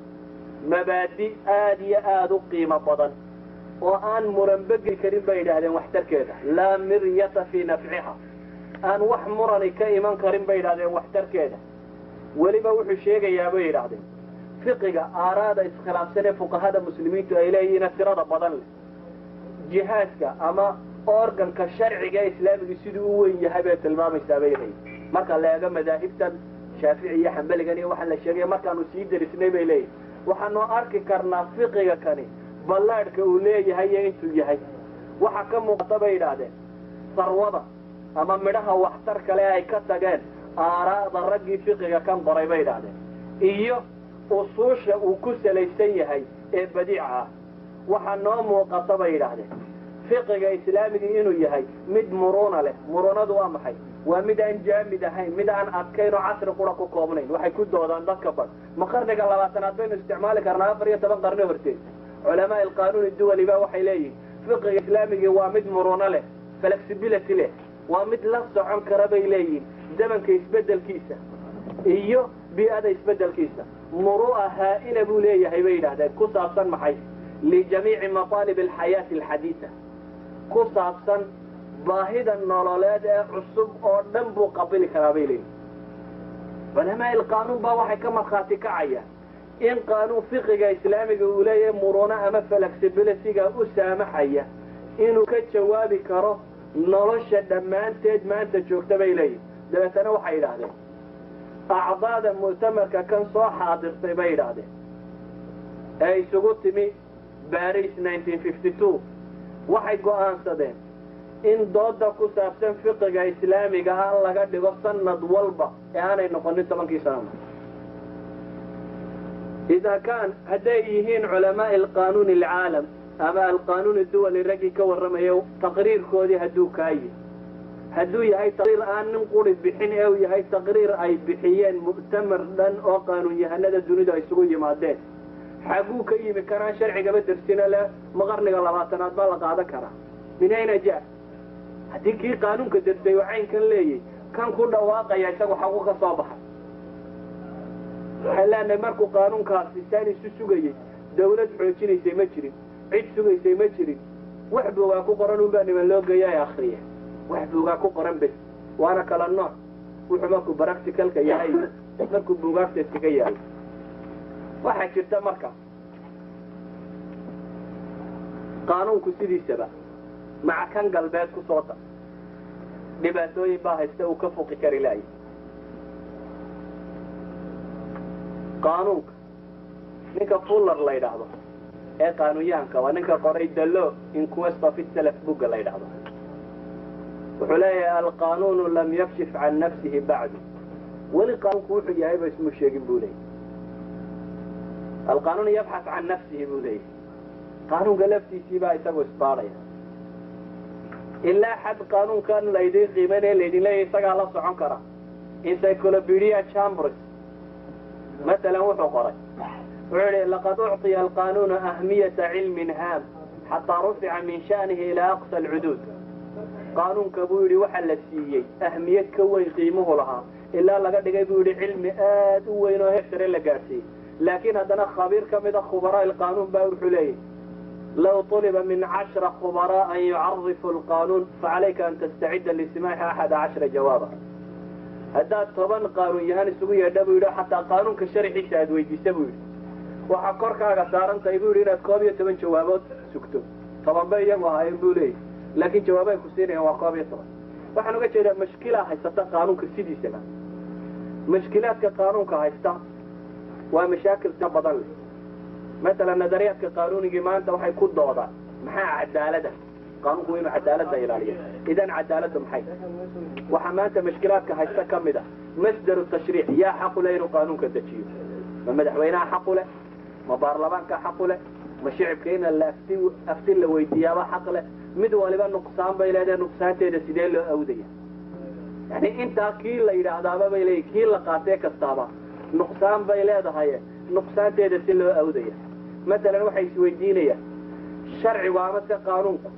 Speaker 2: mabaadi aada iyo aada u qiimo badan oo aan muranbegeli karin bay yidhaahdeen waxtarkeeda laa miryata fii nafciha aan wax murani ka iman karin bay yidhahdeen waxtarkeeda weliba wuxuu sheegayaa bay yidhaahdeen fiqiga aaraada iskhilaafsan ee fuqahada muslimiintu ay leeyihiina tirada badan leh jihaadka ama organka sharciga ee islaamiga siduu u weyn yahay bay tilmaamaysaa bay leeyihin marka la eego madaahibtan shaafici iyo xambaligan iyo waxaa la sheegaya markaanu sii darisnay bay leeyihin waxaanu arki karnaa fiqiga kani ballaadhka uu leeyahay iyo intuu yahay waxa ka muuqata bay yidhaahdeen sarwada ama midhaha waxtar kale ay ka tageen aaraada raggii fiqiga kan qoray bay yidhaahdeen iyo usuusha uu ku salaysan yahay ee badiica ah waxaa noo muuqata bay yidhaahdeen fiqiga islaamigii inuu yahay mid muruuna leh muruunadu waa maxay waa mid aan jaamid ahayn mid aan adkayn oo casri qura ku koobnayn waxay ku doodaan dadka bad ma qarniga labaatanaad baynu isticmaali karnaa afar iyo toban qarni horteed culamaa alqaanuuni duwali ba waxay leeyihin fiqiga islaamigii waa mid muruuno leh flexibility leh waa mid la socon kara bay leeyihin zamanka isbedelkiisa iyo bii'ada isbedelkiisa muru'a haa'ila buu leeyahay bay yidhahdeen ku saabsan maxay lijamiici mataalib alxayaati alxadiida ku saabsan baahida nololeed ee cusub oo dhan buu qabili karaa bay leeyihin culamaa ilqaanuun baa waxay ka markhaati kacayaan in qaanuun fiqiga islaamiga uu leeyahay muruno ama flexibilityga u saamaxaya inuu ka jawaabi karo nolosha dhammaanteed maanta joogta bay leeyihin dabeetana waxay yidhaahdeen acdaada mu'tamarka kan soo xaadirtay bay yidhaahdeen ee isugu timi baris waxay go'aansadeen in dooda ku saabsan fiqiga islaamiga ah laga dhigo sanad walba ee aanay noqonin tobankii sanama idaa kaan hadday yihiin culamaai alqaanuuni alcaalam ama alqaanuuni duwali raggii ka warramaya taqriirkoodii hadduu kaayi hadduu yahay taqriir aan nin quri bixin ee uu yahay taqriir ay bixiyeen mu'tamar dhan oo qaanuun yahanada dunidu ay isugu yimaadeen xaguu ka yimi kanaan sharcigaba dersina leh ma qarniga labaatanaad baa la qaadan karaa min ayna ja haddii kii qaanuunka dersay oo caynkan leeyay kan ku dhawaaqaya isagu xagu ka soo baxay waxaan leenahay markuu qaanuunkaasi saan isu sugayey dawlad xoojinaysay ma jirin cid sugaysay ma jirin wax buugaa ku qoran unbaa niman loo geeya ay akriya wax buugaa ku qoran bes waana kala nooc wuxuu markuu practicalka yahay markuu buugaagta iskaga yahay waxaa jirta marka qaanuunku sidiisaba maca kan galbeed ku soo dar dhibaatooyin baa haysta uu ka fuqi kari laaya qaanuunka ninka fuller la ydhaahdo ee qaanuunyahanka waa ninka qoray dalo inquest of itself bugga la ydhaahdo wuxuu leeyahay alqanuunu lam yakshif can nafsihi bacdu weli qaanuunku wuxuu yahay ba ismu sheegin buu leeyay alqanuun yabxas can nafsihi buu leeyahy qaanuunka laftiisii baa isagu isbaadhaya ilaa xad qaanuunkan laydin qiimanaya laydin leeyahy isagaa la socon kara encyclopedia chambers masalan wuxuu qoray wuxuu yihi laqad ucطiya alqanuunu ahmiyata cilmin haam xataa rufica min sha'nihi ilaa aqsa alcuduud qaanuunka buu yidhi waxa la siiyey ahmiyad ka weyn qiimuhu lahaa ilaa laga dhigay buu yidhi cilmi aad u weyn oo heer sare la gaadhsiiyey laakiin haddana khabiir ka mida khubaraa ilqaanuun baa wuxuu leeyahy low طuliba min cashra khubaraa an yucarifu alqaanuun facalayka an tastacida lisimaaci axada cashra jawaaba haddaad toban qaanuun yahaan isugu yeedha buu yidhi xataa qaanuunka sharxiisa aad weydiisa buu yidhi waxaa korkaaga saaran tahay buu yidhi inaad koob iyo toban jawaabood sugto toban bay iyagu ahaayeen buu leeyahy laakiin jawaabay ku siinayaan waa koob iyo toban waxaan uga jeedaa mashkilaa haysata qaanuunka sidiisaba mashkilaadka qaanuunka haysta waa mashaakil ka badan leh masalan nadariyaadka qaanuunigii maanta waxay ku doodaan maxaa cadaalada qaanuunku waa inuu cadaalada ilaaliyo idan cadaaladu maxay waxaa maanta mashkilaadka haysta ka mid a masdaru tashriic yaa xaqu leh inuu qaanuunka dejiyo ma madaxweynaha xaqu leh ma baarlamaanka xaqu leh ma shicibka in laafti afti la weydiiyaaba xaq leh mid waliba nuqsaan bay leedahay nuqsaanteeda sidee loo awdaya yani intaa kii la yidhaahdaaba bay leeyihin kii la qaatee kastaaba nuqsaan bay leedahay nuqsaanteeda si loo awdaya masalan waxay isweydiinayaan sharcigu ama se qaanuunku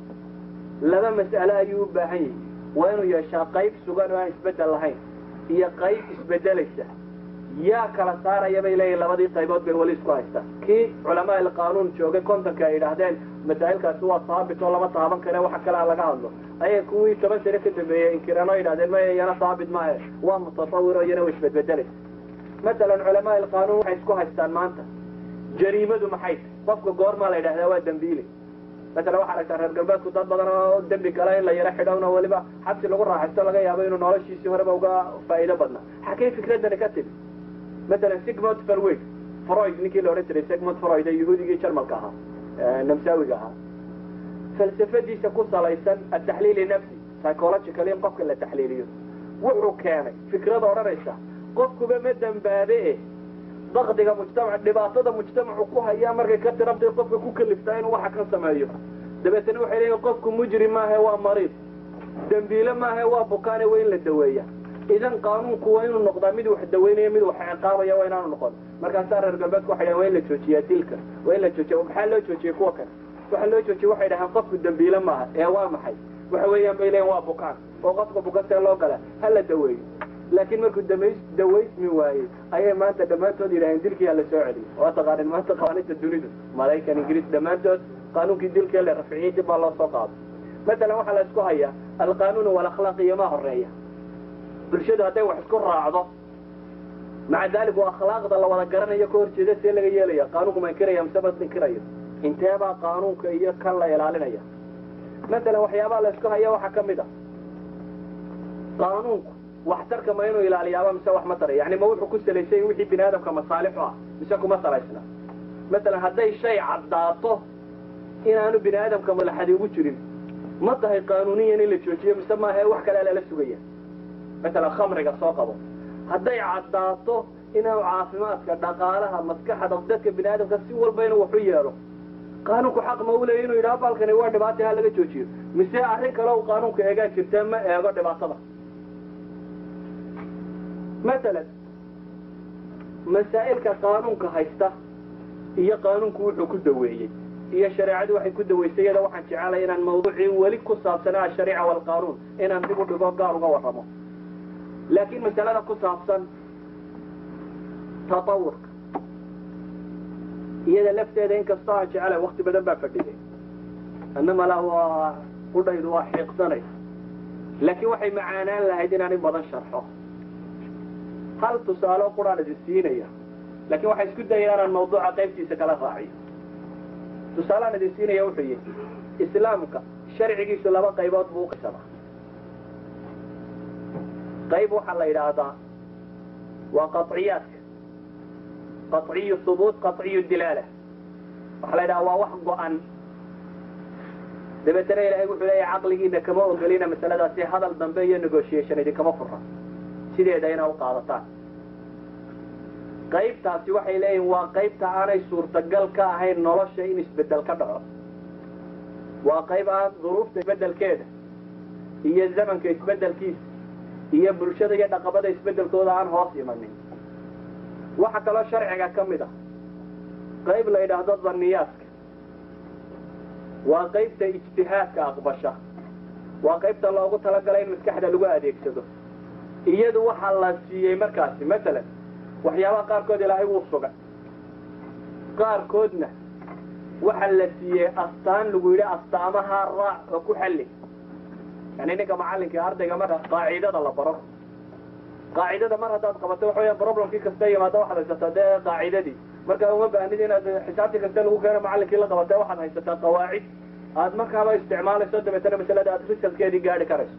Speaker 2: laba mas'alo ayuu u baahan yahay waa inuu yeeshaa qayb sugan oo aan isbeddel lahayn iyo qayb isbedelaysa yaa kala saaraya bay leeyihin labadii qaybood bay weli isku haystaan kii culamaa ilqaanuun joogay kontonka ay yidhaahdeen masaa'ilkaasi waa saabit oo lama taaban kare waxa kalea laga hadlo ayay kuwii toban sane ka dambeeyey inkireen oo yidhahdeen maya iyana saabit maahe waa mutasawir oo iyana wa isbedbedelaysa masalan culamaa ilqaanuun waxay isku haystaan maanta jariimadu maxay tahy qofka goormaa la yidhahdaa waa dembiile masalan waxaa aragtaa reer galbeedku dad badan oo dembi kale in la yaro xidhowna weliba xabsi lagu raaxaysto laga yaabo inuu noloshiisii horeba uga faa'iido badna xakay fikradani ka timi masalan sigmund farweg freud ninkii la odhan jiray sigmund freud ee yahuudigii jarmalka ahaa namsaawiga ahaa falsafadiisa ku salaysan ataxliili nafsi psychological in qofka la taxliiliyo wuxuu keenay fikrada odhanaysa qofkuba ma dembaabe e dakdiga mujtamac dhibaatada mujtamacu ku hayaa markay ka tirabtay qofka ku kaliftaa inuu waxa kan sameeyo dabeetana waxay leeyihin qofku mujrim maahe waa mariid dembiile maahe waa bukaane waa in la daweeya idan qaanuunku waa inuu noqdaa mid wax daweynaya mid wax ciqaabaya waa inaanu noqon markaasaa reer galbeedku waxay dhahan waa in la joojiyaa dilka waa in la joojiya maxaa loo joojiyey kuwa kale waxa loo joojiyey waxay dhahaan qofku dembiile maaha ee waa maxay waxa weeyaan bay leeyihin waa bukaan oo qofka bukan see loo gala ha la daweeyo laakiin markuu damays dawaysmi waayey ayay maanta dhammaantood yidhaaheen dilkii hala soo celiyey waa taqaanin maanta qawaaniinta dunidu maraykan ingiriis dhammaantood qaanuunkii dilkii la rafciyey dib baa loo soo qaado masalan waxaa la isku hayaa alqaanuun walakhlaaq iyo maa horeeya bulshadu hadday wax isku raacdo maca daalik waa akhlaaqda la wada garanayo ka hor jeeda see laga yeelaya qaanuunku ma inkiraya mise ma inkirayo inteebaa qaanuunka iyo kan la ilaalinaya masalan waxyaabaha la isku haya waxaa ka mid a qaanuunku waxtarka ma inuu ilaaliyaaba mise wax ma taray yani ma wuxuu ku salaysay wixii bini aadamka masaalixu ah mise kuma salaysna masalan hadday shay caddaato inaanu bini aadamka malaxadi ugu jirin ma tahay qaanuuniyan in la joojiyo mise maaha wax kale lala sugaya masalan khamriga soo qabo hadday caddaato inuu caafimaadka dhaqaalaha maskaxda dadka bini aadamka si walba inuu wax u yeelo qaanuunku xaq ma u leeya inuu yidhaha balkani waa dhibaata ha laga joojiyo mise arrin kale u qaanuunka eegaa jirta ma eego dhibaatada masalan masaa'ilka qaanuunka haysta iyo qaanuunku wuxuu ku daweeyey iyo shareecadu waxay ku daweysay iyada waxaan jecelay inaan mawduucii weli ku saabsanaa ashariica waalqaanuun inaan dib u dhigo gaar uga warramo laakiin masalada ku saabsan tatawurka iyada lafteeda inkastoo aan jecelay wakti badan baa fadhiyay annama la waa qudhaydu waa xiiqsanay laakiin waxay macaanaan lahayd inaan in badan sharxo hal tusaalo quraan idin siinaya laakiin waxaa isku daya inaan mawduuca qaybtiisa kala raaciyo tusaaleaan idin siinaya wuxuu yihi islaamka sharcigiisu laba qaybood buu uqaybsamaa qayb waxaa la yidhaahdaa waa qaطciyaadka qaطciyu hubuut qaطciyu dilaala waxaa la yidhaha waa wax go-an dabeetana ilaahay wuxuu leeyahay caqligiina kama ogolina masaladaasi hadal dambe iyo negotiation idinkama fura sideeda inaa u qaadataan qaybtaasi waxay leeyihin waa qaybta aanay suurtagal ka ahayn nolosha in isbedel ka dhaco waa qayb aan duruufta isbedelkeeda iyo zamanka isbedelkiisa iyo bulshada iyo dhaqamada isbedelkooda aan hoos imanin waxa kaloo sharciga ka mid ah qayb la yidhaahdo dhanniyaadka waa qaybta ijtihaadka aqbasha waa qaybta loogu talagalay in maskaxda lagu adeegsado iyadu waxaa la siiyey markaasi masalan waxyaabaha qaarkood ilaahay wuu sugay qaarkoodna waxa la siiyey astaan lagu yidhi astaamaha raac oo ku xalli yani ninka macallinka ardayga marka qaacidada la baro qaacidada mar haddaad qabato waxa weya problemkii kasta yimaada waxaad haysataa dee qaacidadii marka uma baahnid inaad xisaabtii kasta lagu keeno macallinkii la qabatay waxaad haysataa qawaacid aad markaaba isticmaalayso dabeetana masalada aad risalkeedii gaari karayso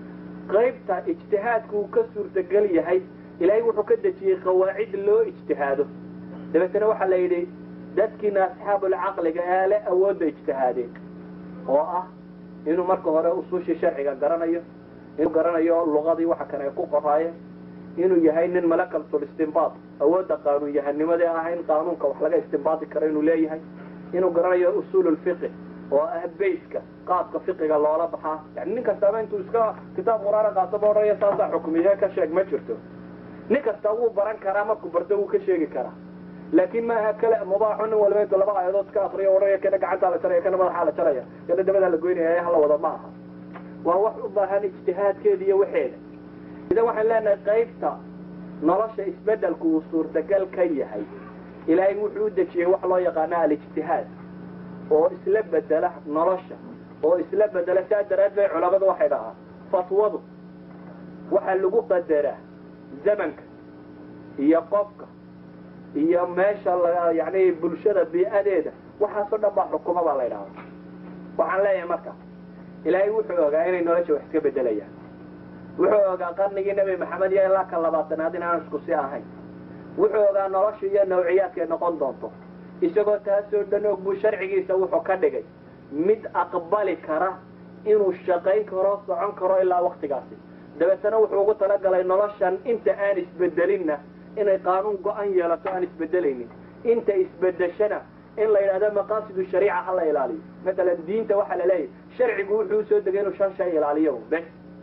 Speaker 2: qaybta ijtihaadku uu ka suurtagal yahay ilaahay wuxuu ka dejiyey qawaacid loo ijtihaado dabeetana waxaa la yidhi dadkiina asxaabulcaqliga ee le awoodda ijtihaadeen oo ah inuu marka hore usuushii sharciga garanayo inuu garanayo luqadii waxa kan ay ku qoraayeen inuu yahay nin malakaltul istinbaad awoodda qaanuun yahannimadii ah in qaanuunka wax laga istinbaadi karo inuu leeyahay inuu garanayo usuululfiqi oo ah bayska qaabka fiqiga loola baxaa yani nin kastaaba intuu iska kitaab qur-aana qaato ba odhanaya saasaa xukmiye ka sheeg ma jirto nin kasta wuu baran karaa markuu barto wuu ka sheegi karaa laakin maaha kale mubaaxo nin walba intu laba aayadood iska akriyo odhanaya kana gacantaa la jaraya kana madaxaa la jaraya kana dabadaa la goynaya hala wada ma aha waa wax u baahan ijtihaadkeeda iyo waxeeda idan waxaan leenahay qaybta nolosha isbedelku uu suurtagal ka yahay ilaahay wuxuu u dejiyey wax loo yaqaano alijtihaad oo isla bedela nolosha oo isla bedela saa daraad bay culamadu waxay dhahaa fatwadu waxaa lagu qadaraa zamanka iyo qofka iyo meesha la yani bulshada bii'adeeda waxaasoo dhan baa xukuma baa la ydhahda waxaan leeyahay marka ilaahay wuxuu ogaa inay nolosha wax iska bedelayaan wuxuu ogaa qarnigii nebi maxamed iyo ilaa ka labaatanaad in aan isku si ahayn wuxuu ogaa nolosha iyo nawciyaadkay noqon doonto isagoo taasoo dhan og buu sharcigiisa wuxuu ka dhigay mid aqbali kara inuu shaqayn karo socon karo ilaa waktigaasi dabeetana wuxuu ugu talagalay noloshan inta aan isbedelinna inay qaanuun go-an yeelato aan isbedelaynin inta isbedeshana in la yidhahdo maqaasidu shariica ha la ilaaliyo matalan diinta waxaa la leeyahy sharcigu wuxuu usoo degay inuu shan shay ilaaliyo bes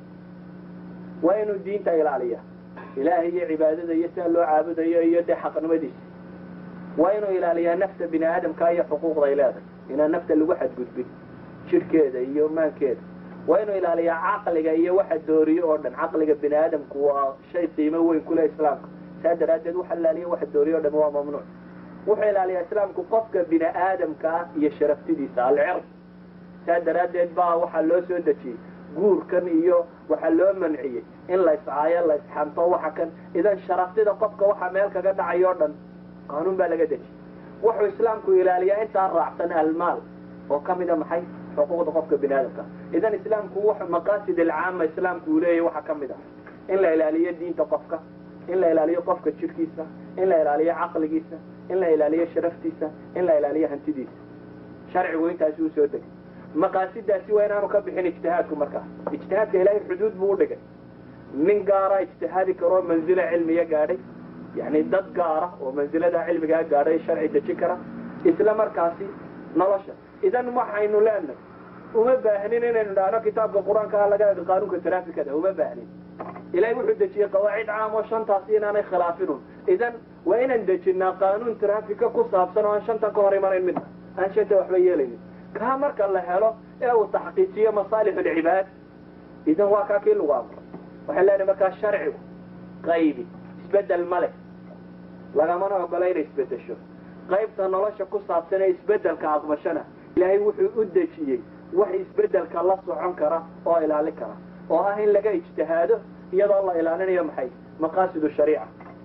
Speaker 2: waa inuu diinta ilaaliya ilaahay iyo cibaadada iyo sida loo caabudayo iyo dee xaqnimadiisa waa inuu ilaaliyaa nafta bini aadamka iyo xuquuqday leedahay inaan nafta lagu xadgudbin jidhkeeda iyo maankeeda waa inuu ilaaliyaa caqliga iyo waxa dooriyo oo dhan caqliga bini aadamku waa shay qiimo weyn kule islaamka saa daraaddeed waxa ilaaliya waxa dooriyo o dhan waa mamnuuc wuxuu ilaaliyaa islaamku qofka bini aadamka ah iyo sharaftidiisa alcird saa daraaddeed baa waxaa loo soo dejiyey guurkan iyo waxaa loo manciyey in la iscaayo la isxanto waxa kan idan sharaftida qofka waxa meel kaga dhacayo o dhan qaanuun baa laga dejiyey wuxuu islaamku ilaaliyaa intaa raacsan almaal oo ka mida maxay xuquuqda qofka bini aadamka idan islaamku w maqaasid alcaama islaamku uu leeyahy waxaa ka mid ah in la ilaaliyo diinta qofka in la ilaaliyo qofka jidhkiisa in la ilaaliyo caqligiisa in la ilaaliyo sharaftiisa in la ilaaliyo hantidiisa sharcigu intaasi uu soo degay maqaasidaasi waa inaanu ka bixin ijtihaadku markaas ijtihaadka ilaahay xuduud buu u dhigay nin gaara ijtihaadi karoo manzila cilmiya gaadhay yani dad gaara oo mansilada cilmigaa gaadhay sharci dejin kara isla markaasi nolosha idan waxaynu leenahay uma baahnin inaynu dhahno kitaabka qur-aanka laga ego qaanuunka traafikada uma baahnin ilahay wuxuu dejiyey qawaacid caam oo shantaasi inaanay khilaafinun idan waa inaan dejinaa qaanuun traafika ku saabsan oo aan shantan ka hor imanayn midna aan shanta waxba yeelaynin kaa marka la helo ee uu taxqiijiyo masaalix alcibaad idan waa kaa kii lagu amro waxaan leenahay markaa sharcigu qaybi isbedel ma leh lagamana ogola inay isbedesho qaybta nolosha ku saabsan ee isbedelka aqbashana ilaahay wuxuu u dejiyey wax isbedelka la socon kara oo ilaalin kara oo ah in laga ijtihaado iyadoo la ilaalinayo maxay maqaasidu shariica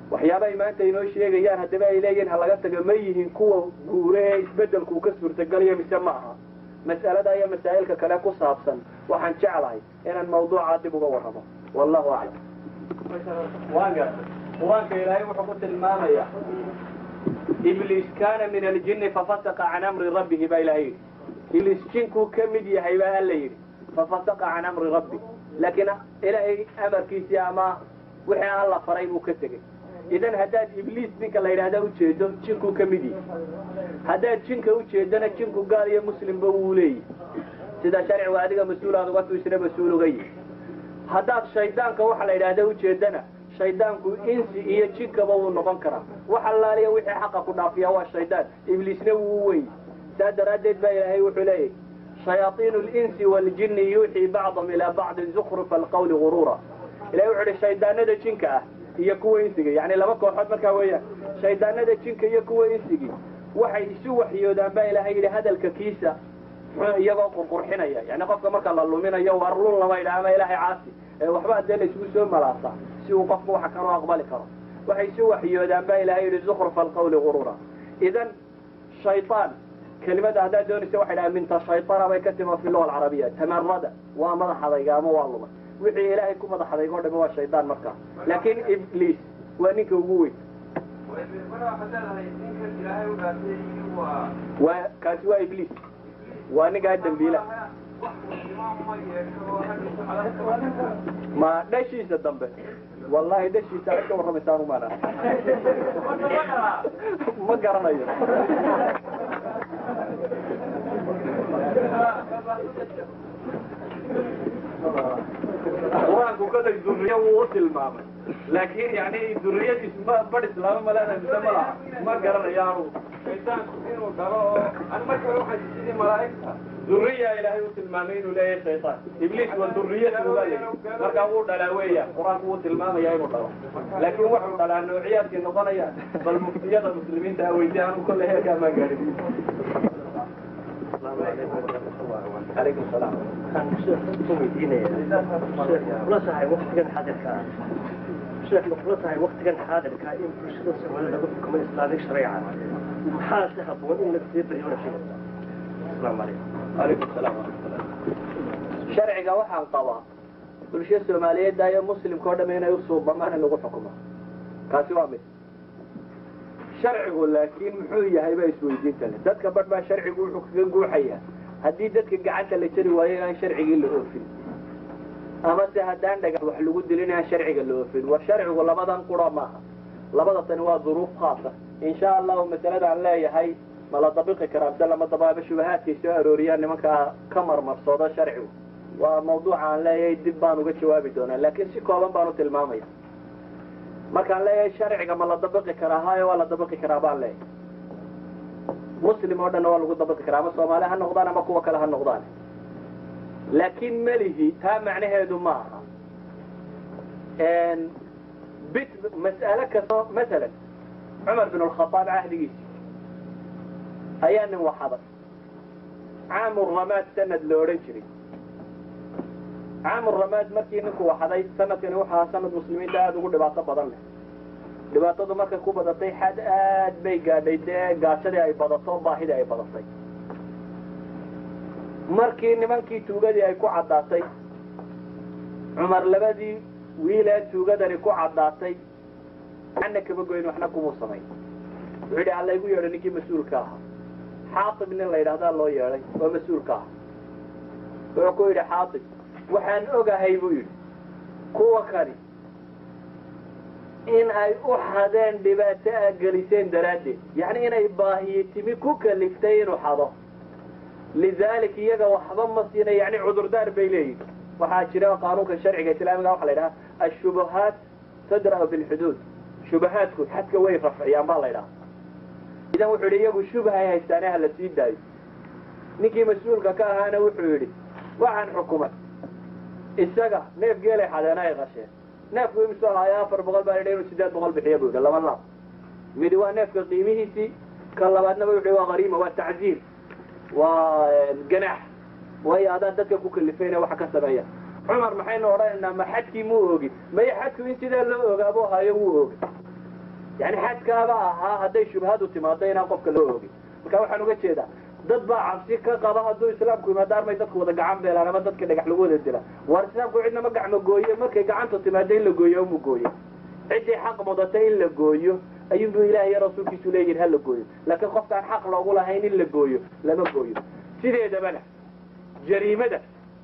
Speaker 2: waxyaabahay maanta inoo sheegayaan haddaba ay leeyihin ha laga tago ma yihiin kuwa guure ee isbeddelku ka suurtagelayo mise ma aha mas'alada iyo masaa'ilka kale ku saabsan waxaan jeclahay inaan mawduucaa dib uga warramo wallahu aclam waanga qur-aanka ilaahay wuxuu ku tilmaamaya ibliis kaana min aljinni fafasaqa can amri rabbihi baa ilahay yidhi ibliis jinkuu ka mid yahay baa alla yidhi fafasaqa can amri rabbi laakiin ilaahay amarkiisii ama wixii alla faray buu ka tegey idan haddaad ibliis ninka la yidhahda ujeedo jinkuu ka mid yahay haddaad jinka ujeedana jinku gaal iyo muslimba wuu leeyahy sida sharcigu adiga mas-uulaad uga tuisna mas-uul uga yihi haddaad shaydaanka waxa la yidhahda ujeedana shaydaanku insi iyo jinkaba wuu noqon karaa wax allaaliya wixii xaqa ku dhaafiya waa shaydaan ibliisna wuu wey saa daraaddeed baa ilaahay wuxuu leeyahy shayaaiinu linsi waaljinni yuuxii bacdahum ilaa bacdin zukrufa alqawli guruura ilahay wuxuu ihi shaydaanada jinka ah iyo kuwa insiga yani laba kooxood markaa weeyaan shaydaanada jinka iyo kuwa insigi waxay isu waxyoodaan baa ilaahay yidhi hadalka kiisa iyagoo qurqurxinaya yani qofka marka la luminayo war lun lama yidhaha ama ilaahay caasi waxba dee la isugu soo malaasaa si uu qofku waxa kanoo aqbali karo waxay isu waxyoodaan baa ilahay yidhi zukrufa alqawli gurura idan shayaan kelimada haddaad doonaysa waxay dhaha minta shayطana bay ka tima fi luga alcarabiya tamarada waa madax adayga ama waa lumay wixii ilaahay ku madax adayg o dhami waa shaydaan markaa laakin ibliis waa ninka ugu weyn wa kaasi waa ibliis waa ninkaa dambiila ma dhashiisa dambe wallahi dhashiisa ad ka warramaysaan umana ma garanayo qur-aanku kolay duriya wuu u tilmaamay laakin yani duriyadiis ma bar islaamo malena mise ma laha ma garanayo anu shaydaanku inuu dhalo oo an marka waxay sidii malaaigta duriya ilaahay u tilmaamay inuu leeyahay shaytaan ibliis waa duriyadu baa leeyahy markaa wuu dhalaa weeya qur-aanku wuu tilmaamaya inuu dhalo laakin wuxuu dhalaa noociyaadkii noqonaya bal muftiyada muslimiinta aweydi anu kollay heerkaa maa gaadhin alaykum salaam
Speaker 3: kula tahay waktigan xaadirka ah sheekh ma kula tahay waktigan xaadirka in bulshada soomaalida lagu xukumo islaamig shareeca maxaa si haboon in laga sii bariyo la sheego asalaamu calaykum
Speaker 2: alaykum salaam waraxmatullah sharciga waxaan qabaa bulsho soomaaliyeedda iyo muslimka o dham inay usuubamaan in lagu xukumo kaasi waa mid sharcigu laakiin muxuu yahay baa isweydiinta le dadka badh baa sharcigu wuxuu kaga guuxaya haddii dadka gacanta la jari waayo inaan sharcigii la oofin ama se haddaan dhagax wax lagu dilin inaan sharciga la oofin war sharcigu labadan qura maaha labada tani waa duruuf khaasa insha allahu masaladaan leeyahay ma la dabiqi karaa mise lama dabaaba shubahaadkay soo arooriyaan nimankaa ka marmarsooda sharcigu waa mawduuca aan leeyahay dib baan uga jawaabi doonaa laakiin si kooban baan u tilmaamaya markaan leeyahay sharciga ma la dabiqi karaa hayo waa la dabiqi karaa baan leeyahay muslim oo dhanna waa lagu dabiqi karaa ama soomaali ha noqdaan ama kuwa kale ha noqdaan laakiin melihi taa macnaheedu ma aha bit mas'ale kasto masalan cumar bin alkhadaab cahdigiisi ayaa nin waxaday caamu ramaad sanad la odhan jiray caamu ramaad markii ninku waxaday sanadkani wuxu ahaa sanad muslimiinta aada ugu dhibaato badan leh dhibaatadu markay ku badatay xad aad bay gaadhay dee gaashadii ay badato baahidii ay badatay markii nimankii tuugadii ay ku caddaatay cumar labadii wiilee tuugadani ku caddaatay waxna kama goyn waxna kumuu samay wuxuu yidhi alla igu yeedho ninkii mas-uulka ahaa xaatib nin la yidhahdaa loo yeedhay oo mas-uulka aha wuxuu ku yidhi xaatib waxaan ogahay buu yidhi kuwa kani in ay u xadeen dhibaato a geliseen daraaddeed yacni inay baahiye timi ku kaliftay inuu xado lidalik iyaga waxba ma siina yani cudurdaar bay leeyihin waxaa jira qaanuunka sharciga islaamiga waxa la yidhaha ashubuhaat tadra'u bilxuduud shubahaadku xadka way rafciyaan baa la ydhaha idan wuxuu yidhi iyagu shubhay haystaane ha la sii daayo ninkii mas-uulka ka ahaana wuxuu yidhi waxaan xukumay isaga neef geelay xadeena ay qasheen neefku imisoo ahaayo afar boqol baa yidhi inuu sideed boqol bixiya buu yidhi laba laab midi waa neefka qiimihiisii ka labaadnaba wuxuu yidhi waa hariima waa tacziir waa ganaax waayo adaan dadka ku kalifayna waxa ka sameeya cumar maxaynu odhanaynaa ma xadkii muu ogin maya xadku in sidaa loo ogaabo hayo wuu oga yani xadkaaba ahaa hadday shubhadu timaado inaan qofka loo ogin marka waxaan uga jeedaa dad baa cabsi ka qaba hadduu islaamku yimaado armay dadku wada gacan beelaan ama dadka dhagax lagu wada dila waar islaamku cidna ma gacmo gooye markay gacantu timaado in la gooyo umu gooye ciddii xaq mudata in la gooyo ayuunbu ilaah iyo rasuulkiisu leeyihin ha la gooyo laakiin qofkaan xaq loogu lahayn in la gooyo lama gooyo sideedabana jariimada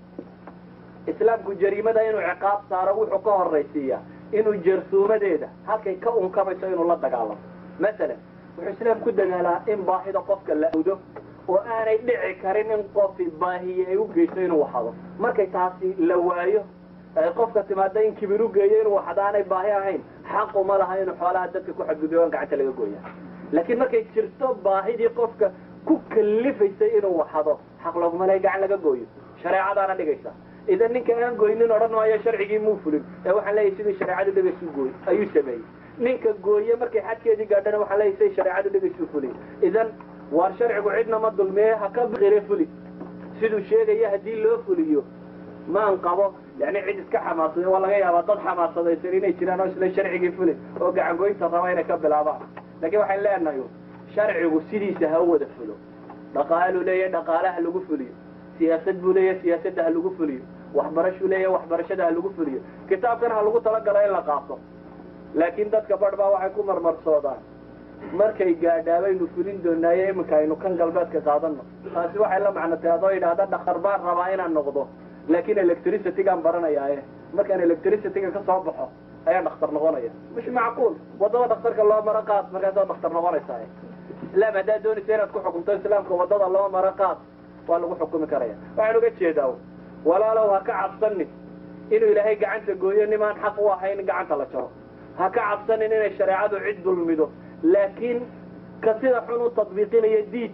Speaker 2: islaamku jariimada inuu ciqaab saaro wuxuu ka horaysiiyaa inuu jarsuumadeeda halkay ka unkamayso inuu la dagaalamo masalan wuxuu islaam ku dagaalaa in baahida qofka la awdo oo aanay dhici karin in qofi baahiye ay u geyso inuu waxado markay taasi la waayo ay qofka timaada in kibir u geeyo inuu waxdo aanay baahi ahayn xaquma laha inuu xoolaha dadka ku xadgudbo aan gacanta laga gooya laakiin markay jirto baahidii qofka ku kalifaysay inuu waxado xaq looguma laha gacan laga gooyo shareecadaana dhigaysa idan ninka aan goynin odhan maayo sharcigii muu fulin ee waxaan leeyahay sidii shareecadu dhegaysu gooy ayuu sameeyey ninka gooye markay xadkeedii gaadhana waxaan leeyahay siday shareecadu dhegaysu fuliy idan waar sharcigu cidna ma dulmiye ha ka baqire fuli siduu sheegaya haddii loo fuliyo maan qabo yani cid iska xamaasada waa laga yaabaa dad xamaasadaysan inay jiraan oo isla sharcigii fulin oo gacangoynta raba inay ka bilaabaan laakiin waxaan leenahay sharcigu sidiisa ha u wada fulo dhaqaaluu leeyahay dhaqaalaha lagu fuliyo siyaasad buu leeyahay siyaasadda ha lagu fuliyo waxbarashuu leeyahay waxbarashada ha lagu fuliyo kitaabkan ha lagu talagalo in la qaato laakiin dadka badh baa waxay ku marmarsoodaan markay gaadhaa baynu fulin doonaaye iminka aynu kan galbeedka qaadano taasi waxay la macnotay adoo yidhaahda dhaktar baan rabaa inaan noqdo laakiin electricitygaan baranayaaye markaan electricityga ka soo baxo ayaan dhakhtar noqonaya mish macquul waddada dhakhtarka loo maro qaad markaasaa dhakhtar noqonaysaa islaam haddaad doonaysa inaad ku xukumto islaamka waddada loo maro qaad waa lagu xukumi karaya waxaan uga jeedaa walaalow ha ka cabsanin inuu ilaahay gacanta gooyo nimaan xaq u ahayn in gacanta la jaro ha ka cabsanin inay shareecadu cid dulmido laakiin ka sida xun u tadbiiqinaya diid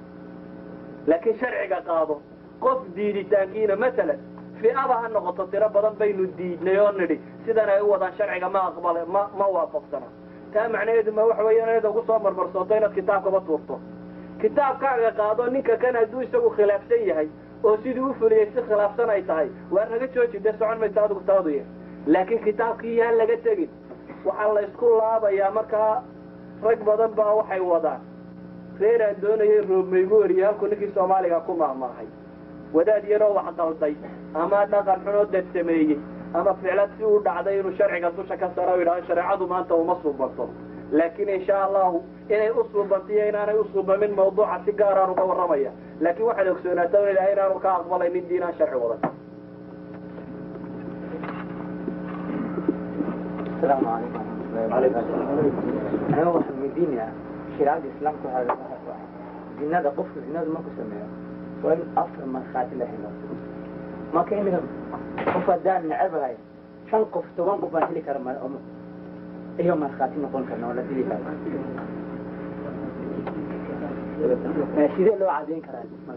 Speaker 2: laakiin sharciga qaado qof diiditaankiina masalan fi'aba ha noqoto tiro badan baynu diidnay oo nidhi sidan ay u wadaan sharciga ma aqbala ma ma waafaqsana taa macnaheedu ma waxa weeye inaad ugu soo marmarsooto inaad kitaabkaba tuurto kitaabkaaga qaado ninka kan hadduu isagu khilaafsan yahay oo sidii u fuliyey si khilaafsan ay tahay waa naga jooji dee socon maysa adigu taadu yahay laakiin kitaabkii yaan laga tegin waxaa la isku laabayaa markaa rag badan baa waxay wadaan reer aan doonayay roobmaygu wariye halkuu ninkii soomaaliga ku maahmaahay wadaad yaroo wax qalday ama dhaqan xunoo dad sameeyey ama ficlad si u dhacday inuu sharciga dusha ka saro o yidhahdo shareecadu maanta uma suubanto laakiin insha allahu inay u suubantiyo inaanay u suubamin mawduuca si gaaraan uga warramaya laakiin waxaad ogsoonaataa in ilahay inaanu ka aqbalaynin diinaan sharci wadan
Speaker 4: السلام عليكم ورحمة الله وبركاته أنا واحد من ديني شريعة الإسلام كهذا زينة قف زينة ما كسميها وين أصل ما خات الله هنا ما كان لهم قف دان نعب هاي شن قف توان قف هلي كرم أم إيه ما خات نقول كنا ولا تلي هذا سيدي لو عادين كران ما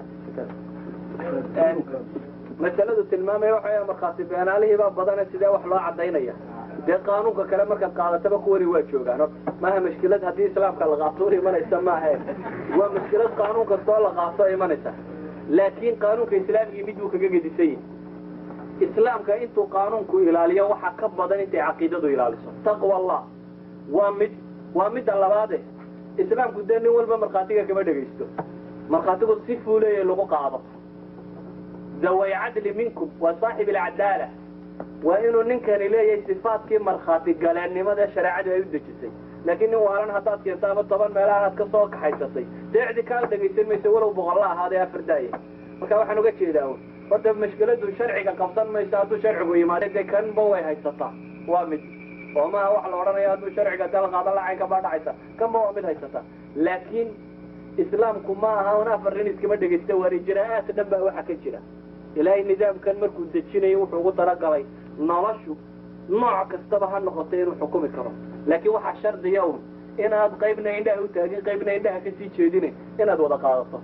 Speaker 4: كان
Speaker 2: masaladu tilmaamaya waxa markhaati beenaalihii baa badana sidee wax loo cadaynaya dee qaanuunka kale markaad qaadataba kuwani waa joogaan maaha mashkilad haddii islaamka la qaato imanaysa maahe waa mashkilad qaanuun kastoo la qaato imanaysa laakiin qaanuunka islaamigii mid buu kaga gedisan yahi islaamka intuu qaanuunku ilaaliyo waxaa ka badan intay caqiidadu ilaaliso taqwa allah waa mid waa midda labaade islaamku dee nin walba markhaatiga kama dhegaysto markhaatigu si fuuleeya lagu qaado zaway cadli minkum waa saaxib alcadaala waa inuu ninkani leeyahay sifaadkii markhaati galeennimada shareecadu ay u dejisay laakiin nin waalan haddaad keento ama toban meelaha aad ka soo kaxaysatay dee cidi kaa dhegaysan mayso walow boqolla ahaadee afar daaya marka waxaan uga jeedaa horta mashkiladu sharciga qabsan mayso hadduu sharcigu yimaado dee kanba way haysataa waa mid oo maaha wax la odhanayo hadduu sharciga dal qaadan lacaynka baa dhacaysa kanba waa mid haysata laakiin islaamku ma aha un afar nin iskama dhegaysta waari jiraa'aad dhan baa waxa ka jira ilaahay nidaamkan markuu dejinayo wuxuu ugu talagalay noloshu nooc kastaba ha noqotay inuu xukumi karo laakiin waxaa shardiya un inaad qaybna indhaha u taagin qaybna indhaha kasii jeedine inaad wada qaadato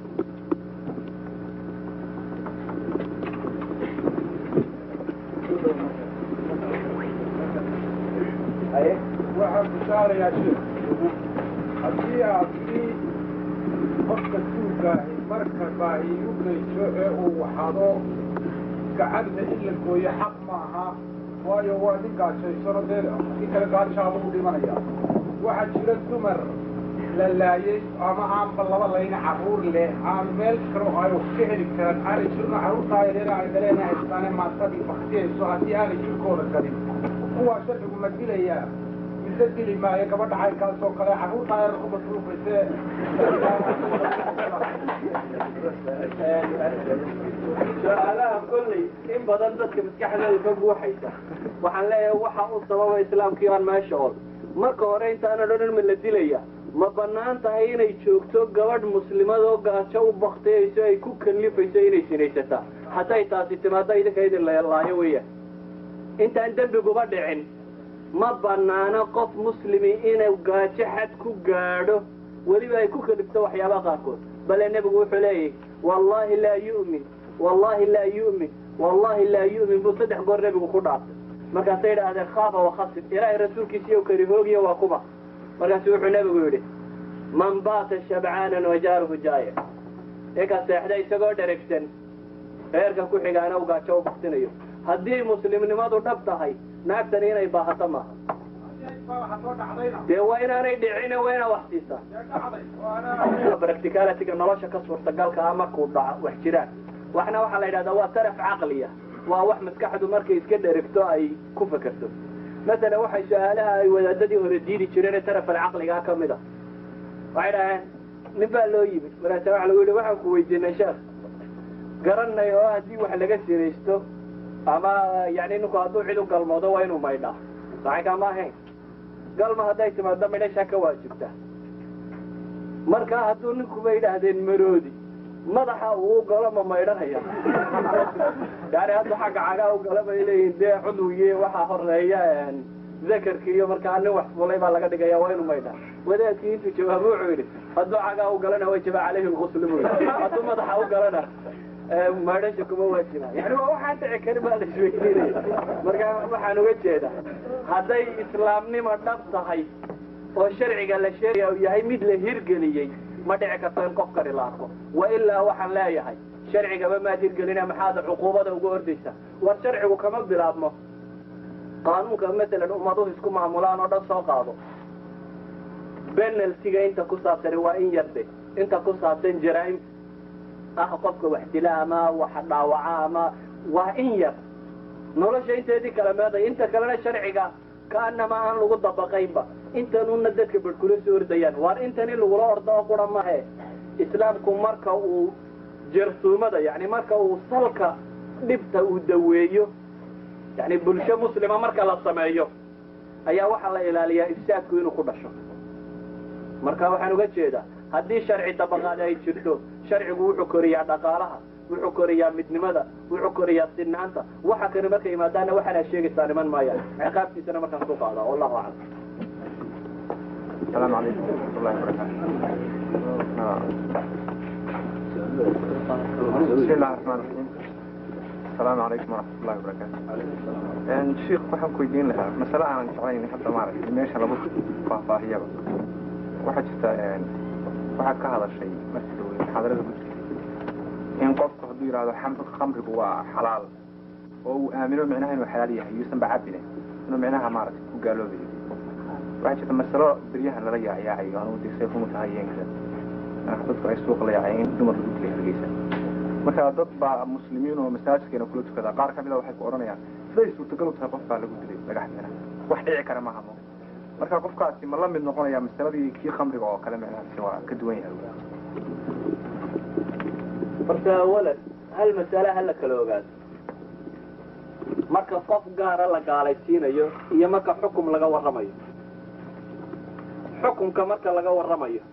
Speaker 5: waxaan ku saarayaa shir haddii aad si qofka tuugaahi marka baahi u geyso ee uu waxado gacanta in la gooyo xaq ma aha waayo waa nin gaajaysano dee kii kale gaashaaba u dhimanaya waxaa jira dumar la laayay ama aanba laba layna carruur leh aan meel kale oo ay wax ka heli karaan aanay jirno carruurtaa yareera ay dhaleena haystaane maatadii baktiyayso haddii aanay jirkooda galin kuwaa sharcigu ma dilayaa mise dili maayo gabadha caynkaas oo kale carruurtaa yar ku masruufayse
Speaker 2: su-aalaha kolley in badan dadka maskaxdooda ka buuxaysa waxaan leeyahay waxa u sababa islaamkii aan meesha ol marka hore intaanan odhan ma la dilaya ma bannaan tahay inay joogto gabadh muslimad oo gaajo u baktiyayso ay ku kallifayso inay sinaysataa hadday taasi timaado idinka idin laayo weeyaan intaan dembiguba dhicin ma bannaano qof muslimi inuu gaajo xad ku gaadho weliba ay ku kalifto waxyaabaha qaarkood bale nebigu wuxuu leeyahy wallahi laa yu'min wallahi laa yu'min wallahi laa yu'min buu saddex goor nebigu ku dhaartay markaasay yidhaahdeen khaafa wakhasid ilaahay rasuulkiisiiyo kari hoogiya waa kuba markaasu wuxuu nebigu yidhi man baata shabcaanan wajaaruhu jaaya ninka seexda isagoo dheregsan reerka ku xigaana u gaajo u baktinayo haddii muslimnimadu dhab tahay naagtani inay baahato maaha dee waa inaanay dhicine waa inaa wax siisaa practicalityga nolosha ka suurtagalka ah markuu dhaco wax jiraan waxna waxaa la yidhahdaa waa taraf caqliya waa wax maskaxdu markay iska dherigto ay ku fekerto masalan waxay su-aalaha ay wadaadadii hore diidi jireen ee taraf alcaqligaa ka mid a waxay dhaheen nin baa loo yimid markaasa waxa lagu yidhi waxaan ku weydiinay sheekh garanay oo haddii wax laga sinaysto ama yani ninku hadduu cid u galmoodo waa inuu maydhaa saxaykaa ma ahayn galma hadday timaado midhashaa ka waajibta marka hadduu ninkuba yidhaahdeen maroodi madaxa uu galo ma maydhanaya yani hadda xagga cagaa u gala bay leeyihin dee cudwiye waxaa horeeya zakarki iyo markaa nin wax fulay baa laga dhigaya waa inuu maydhaa wadaadkii intuu jawaabo wuxuu yidhi hadduu cagaa u galana wajaba caleyhi lgusl bu hadduu madaxa u galana maydhasha kuma waajiba yani waa waxaan dhici karin baa la isweydiinaya marka waxaan uga jeedaa hadday islaamnimo dhab tahay oo sharciga la sheegaya uu yahay mid la hirgeliyey ma dhici karto in qof kani la arko wa ilaa waxaan leeyahay sharcigaba maad hirgelina maxaad cuquubada uga ordaysa war sharcigu kama bilaabmo qaanuunka masalan ummaduhu isku maamulaan oo dhan soo qaado benaltiga inta ku saabsani waa in yarde inta ku saabsan jaraa'im ah qofka wax dila ama wax dhaawaca ama waa in yar nolosha inteedii kala meeday inta kalena sharciga kaanama aan lagu dabaqaynba intanuna dadka badhkula soo ordayaan waar intani lagula ordo oo qura mahe islaamku marka uu jarsuumada yani marka uu salka dhibta uu daweeyo yani bulsho muslima marka la sameeyo ayaa waxaa la ilaaliyaa ifsaadku inuu ku dhasho marka waxaan uga jeedaa haddii sharci dabaqaad ay jirto sharcigu wuxuu koriyaa dhaqaalaha wuxuu koriyaa midnimada wuxuu koriyaa sinaanta waxa kani markay yimaadaana waxaana sheegaysaa niman maayaan ciqaabtiisana markaan ku qaadaa wallahu aclam
Speaker 6: السلام عليكم ورحمة الله وبركاته بسم الله الرحمن الرحيم السلام عليكم ورحمة الله وبركاته يعني شيخ waxaan ku weydiin lahaa masale aanan jeclayn hadda maaragtay meesha lagu faahfaahiyaba waxaa jirta waxaad ka hadashay markii dhow muxaadarada guddiga in qofku hadduu yidhahdo khamrigu waa xalaal oo uu aamino micnaha inuu xalaal yahay yuusan ba cabine inuu micnaha maaragtay ku gaaloobayo waxaa jirta masalo beryahan lala yaacyaacay anugu de say kuma tahay yeenkada dadku ay suuqa la yaacay in dumar lagu dilay hargeysa marka dad baa muslimiin oo masaajidkeena kula tukada qaar ka mida waxay ku odhanayaan siday suurtagal u tahay qof baa lagu dilay dhagaxdeena wax dhici kara maaha mo marka qofkaasi ma la mid noqonaya masaladii kii khamriga oo kale micnahaasi waa ka duwan yahay
Speaker 2: horta awalan hal masale hala kala ogaado marka qof gaara la gaalaysiinayo iyo marka xukum laga warramayo xukumka marka laga warramayo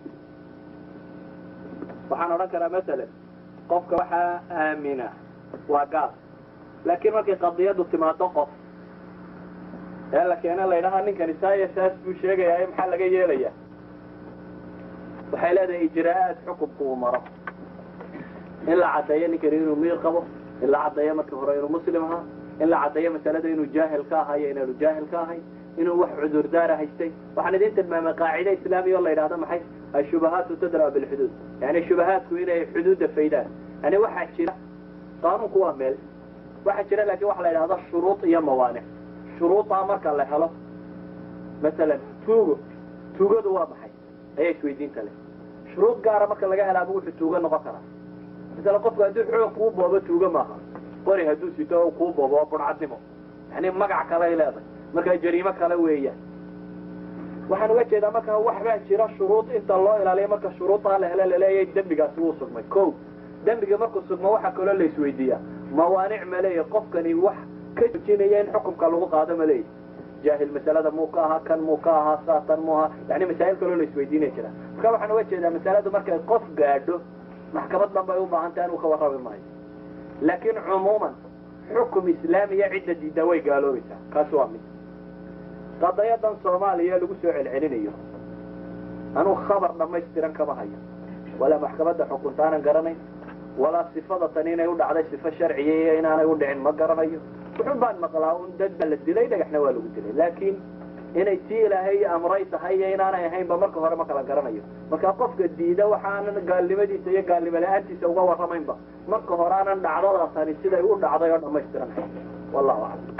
Speaker 2: waxaan odhan karaa masalan qofka waxaa aamina waa gaal laakiin markay qadiyadu timaado qof ee la keena la ydhahaa ninkani saaya saas buu sheegayaa maxaa laga yeelaya waxay leedahay ijraa'aad xukumku uu maro in la caddeeyo ninkani inuu miir qabo in la caddeeyo markii hore inuu muslim ahaa in la caddeeyo masalada inuu jaahil ka ahayo inaanu jaahil ka ahay inuu wax cudurdaara haystay waxaan idin tilmaamay qaacide islaamiya oo la yidhahdo maxay ashubahaatu tadra bilxuduud yani shubahaadku inay xuduudda faydaan yani waxaa jira qaanuunku waa meel waxaa jira laakiin waxa la yidhahdo shuruud iyo mawaanic shuruudaa marka la helo masalan tuugo tuugadu waa maxay ayaa isweydiinta leh shuruud gaara marka laga helaaba wuxuu tuugo noqon karaa masalan qofku hadduu xoog kuu boobo tuugo maaha qori hadduu sito o kuu boobo waa burcadnimo yani magac kaley leedahay markaa jariimo kale weeyaan waxaan uga jeedaa markaa waxbaa jira shuruud inta loo ilaaliyo marka shuruudaa la hele laleeyahay dembigaasi wuu sugmay ko dembiga markuu sugmo waxaa kaloo la isweydiiyaa mawaanic ma leeyahy qofkani wax ka joojinaya in xukumka lagu qaado ma leeyahy jaahil masalada muu ka ahaa kan muu ka ahaa saatan muu ahaa yani masaa'il kaloo la isweydiinaya jira marka waxaan uga jeedaa masaladu markay qof gaadho maxkamad dhan bay u baahan tahay inuu ka warrami maayo laakiin cumuuman xukum islaamiya cidda diiddaa way gaaloobaysaa kaasi waa mid qadayadan soomaaliya lagu soo celcelinayo anuu khabar dhammaystiran kama hayo walaa maxkamadda xukuntaanan garanayn walaa sifada tan inay u dhacday sifo sharciya iyo inaanay u dhicin ma garanayo wuxun baan maqlaa un dad baa la dilay dhagaxna waa lagu dilay laakiin inay tii ilaahay amray tahay iyo inaanay ahaynba marka hore ma kala garanayo marka qofka diida waxaanan gaalnimadiisa iyo gaalnimo la-aantiisa uga warramaynba marka hore aanan dhacdadaasani siday u dhacday oo dhammaystiran wallahu aclam